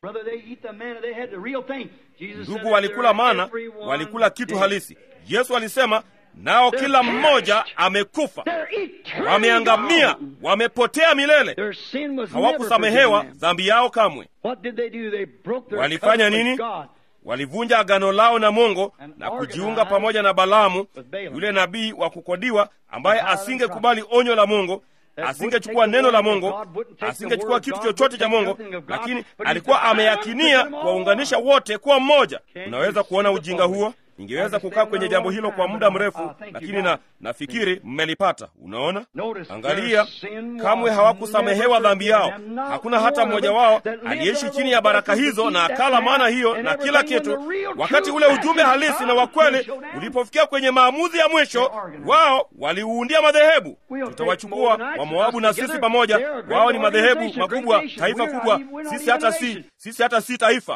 Ndugu, walikula mana, walikula kitu halisi. Yesu alisema nao kila mmoja amekufa, wameangamia, wamepotea milele. Hawakusamehewa dhambi yao kamwe. Walifanya nini? Walivunja agano lao na Mungu na kujiunga pamoja na Balaamu, yule nabii wa kukodiwa, ambaye asingekubali onyo la Mungu, asingechukua neno la Mungu, asingechukua kitu chochote cha Mungu, lakini alikuwa ameyakinia kuwaunganisha wote kuwa mmoja. Unaweza kuona ujinga huo? Ningeweza kukaa kwenye jambo hilo kwa muda mrefu, lakini na nafikiri mmelipata. Unaona, angalia, kamwe hawakusamehewa dhambi yao. Hakuna hata mmoja wao aliyeishi chini ya baraka hizo na akala maana hiyo na kila kitu. Wakati ule ujumbe halisi na wa kweli ulipofikia kwenye maamuzi ya mwisho, wao waliuundia madhehebu. Tutawachukua Wamoabu na sisi pamoja. Wao ni madhehebu makubwa, taifa kubwa. Sisi hata si sisi hata si taifa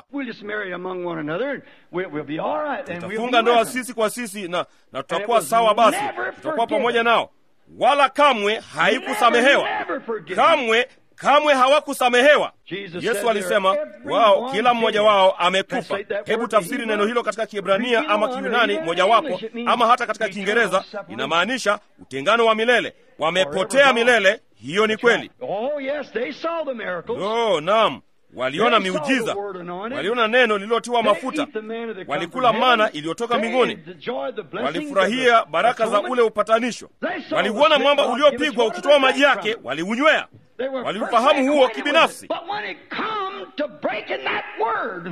tutafunga ndoa sisi kwa sisi na, na tutakuwa sawa. Basi tutakuwa pamoja nao, wala kamwe haikusamehewa kamwe, kamwe hawakusamehewa. Yesu alisema wao, kila mmoja wao amekufa. Hebu tafsiri neno hilo katika Kiebrania ama Kiyunani mojawapo, ama hata katika Kiingereza, inamaanisha utengano wa milele. Wamepotea milele, hiyo ni kweli Oh, yes, they saw the miracles. no naam waliona They saw the miujiza word anointed. waliona neno lililotiwa They mafuta eat the manna that come walikula from mana heaven. iliyotoka They mbinguni enjoyed the blessings walifurahia of the baraka za atonement. ule upatanisho They saw waliuona the mwamba rock uliopigwa give us ukitoa water maji to yake drink from. waliunywea They were waliufahamu perfectly huo acquainted with kibinafsi. it. But when it come to breaking that word,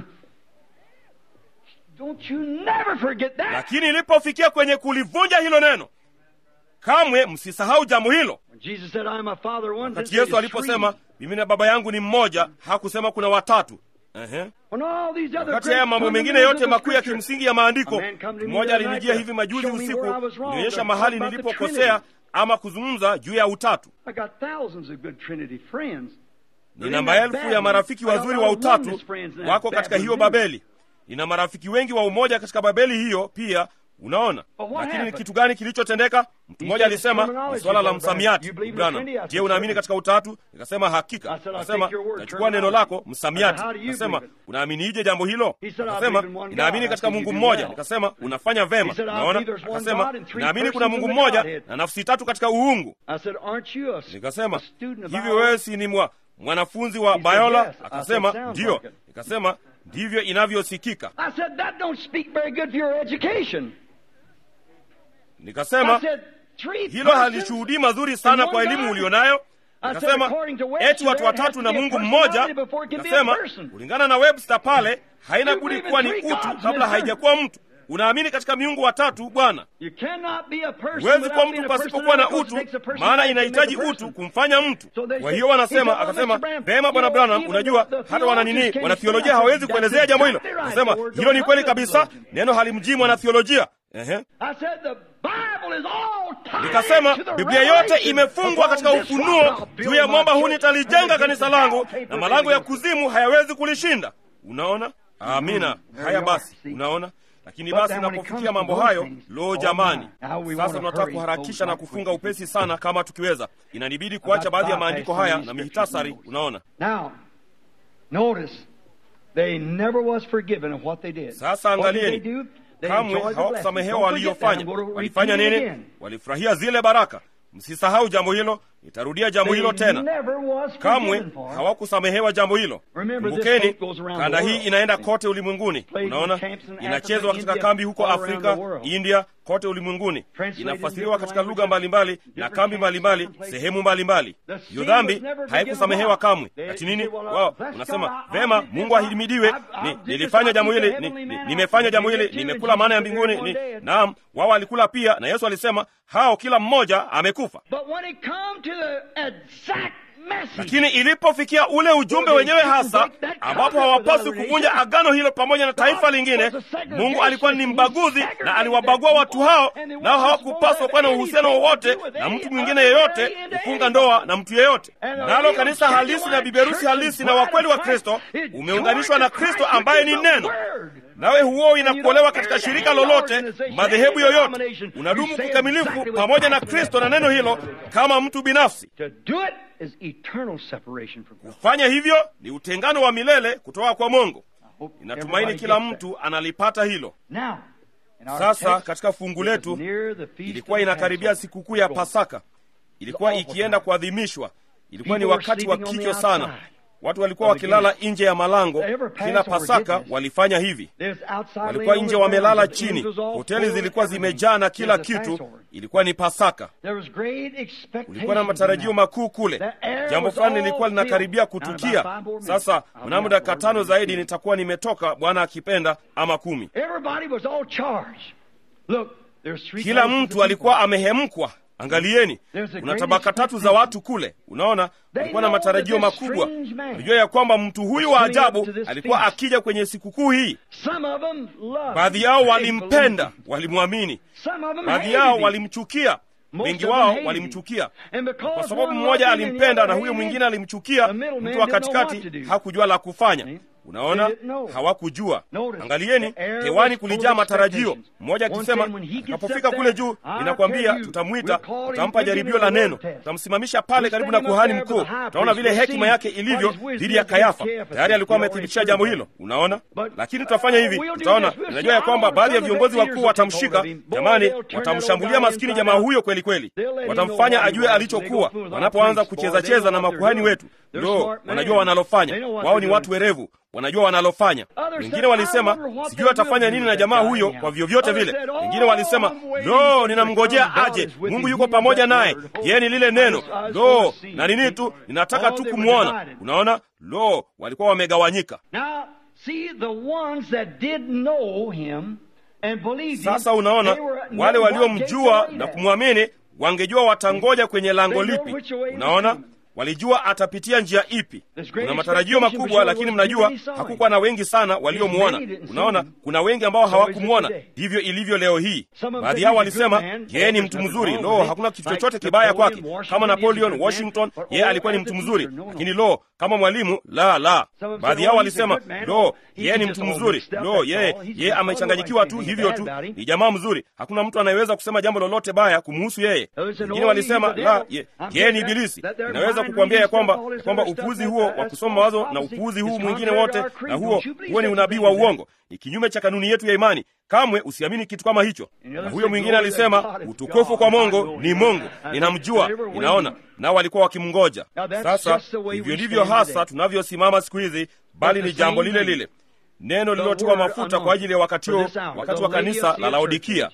don't you never forget that. lakini ilipofikia kwenye kulivunja hilo neno kamwe msisahau jambo hilo When Jesus said, I am a father one, wakati then yesu said, aliposema "Three." mimi na baba yangu ni mmoja hakusema kuna watatu Ehe. When all these other wakati great haya mambo mengine fundamentals yote of makuu ya Scripture, kimsingi ya maandiko A man come to me mmoja the other alinijia night hivi to majuzi show me usiku where I was wrong, nionyesha to mahali talk about the nilipokosea Trinity. ama kuzungumza juu ya utatu I got thousands of good Trinity friends. nina maelfu ya marafiki wazuri wa utatu wako katika hiyo babeli nina marafiki wengi wa umoja katika babeli hiyo pia unaona But what lakini ni happened? kitu gani kilichotendeka mtu He mmoja said, alisema terminology, ni swala la Brother Branham. msamiati You believe in Branham. Trinity? I said, je unaamini certainly. katika utatu nikasema hakika I said, I'll akasema take your word, nachukua neno terminology. lako I msamiati said, how do you akasema believe it? unaaminiije jambo hilo He said, I akasema believe in one ninaamini God. I katika said, mungu you do mmoja well. nikasema unafanya vema He said, I naona believe there's one akasema God and three naamini kuna persons mungu in the mmoja Godhead. na nafsi tatu katika uungu I said, aren't you a, nikasema a student of hivi ours? wewe si ni mwa, mwanafunzi wa He said, bayola yes. I akasema said, sounds ndiyo like it. nikasema ndivyo inavyosikika I said, that don't speak very good for your education. nikasema I said, three hilo persons halishuhudii mazuri sana and kwa one elimu God? ulionayo I said, nikasema according to Webster, eti watu there has watatu to na be a mungu personality mmoja before it can be a nikasema person. kulingana na webster pale haina You budi believe in kuwa ni three utu gods, kabla mister. haijakuwa mtu unaamini katika miungu watatu bwana You cannot be a person huwezi without kuwa being mtu a pasipokuwa na personality, utu which makes a person maana to inahitaji make a utu person. kumfanya mtu So they kwa say- hiyo he wanasema said, "Oh, akasema Mr. Branham, vema you bwana know, branham even unajua the- the hata wananini theologians wanathiolojia can't hawezi explain kuelezea that. jambo hilo That's right. akasema The word hilo ni don't kweli come to kabisa theologian. neno halimjii mwanathiolojia ehe I said the Bible is all tied nikasema to the biblia yote revelation. imefungwa katika Upon this rock ufunuo I'll build juu ya my mwamba huu church, nitalijenga and kanisa the langu gates na of malango ya hell kuzimu hayawezi kulishinda unaona amina There haya you are, basi see. unaona lakini But basi then when it unapofikia comes to mambo those hayo things, lo oh jamani my, how we sasa wanna tunataka hurry kuharakisha those na right kufunga quickly. upesi sana kama tukiweza inanibidi kuacha baadhi ya maandiko haya na mihitasari unaona Now, notice, they never was forgiven of what they did. sasa What did they angalieni do? They kamwe enjoyed the blessing. hawakusamehewa Don't forget that. waliyofanya I'm going to walifanya repeat it nini again. walifurahia zile baraka msisahau jambo hilo nitarudia jambo hilo They tena never was kamwe forgiven for. hawakusamehewa jambo hilo Remember, this kumbukeni boat goes around kanda the hii world. inaenda kote ulimwenguni Played in unaona camps in Africa, inachezwa katika India, kambi huko all around afrika the world. india kote ulimwenguni Translated in inafasiriwa different katika lugha languages, mbalimbali na different kambi camps, mbalimbali different places. sehemu mbalimbali The hiyo sin dhambi was never forgiven haikusamehewa why? kamwe They- ati they nini say, well, wao bless God, unasema I- I vema did mungu this, I- ahimidiwe I- I ni- did this, nilifanya I jambo eat the hili ni- heavenly ni- manna. nimefanya jambo They hili did too, nimekula and mana ya Jesus mbinguni said ni- they're all dead. naam wao walikula pia na yesu alisema hao kila mmoja amekufa But when it come to the exact message, lakini ilipofikia ule ujumbe wenyewe hasa ambapo hawapaswi kuvunja agano hilo pamoja na taifa lingine mungu alikuwa ni mbaguzi na aliwabagua watu hao nao hawakupaswa kuwa na uhusiano wowote na mtu mwingine yeyote kufunga ndoa na mtu yeyote nalo kanisa halisi na biberusi halisi na wakweli wa kristo umeunganishwa na kristo ambaye ni neno nawe huo inakuolewa katika shirika lolote madhehebu yoyote unadumu kikamilifu pamoja na kristo na neno hilo kama mtu binafsi to do it is eternal separation from God. kufanya hivyo ni utengano wa milele kutoka kwa mungu I hope inatumaini everybody kila gets mtu analipata hilo that. Now, in our sasa text, katika fungu it was letu near the feast ilikuwa of inakaribia Passover. sikukuu ya pasaka ilikuwa ikienda kuadhimishwa ilikuwa ni wakati wa kikyo sana watu walikuwa wakilala nje ya malango kila pasaka walifanya hivi There's outside walikuwa laying on nje the wamelala ground. The chini angels all hoteli full of zilikuwa everything. zimejaa na kila It was a kitu Passover. ilikuwa ni pasaka There was great expectation kulikuwa na matarajio in that. makuu kule The air jambo was fulani all lilikuwa linakaribia filled. Now, kutukia about five more minutes, sasa I'll mnamo be out dakika for tano word. zaidi nitakuwa nimetoka bwana akipenda ama kumi Everybody was all charged. Look, there's three kila classes of mtu alikuwa people. amehemkwa angalieni There's a kuna great tabaka tatu za expectation. watu kule unaona They alikuwa na know matarajio that this makubwa strange man unajua ya kwamba mtu huyu wa was coming up ajabu to this alikuwa feast. akija kwenye sikukuu hii Some of them loved baadhi yao him. They walimpenda believed walimwamini Some of them baadhi hated yao him. walimchukia Most wengi of them wao hated him. walimchukia And because kwa sababu one mmoja loved him and the alimpenda other na huyo hated him, mwingine alimchukia the middleman mtu wa didn't know what katikati to do. hakujua la kufanya See? Unaona, hawakujua. Angalieni, hewani kulijaa matarajio, mmoja akisema, atakapofika kule juu, ninakwambia, tutamwita, tutampa jaribio la neno, tutamsimamisha pale karibu na kuhani mkuu. Utaona vile hekima yake ilivyo dhidi ya Kayafa. Tayari alikuwa amethibitisha jambo hilo, unaona. Lakini tutafanya hivi, tutaona. Ninajua ya kwamba baadhi ya viongozi wakuu watamshika. Jamani, watamshambulia maskini jamaa huyo kweli kweli, watamfanya ajue alichokuwa wanapoanza kucheza cheza na makuhani wetu. Ndo wanajua wanalofanya, wao ni watu werevu wanajua wanalofanya. Wengine walisema sijui atafanya nini na jamaa huyo kwa vyovyote vile. Wengine walisema lo, ninamngojea aje, Mungu yuko pamoja naye, yeye ni lile neno lo na nini tu, ninataka tu kumwona. Unaona, lo, walikuwa wamegawanyika. Sasa unaona, wale waliomjua na kumwamini wangejua watangoja kwenye lango lipi. Unaona, walijua atapitia njia ipi. Kuna matarajio makubwa, lakini mnajua hakukuwa na wengi sana waliomwona. Unaona, kuna wengi ambao hawakumwona. Ndivyo ilivyo leo hii. Baadhi yao walisema yeye ni mtu mzuri, lo, hakuna kitu chochote kibaya kwake. Kama Napoleon Washington, yeye alikuwa ni mtu mzuri, lakini lo, kama mwalimu, la la. Baadhi yao walisema lo, yeye ni mtu mzuri, lo, yeye yeye amechanganyikiwa tu hivyo tu, ni jamaa mzuri, hakuna mtu anayeweza kusema jambo lolote baya kumhusu yeye. Wengine walisema la, yeye ni ibilisi. Inaweza kukuambia ya kwamba ya kwamba upuuzi huo wa kusoma mawazo na upuuzi huu mwingine wote na huo huo ni unabii wa uongo, ni kinyume cha kanuni yetu ya imani. Kamwe usiamini kitu kama hicho. Na huyo mwingine alisema utukufu kwa Mungu ni Mungu, ninamjua, ninaona. Nao walikuwa wakimngoja. Sasa hivyo ndivyo hasa tunavyosimama siku hizi, bali ni jambo lile lile neno lililotiwa mafuta kwa ajili ya wakati huo, wakati wa kanisa la Laodikia.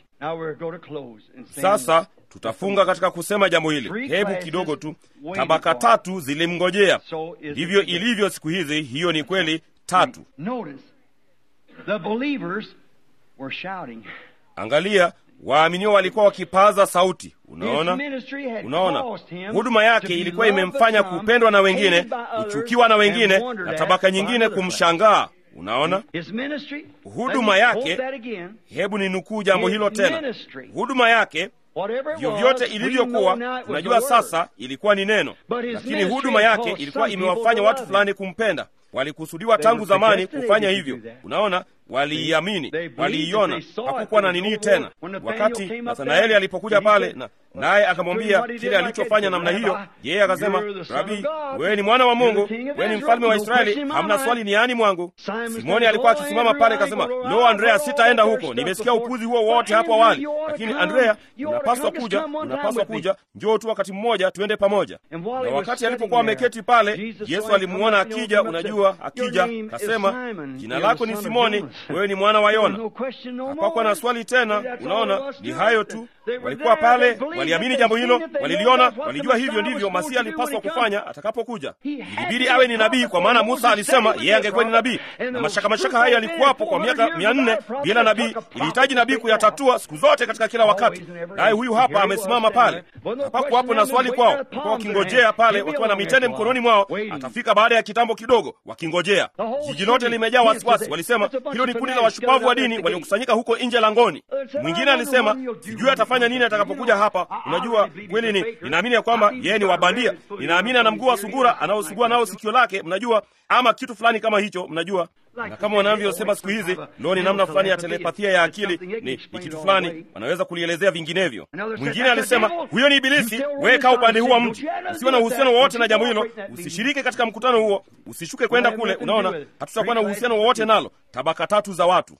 Sasa tutafunga katika kusema jambo hili. Hebu kidogo tu, tabaka tatu zilimngojea. Ndivyo ilivyo siku hizi. Hiyo ni kweli, tatu. Angalia, waaminio walikuwa wakipaza sauti. Unaona, unaona, huduma yake ilikuwa imemfanya kupendwa na wengine, kuchukiwa na wengine, na tabaka nyingine kumshangaa. Unaona huduma yake. Hebu ni nukuu jambo hilo tena, huduma yake vyovyote ilivyokuwa, tunajua sasa ilikuwa ni neno, lakini huduma yake ilikuwa imewafanya watu fulani kumpenda. Walikusudiwa tangu zamani kufanya hivyo. Unaona, waliiamini, waliiona, hakukuwa na nini tena. Wakati Nathanaeli alipokuja pale na naye akamwambia kile alichofanya namna hiyo, yeye akasema, Rabi, wewe ni mwana wa Mungu, wewe ni mfalme wa Israeli, hamna swali niani mwangu. Simoni alikuwa akisimama pale akasema, lo, Andrea, sitaenda huko, nimesikia upuzi huo wote hapo awali, lakini Andrea, unapaswa kuja, unapaswa kuja, njoo tu wakati mmoja, tuende pamoja. Na wakati alipokuwa ameketi pale, Yesu alimuona akija, unajua, akija, kasema, jina lako ni Simoni, wewe ni mwana wa Yona. Hapakuwa na swali tena. Unaona, ni hayo tu. Walikuwa pale, waliamini jambo hilo, waliliona, walijua hivyo ndivyo Masihi alipaswa kufanya atakapokuja. Ilibidi awe ni nabii, kwa maana Musa alisema yeye angekuwa ni nabii, na mashaka mashaka haya yalikuwapo kwa miaka mia nne bila nabii. Ilihitaji nabii kuyatatua siku zote katika kila wakati, naye huyu hapa amesimama pale. Hapakuwapo na swali kwao, walikuwa wakingojea pale wakiwa na mitende mkononi mwao. Atafika baada ya kitambo kidogo, wakingojea. Jiji lote limejaa wasiwasi. Walisema hilo ni kundi la washupavu wa dini waliokusanyika huko nje langoni. Mwingine alisema sijui atafanya nini atakapokuja hapa. Unajua kweli, ni ninaamini ya kwamba yeye ni wabandia. Ninaamini ana mguu wa sungura anaosugua nao sikio lake, mnajua, ama kitu fulani kama hicho, mnajua na kama wanavyosema siku hizi, leo ni namna fulani ya telepathia ya akili, ni, ni kitu fulani wanaweza kulielezea vinginevyo. Mwingine alisema huyo ni Ibilisi, wewe kaa upande huu wa mji, usiwe na uhusiano wowote na jambo hilo, usishiriki katika mkutano huo, usishuke kwenda kule. Unaona, hatutakuwa na uhusiano wowote nalo. Tabaka tatu za watu.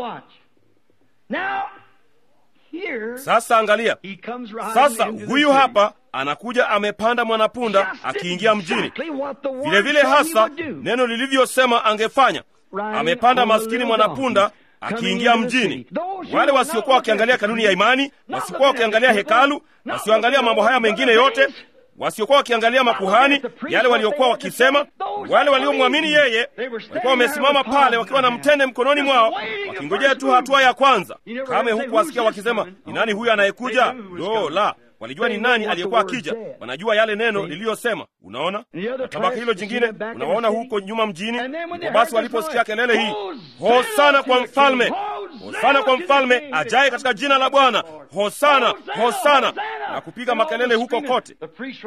Sasa angalia, sasa huyu hapa anakuja amepanda mwanapunda akiingia mjini, vilevile vile hasa neno lilivyosema angefanya. Amepanda maskini mwanapunda akiingia mjini. Wale wasiokuwa wakiangalia kanuni ya imani, wasiokuwa wakiangalia hekalu, wasioangalia mambo haya mengine yote, wasiokuwa wakiangalia makuhani, yale waliokuwa wakisema, wale waliomwamini yeye walikuwa wamesimama pale wakiwa na mtende mkononi mwao, wakingojea tu hatua ya kwanza. Kame huku wasikia wakisema, ni nani huyu anayekuja? Lo, la walijua ni nani aliyekuwa akija, wanajua yale neno liliyosema. Unaona, na tabaka hilo jingine unawaona huko nyuma mjini. Ndipo basi waliposikia kelele hii, hosana kwa mfalme, hosana kwa mfalme ajaye katika jina la Bwana, hosana, hosana, na kupiga makelele huko kote.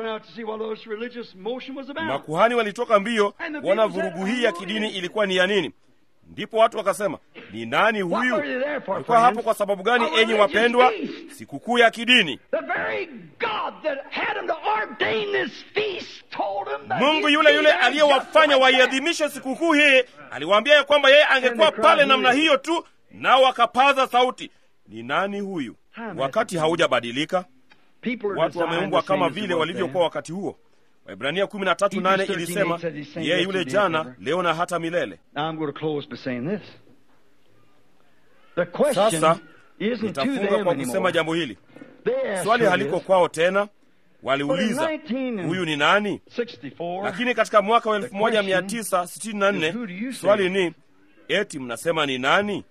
Makuhani walitoka mbio kuona vurugu hii ya kidini ilikuwa ni ya nini. Ndipo watu wakasema, ni nani huyu? Alikuwa hapo kwa sababu gani, enyi wapendwa? Sikukuu ya kidini. Mungu yule yule aliyewafanya waiadhimishe sikukuu hii aliwaambia ya kwamba yeye angekuwa pale namna hiyo tu, nao wakapaza sauti, ni nani huyu? Wakati haujabadilika, watu wameumbwa kama vile walivyokuwa wakati huo. Waibrania 13:8 ilisema yeye yule jana, leo na hata milele. Sasa nitafunga kwa kusema jambo hili. Swali haliko kwao tena, waliuliza huyu ni nani? Lakini katika mwaka wa 1964 swali ni eti mnasema ni nani?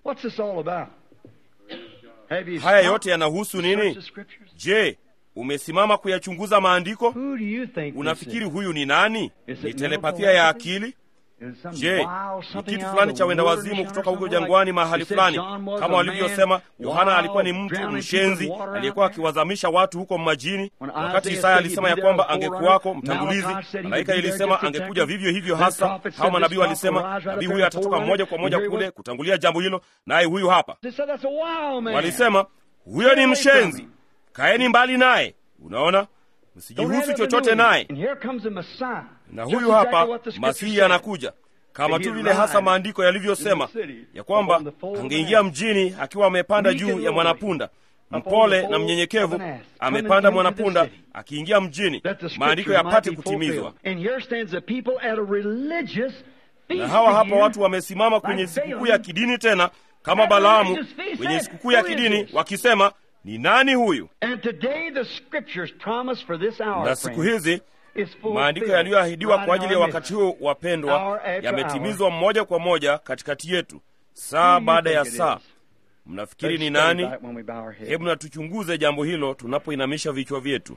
Haya yote yanahusu nini? Je, umesimama kuyachunguza maandiko? Unafikiri huyu ni nani? Ni telepathia ya akili? Je, ni kitu fulani cha wenda wazimu kutoka huko jangwani mahali fulani? Kama walivyosema, Yohana alikuwa ni mtu mshenzi aliyekuwa akiwazamisha watu huko majini. Wakati Isaya alisema ya kwamba angekuwako mtangulizi, malaika ilisema angekuja vivyo hivyo hasa. Hao manabii walisema nabii huyu atatoka moja kwa moja kule kutangulia jambo hilo, naye huyu hapa. Walisema huyo ni mshenzi, kaeni mbali naye. Unaona, msijihusu chochote naye. Na huyu hapa Masihi anakuja kama tu vile hasa maandiko yalivyosema ya kwamba angeingia mjini akiwa amepanda juu ya mwanapunda mpole na mnyenyekevu, amepanda mwanapunda akiingia mjini, maandiko yapate kutimizwa. Na hawa hapa watu wamesimama kwenye sikukuu ya kidini tena kama Balaamu kwenye sikukuu ya kidini wakisema ni nani huyu? Na siku hizi maandiko yaliyoahidiwa kwa ajili ya wakati huu, wapendwa, yametimizwa moja kwa moja katikati yetu, saa baada ya saa. Mnafikiri ni nani? Hebu na tuchunguze jambo hilo tunapoinamisha vichwa vyetu.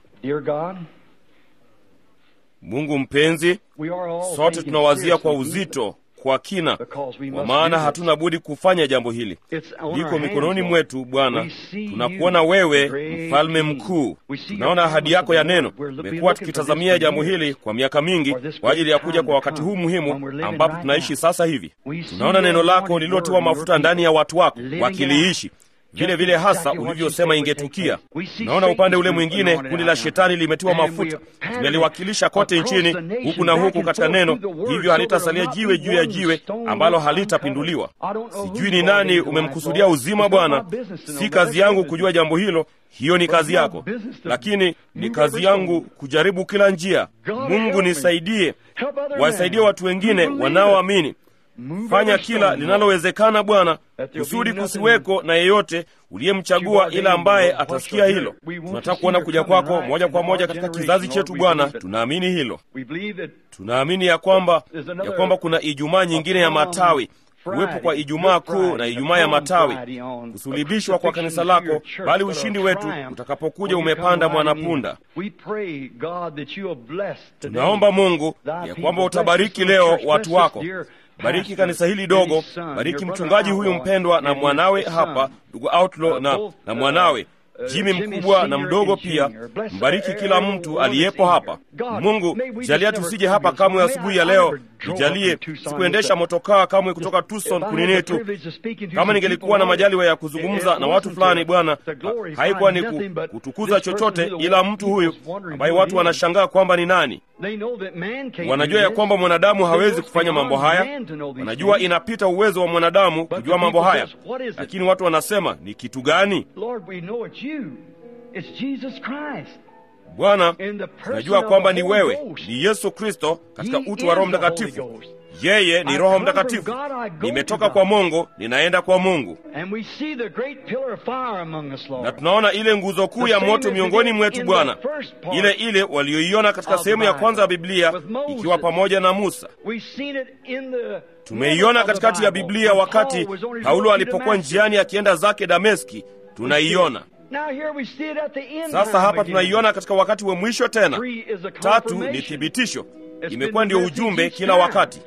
Mungu mpenzi, sote tunawazia kwa uzito kwa kina, kwa maana hatuna budi kufanya jambo hili. Liko mikononi mwetu Bwana. Tunakuona wewe, mfalme mkuu. Tunaona ahadi yako ya neno. Tumekuwa tukitazamia jambo hili kwa miaka mingi kwa ajili ya kuja kwa wakati huu muhimu ambapo tunaishi sasa hivi. Tunaona neno lako lililotiwa mafuta ndani ya watu wako wakiliishi vile vile hasa ulivyosema ingetukia. Naona upande ule mwingine kundi la shetani limetiwa mafuta, tumeliwakilisha kote nchini huku na huku katika neno, hivyo halitasalia jiwe juu ya jiwe ambalo halitapinduliwa. Sijui ni nani umemkusudia uzima, Bwana. Si kazi yangu kujua jambo hilo, hiyo ni kazi yako, lakini ni kazi yangu kujaribu kila njia. Mungu nisaidie, wasaidie watu wengine wanaoamini Fanya kila linalowezekana Bwana, kusudi kusiweko na yeyote uliyemchagua ila ambaye atasikia hilo. Tunataka kuona kuja kwako moja kwa moja katika kizazi chetu Bwana. Tunaamini hilo, tunaamini ya kwamba ya kwamba kuna Ijumaa nyingine ya matawi kuwepo kwa Ijumaa Kuu na Ijumaa ya Matawi, kusulibishwa kwa kanisa lako, bali ushindi wetu utakapokuja umepanda mwanapunda. Tunaomba Mungu ya kwamba utabariki leo watu wako. Bariki kanisa hili dogo, bariki mchungaji huyu mpendwa na mwanawe hapa, ndugu Outlaw na, na mwanawe Jimi mkubwa na mdogo pia. Mbariki kila mtu aliyepo hapa. Mungu, jalia tusije hapa kamwe asubuhi ya leo. Nijalie sikuendesha motokaa kamwe kutoka Tucson kunini tu. Kama ningelikuwa na majaliwa ya kuzungumza na watu fulani, Bwana, haikuwa ni kutukuza chochote, ila mtu huyu ambaye watu wanashangaa kwamba ni nani. Wanajua ya kwamba mwanadamu hawezi kufanya mambo haya, wanajua inapita uwezo wa mwanadamu kujua mambo haya, lakini watu wanasema ni kitu gani? Bwana, tunajua kwamba ni wewe, ni Yesu Kristo katika utu wa Roho Mtakatifu. Yeye ni Roho Mtakatifu. Nimetoka kwa Mungu, ninaenda kwa Mungu, na tunaona ile nguzo kuu ya moto miongoni mwetu, Bwana, ile ile walioiona katika sehemu ya kwanza ya Biblia ikiwa pamoja na Musa. Tumeiona katikati ya Biblia wakati Paulo alipokuwa njiani akienda zake Dameski, tunaiona sasa hapa tunaiona katika wakati wa mwisho tena. Tatu ni thibitisho. imekuwa ndio ujumbe kila wakati.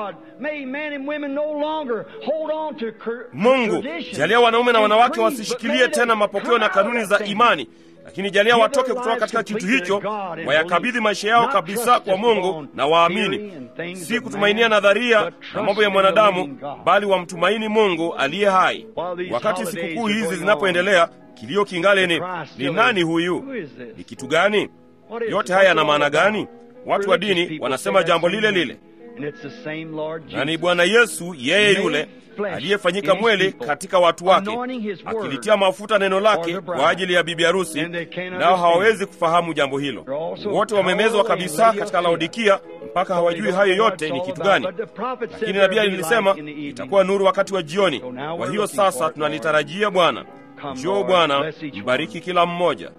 Mungu, jalia wanaume na wanawake wasishikilie tena mapokeo na kanuni za imani, lakini jalia watoke kutoka katika kitu hicho, wayakabidhi maisha yao kabisa kwa Mungu na waamini, si kutumainia nadharia na mambo ya mwanadamu, bali wamtumaini Mungu aliye hai. Wakati sikukuu hizi zinapoendelea, kilio kingale ni ni nani huyu? Ni kitu gani? Yote haya yana maana gani? Watu wa dini wanasema jambo lile lile, na ni Bwana Yesu yeye yule aliyefanyika mweli katika watu wake, akilitia mafuta neno lake kwa ajili ya bibi harusi, nao hawawezi kufahamu jambo hilo. Wote wamemezwa kabisa katika Laodikia mpaka hawajui hayo yote ni kitu gani. Lakini nabii alilisema itakuwa nuru wakati wa jioni. Kwa hiyo sasa tunalitarajia Bwana. Njoo Bwana, mbariki kila mmoja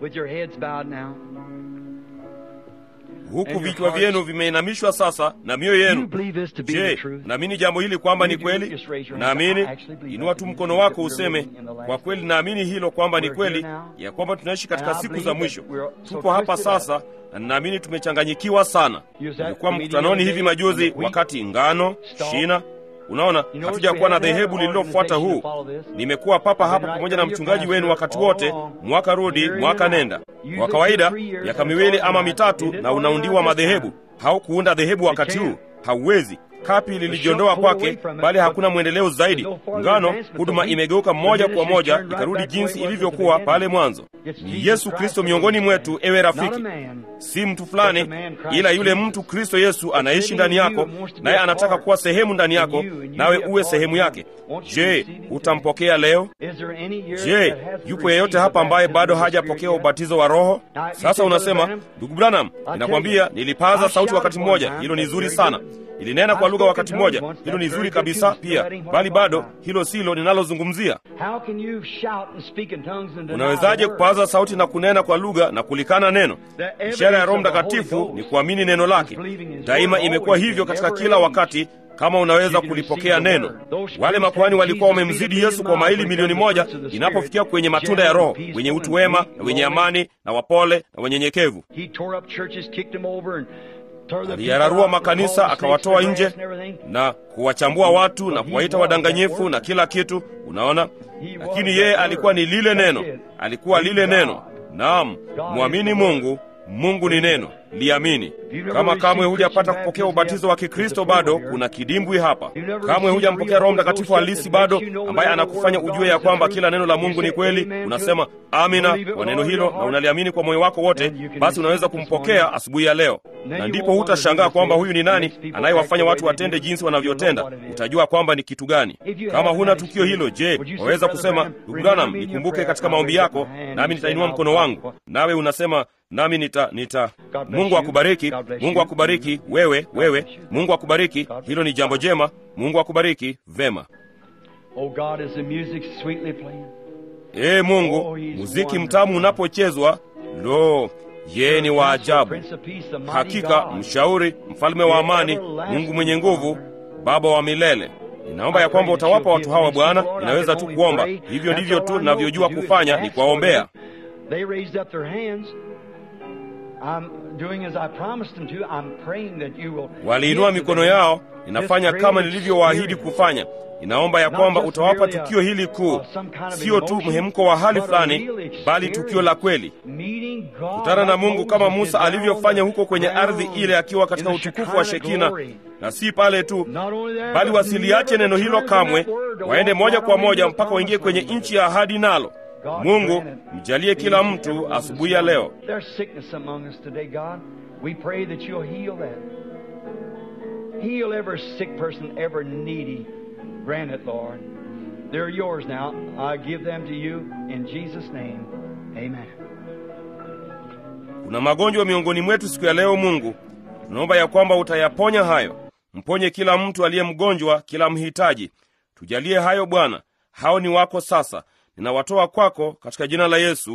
huku vichwa vyenu vimeinamishwa sasa na mioyo yenu. Je, naamini jambo hili kwamba ni kweli? Naamini. Inua tu mkono wako useme, kwa kweli naamini hilo kwamba ni kweli, ya kwamba tunaishi katika siku za mwisho. Tupo hapa sasa na ninaamini tumechanganyikiwa sana. Nilikuwa mkutanoni hivi majuzi, wakati ngano shina Unaona, hatujakuwa na dhehebu lililofuata huu. Nimekuwa papa hapa pamoja na mchungaji wenu wakati wote, mwaka rudi mwaka nenda. Kwa kawaida miaka miwili ama mitatu, na unaundiwa madhehebu. Haukuunda dhehebu wakati huu, hauwezi. Kapi lilijiondoa kwake, bali hakuna mwendeleo zaidi. Ngano huduma imegeuka moja kwa moja, ikarudi jinsi ilivyokuwa pale mwanzo. Ni Yesu Kristo miongoni mwetu, ewe rafiki, si mtu fulani, ila yule mtu Kristo Yesu anaishi ndani yako, naye anataka kuwa sehemu ndani yako, nawe uwe sehemu yake. Je, utampokea leo? Je, yupo yeyote hapa ambaye bado hajapokea ubatizo wa Roho? Sasa unasema, ndugu Branham, ninakwambia nilipaza sauti wakati mmoja, hilo ni zuri sana ilinena kwa lugha wakati mmoja, hilo ni zuri kabisa pia, bali bado hilo silo ninalozungumzia. Unawezaje kupaza sauti na kunena kwa lugha na kulikana neno? Ishara ya Roho Mtakatifu ni kuamini neno lake. Daima imekuwa hivyo katika kila wakati kama unaweza kulipokea neno. Wale makuhani walikuwa wamemzidi Yesu kwa maili milioni moja inapofikia kwenye matunda ya Roho, wenye utu wema na wenye amani na wapole na wenyenyekevu. Aliyararua makanisa akawatoa nje na kuwachambua watu na kuwaita wadanganyifu na kila kitu, unaona. Lakini yeye alikuwa ni lile neno, alikuwa lile neno. Naam, mwamini Mungu. Mungu ni neno, liamini. Kama kamwe hujapata kupokea ubatizo wa Kikristo bado, kuna kidimbwi hapa. Kamwe hujampokea Roho Mtakatifu halisi bado, ambaye anakufanya ujue ya kwamba kila neno la Mungu ni kweli. Unasema amina kwa neno hilo na unaliamini kwa moyo wako wote, basi unaweza kumpokea asubuhi ya leo, na ndipo hutashangaa kwamba huyu ni nani anayewafanya watu watende jinsi wanavyotenda. Utajua kwamba ni kitu gani. Kama huna tukio hilo, je, waweza kusema ndugu Branham, nikumbuke katika maombi yako, nami nitainua mkono wangu, nawe unasema nami nita nita. Mungu akubariki, Mungu akubariki wewe, wewe. Mungu akubariki, hilo ni jambo jema. Mungu akubariki vema. Ee Mungu, muziki mtamu unapochezwa, lo, yeye ni wa ajabu hakika, mshauri, mfalme wa amani, Mungu mwenye nguvu, Baba wa milele. Ninaomba ya kwamba utawapa watu hawa Bwana. Ninaweza tu kuomba, hivyo ndivyo tu ninavyojua kufanya, ni kuwaombea. Waliinua mikono yao, ninafanya kama nilivyowaahidi kufanya. Ninaomba ya kwamba utawapa tukio hili kuu, sio tu mhemko wa hali fulani, bali tukio la kweli, kutana na Mungu kama Musa alivyofanya huko kwenye ardhi ile akiwa katika utukufu wa Shekina, na si pale tu, bali wasiliache neno hilo kamwe, waende moja kwa moja mpaka waingie kwenye nchi ya ahadi nalo Mungu mjalie kila mtu asubuhi ya leo. Kuna magonjwa miongoni mwetu siku ya leo. Mungu, tunaomba ya kwamba utayaponya hayo. Mponye kila mtu aliye mgonjwa, kila mhitaji. Tujalie hayo Bwana. Hao ni wako sasa ninawatoa kwako katika jina la Yesu,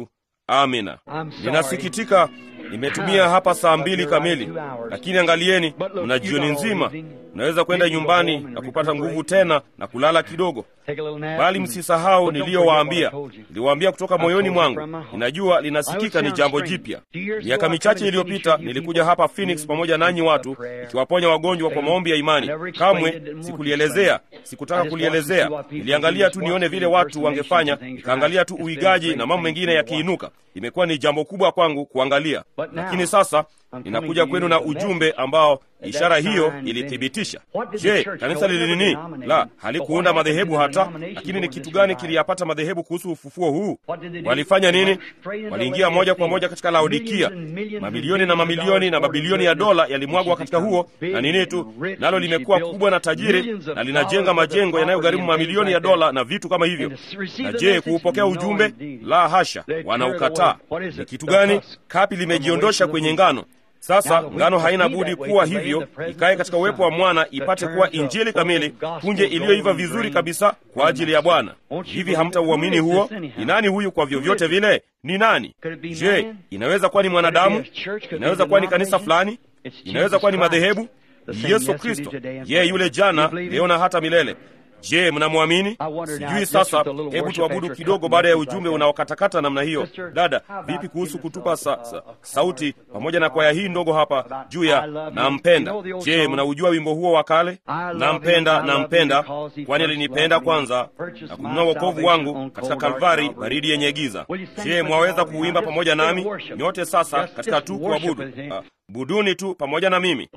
amina ninasikitika nimetumia hapa saa mbili kamili lakini angalieni mna jioni nzima mnaweza kwenda nyumbani na kupata nguvu tena na kulala kidogo bali msisahau niliyowaambia niliwaambia kutoka moyoni mwangu ninajua linasikika ni jambo jipya miaka michache iliyopita nilikuja hapa phoenix pamoja nanyi watu ikiwaponya wagonjwa kwa maombi ya imani kamwe sikulielezea sikutaka kulielezea niliangalia tu nione vile watu wangefanya nikaangalia tu uigaji na mambo mengine yakiinuka imekuwa ni jambo kubwa kwangu kuangalia lakini sasa ninakuja kwenu na ujumbe ambao ishara hiyo ilithibitisha je kanisa lilinini la halikuunda madhehebu hata lakini ni kitu gani kiliyapata madhehebu kuhusu ufufuo huu walifanya nini waliingia moja kwa moja katika laodikia mamilioni na mamilioni na mabilioni ya dola yalimwagwa katika huo na nini tu nalo limekuwa kubwa na tajiri na linajenga majengo yanayogharimu mamilioni ya dola na vitu kama hivyo na je kuupokea ujumbe la hasha wanaukataa ni kitu gani kapi limejiondosha kwenye ngano sasa ngano haina budi kuwa hivyo ikaye katika uwepo wa mwana ipate kuwa injili kamili punje iliyoiva vizuri kabisa kwa ajili ya bwana hivi hamtauamini huo ni nani huyu kwa vyovyote vile ni nani je inaweza kuwa ni mwanadamu inaweza kuwa ni kanisa fulani inaweza kuwa ni madhehebu ni yesu kristo yeye yule jana leo na hata milele je mnamwamini sijui sasa hebu tuabudu kidogo baada ya ujumbe unaokatakata namna hiyo dada vipi kuhusu kutupa sa, sa, sauti pamoja na kwaya hii ndogo hapa juu ya nampenda je mnaujua wimbo huo wa kale nampenda nampenda kwani alinipenda kwanza na kununua wokovu wangu katika kalvari baridi yenye giza je mwaweza kuuimba pamoja nami nyote sasa katika tu kuabudu uh, buduni tu pamoja na mimi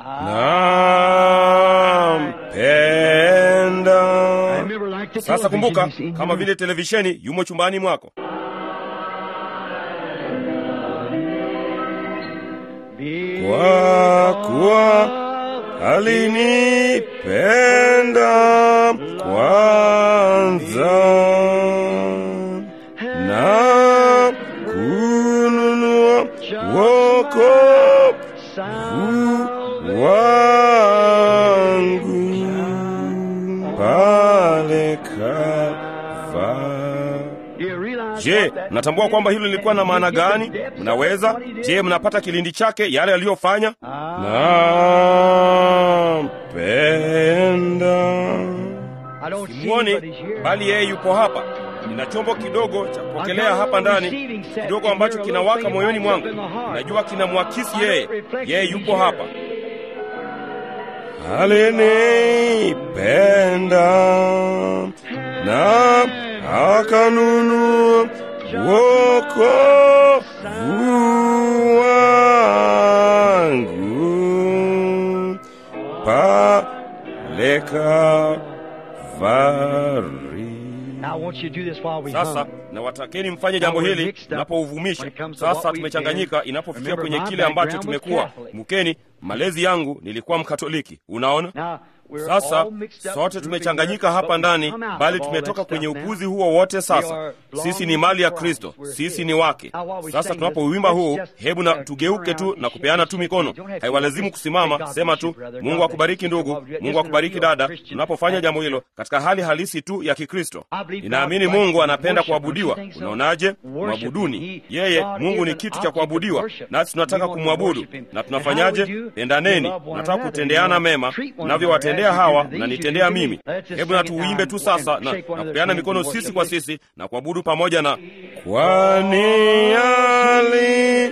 nampenda sasa kumbuka kama vile televisheni yumo chumbani mwako kwa kuwa alinipenda kwanza na kununua wokovu wangu pale Kalvari. Je, mnatambua kwamba hilo lilikuwa na maana gani? Mnaweza? Je, mnapata kilindi chake yale aliyofanya? Nampenda. Simwoni, bali yeye yupo hapa. Nina chombo kidogo cha kupokelea hapa ndani, kidogo ambacho kinawaka moyoni mwangu. Najua kinamwakisi yeye. Yeye yupo hapa. Alinipenda na akanunua wokovu wangu pale Kalvari. Sasa nawatakeni mfanye jambo hili mnapouvumisha. Sasa tumechanganyika inapofikia kwenye kile ambacho tumekuwa. Mukeni, malezi yangu nilikuwa Mkatoliki, unaona. Sasa sote tumechanganyika hapa ndani, bali tumetoka kwenye upuzi huo wote. Sasa sisi ni mali ya Kristo, sisi ni wake. Sasa tunapouimba huu, hebu na tugeuke tu na kupeana tu mikono. Haiwalazimu kusimama, sema tu Mungu akubariki ndugu, Mungu akubariki dada. Tunapofanya jambo hilo katika hali halisi tu ya Kikristo, ninaamini Mungu anapenda kuabudiwa. Unaonaje? Mwabuduni yeye. Mungu ni kitu cha kuabudiwa, nasi tunataka kumwabudu. Na tunafanyaje? Pendaneni. Tunataka kutendeana mema navyowatendea hawa mnanitendea mimi. Hebu na tuuimbe tu sasa na, na kupeana mikono sisi kwa sisi na kuabudu pamoja na kwani ali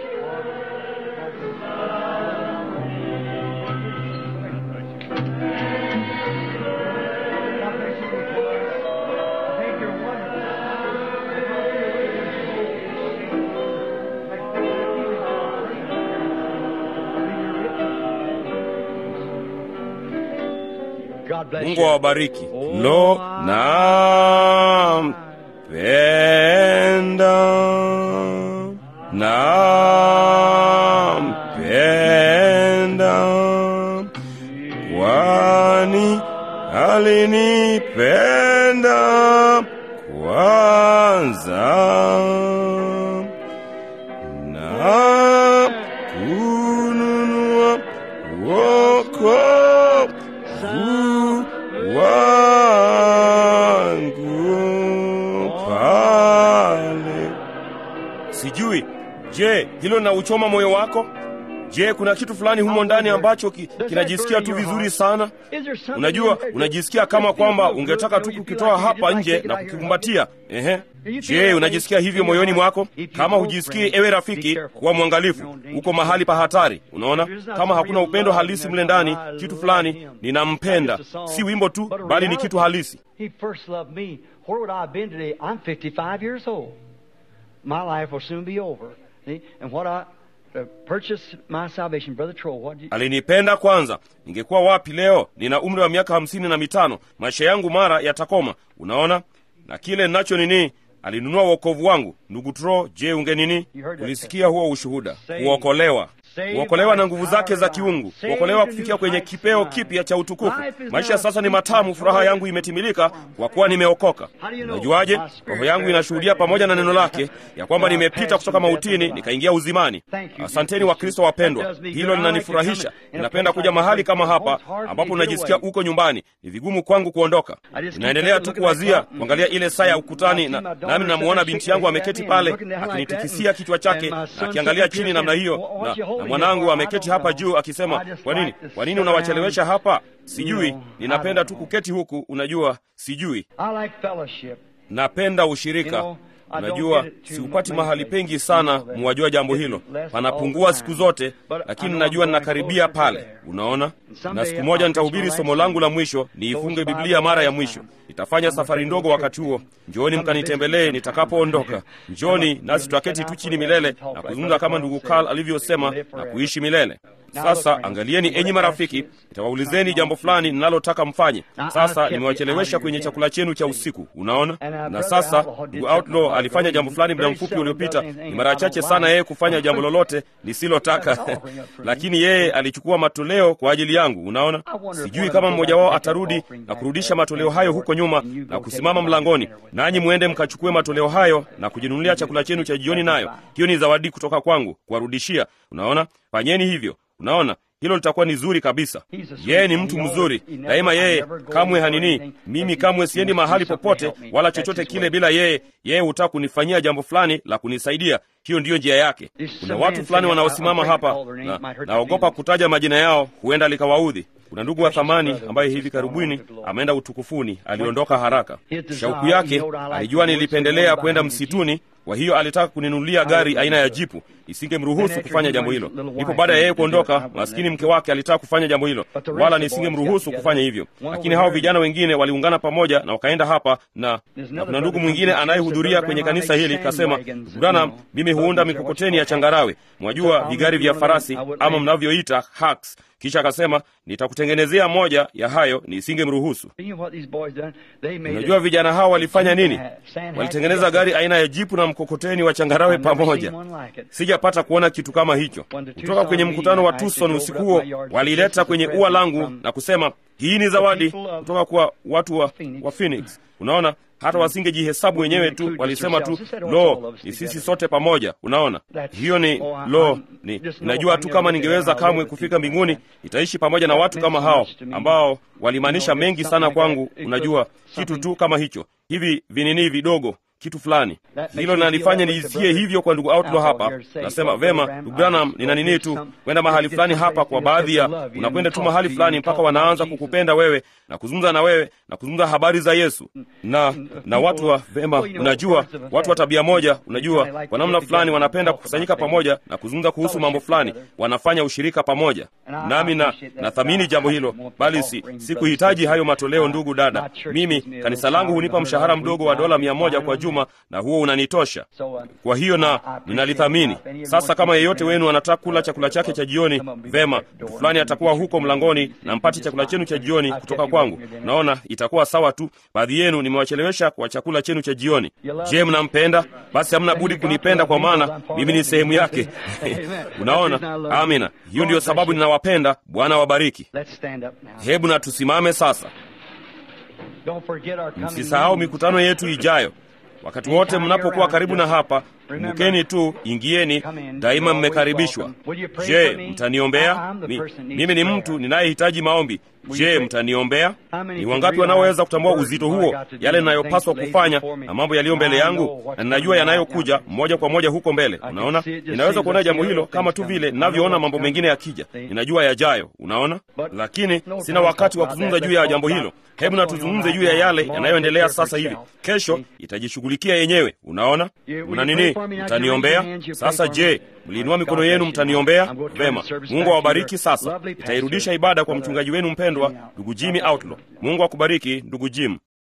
Mungu awabariki. Lo, nampenda, nampenda, kwani alinipenda kwanza na kununua wokovu wangu pale. Sijui hilo linauchoma moyo wako je kuna kitu fulani humo ndani ambacho ki, kinajisikia tu vizuri sana unajua unajisikia kama kwamba ungetaka tu kukitoa hapa nje na kukikumbatia ehe je unajisikia hivyo moyoni mwako kama hujisikii ewe rafiki kuwa mwangalifu uko mahali pa hatari unaona kama hakuna upendo halisi mle ndani kitu fulani ninampenda si wimbo tu bali ni kitu halisi He first loved me. Where would I have been today? I'm 55 years old. My life will soon be over. See? And what I uh, purchased my salvation, Brother Troll, what did you, alinipenda kwanza ningekuwa wapi leo nina umri wa miaka hamsini na mitano maisha yangu mara yatakoma unaona na kile ninacho nini alinunua uokovu wangu ndugu tro je unge nini ulisikia huo ushuhuda kuokolewa kuokolewa na nguvu zake za kiungu kuokolewa kufikia kwenye kipeo kipya cha utukufu maisha sasa ni matamu furaha yangu imetimilika kwa kuwa nimeokoka unajuaje roho yangu inashuhudia pamoja na neno lake ya kwamba nimepita kutoka mautini nikaingia uzimani asanteni wakristo wapendwa hilo linanifurahisha ninapenda kuja mahali kama hapa ambapo unajisikia uko nyumbani ni vigumu kwangu kuondoka ninaendelea tu kuwazia kuangalia ile saa ya ukutani na, nami namuona binti yangu ameketi pale akinitikisia kichwa chake na akiangalia chini namna hiyo na, na mwanangu ameketi hapa juu akisema kwa nini kwa nini unawachelewesha hapa sijui ninapenda tu kuketi huku unajua sijui I like fellowship. napenda ushirika unajua siupati mahali pengi sana muwajua jambo hilo panapungua siku zote lakini najua ninakaribia pale unaona na siku moja nitahubiri somo langu la mwisho niifunge biblia mara ya mwisho nitafanya safari ndogo wakati huo njoni mkanitembelee nitakapoondoka njoni nasi tutaketi tu chini milele na kuzungumza kama ndugu karl alivyosema na kuishi milele sasa angalieni enyi marafiki nitawaulizeni jambo fulani ninalotaka mfanye sasa nimewachelewesha kwenye chakula chenu cha usiku unaona na sasa ndugu outlaw alifanya jambo fulani muda mfupi uliopita ni mara chache sana yeye kufanya jambo lolote lisilotaka lakini yeye alichukua matoleo kwa ajili yangu unaona sijui kama mmoja wao atarudi na kurudisha matoleo hayo huko nyuma na kusimama mlangoni nanyi mwende mkachukue matoleo hayo na kujinunulia chakula chenu cha jioni nayo hiyo ni zawadi kutoka kwangu kuwarudishia unaona fanyeni hivyo unaona hilo litakuwa ni zuri kabisa yeye ni mtu mzuri daima yeye kamwe hanini mimi kamwe siendi mahali popote wala chochote kile bila yeye yeye hutaka kunifanyia jambo fulani la kunisaidia hiyo ndiyo njia yake kuna watu fulani wanaosimama hapa na naogopa kutaja majina yao huenda likawaudhi kuna ndugu wa thamani ambaye hivi karibuni ameenda utukufuni aliondoka haraka shauku yake alijua nilipendelea kwenda msituni kwa hiyo alitaka kuninunulia gari aina ya jipu isingemruhusu kufanya jambo hilo ndipo baada ya yeye kuondoka maskini mke wake alitaka kufanya jambo hilo wala nisingemruhusu kufanya hivyo lakini hao vijana wengine waliungana pamoja na wakaenda hapa na, na kuna ndugu mwingine anayehudhuria kwenye kanisa hili kasema branam mimi huunda mikokoteni ya changarawe mwajua vigari vya farasi ama mnavyoita hacks kisha akasema nitakutengenezea moja ya hayo nisingemruhusu You know what these boys done? They made unajua it- vijana hao walifanya nini Sand walitengeneza hat gari aina ya jipu na mkokoteni wa changarawe I've never pamoja seen one like it. sijapata kuona kitu kama hicho kutoka kwenye mkutano wa tucson usiku huo waliileta kwenye ua langu na kusema hii ni zawadi kutoka kwa watu wa, wa phoenix unaona hata wasingejihesabu wenyewe tu walisema tu lo ni sisi sote pamoja unaona hiyo ni lo ni najua tu kama ningeweza kamwe kufika mbinguni nitaishi pamoja na watu kama hao ambao walimaanisha mengi sana kwangu unajua kitu tu kama hicho hivi vinini vidogo kitu fulani hilo linanifanya nijisikie hivyo kwa ndugu outlaw hapa nasema vema ndugu branham nina nini tu kwenda mahali fulani hapa kwa baadhi ya unakwenda tu mahali fulani mpaka wanaanza kukupenda wewe na kuzungumza na wewe na kuzungumza habari za yesu na na watu wa vema unajua watu wa tabia moja unajua kwa namna fulani wanapenda kukusanyika pamoja na kuzungumza kuhusu mambo fulani wanafanya ushirika pamoja nami na nathamini jambo hilo bali si sikuhitaji hayo matoleo ndugu dada mimi kanisa langu hunipa mshahara mdogo wa dola mia moja kwa juma na huo unanitosha kwa hiyo na ninalithamini sasa kama yeyote wenu anataka kula chakula chake cha jioni vema mtu fulani atakuwa huko mlangoni na mpate chakula chenu cha jioni kutoka kwangu naona itakuwa sawa tu baadhi yenu nimewachelewesha kwa chakula chenu cha jioni je mnampenda basi hamna budi kunipenda kwa maana mimi ni sehemu yake unaona amina hiyo ndiyo sababu ninawapenda bwana wabariki Let's stand up now. hebu na tusimame sasa Don't forget our coming msisahau meeting. mikutano yetu ijayo wakati wote mnapokuwa karibu na hapa kumbukeni tu, ingieni daima, mmekaribishwa. Je, mtaniombea? Mi, mimi ni mtu ninayehitaji maombi. Je, mtaniombea? Ni wangapi wanaoweza kutambua uzito huo, yale ninayopaswa kufanya na mambo yaliyo mbele yangu, na ninajua yanayokuja moja kwa moja huko mbele. Unaona, ninaweza kuona jambo hilo kama tu vile ninavyoona mambo mengine yakija, ninajua yajayo. Unaona, lakini sina wakati wa kuzungumza juu ya jambo hilo. Hebu na tuzungumze juu ya yale yanayoendelea sasa hivi. Kesho itajishughulikia yenyewe. Unaona, mna nini? Mtaniombea sasa. Je, mliinua mikono yenu? Mtaniombea vema. Mungu awabariki. Sasa itairudisha ibada kwa mchungaji wenu mpendwa, ndugu Jimmy Outlaw. Mungu akubariki ndugu Jim.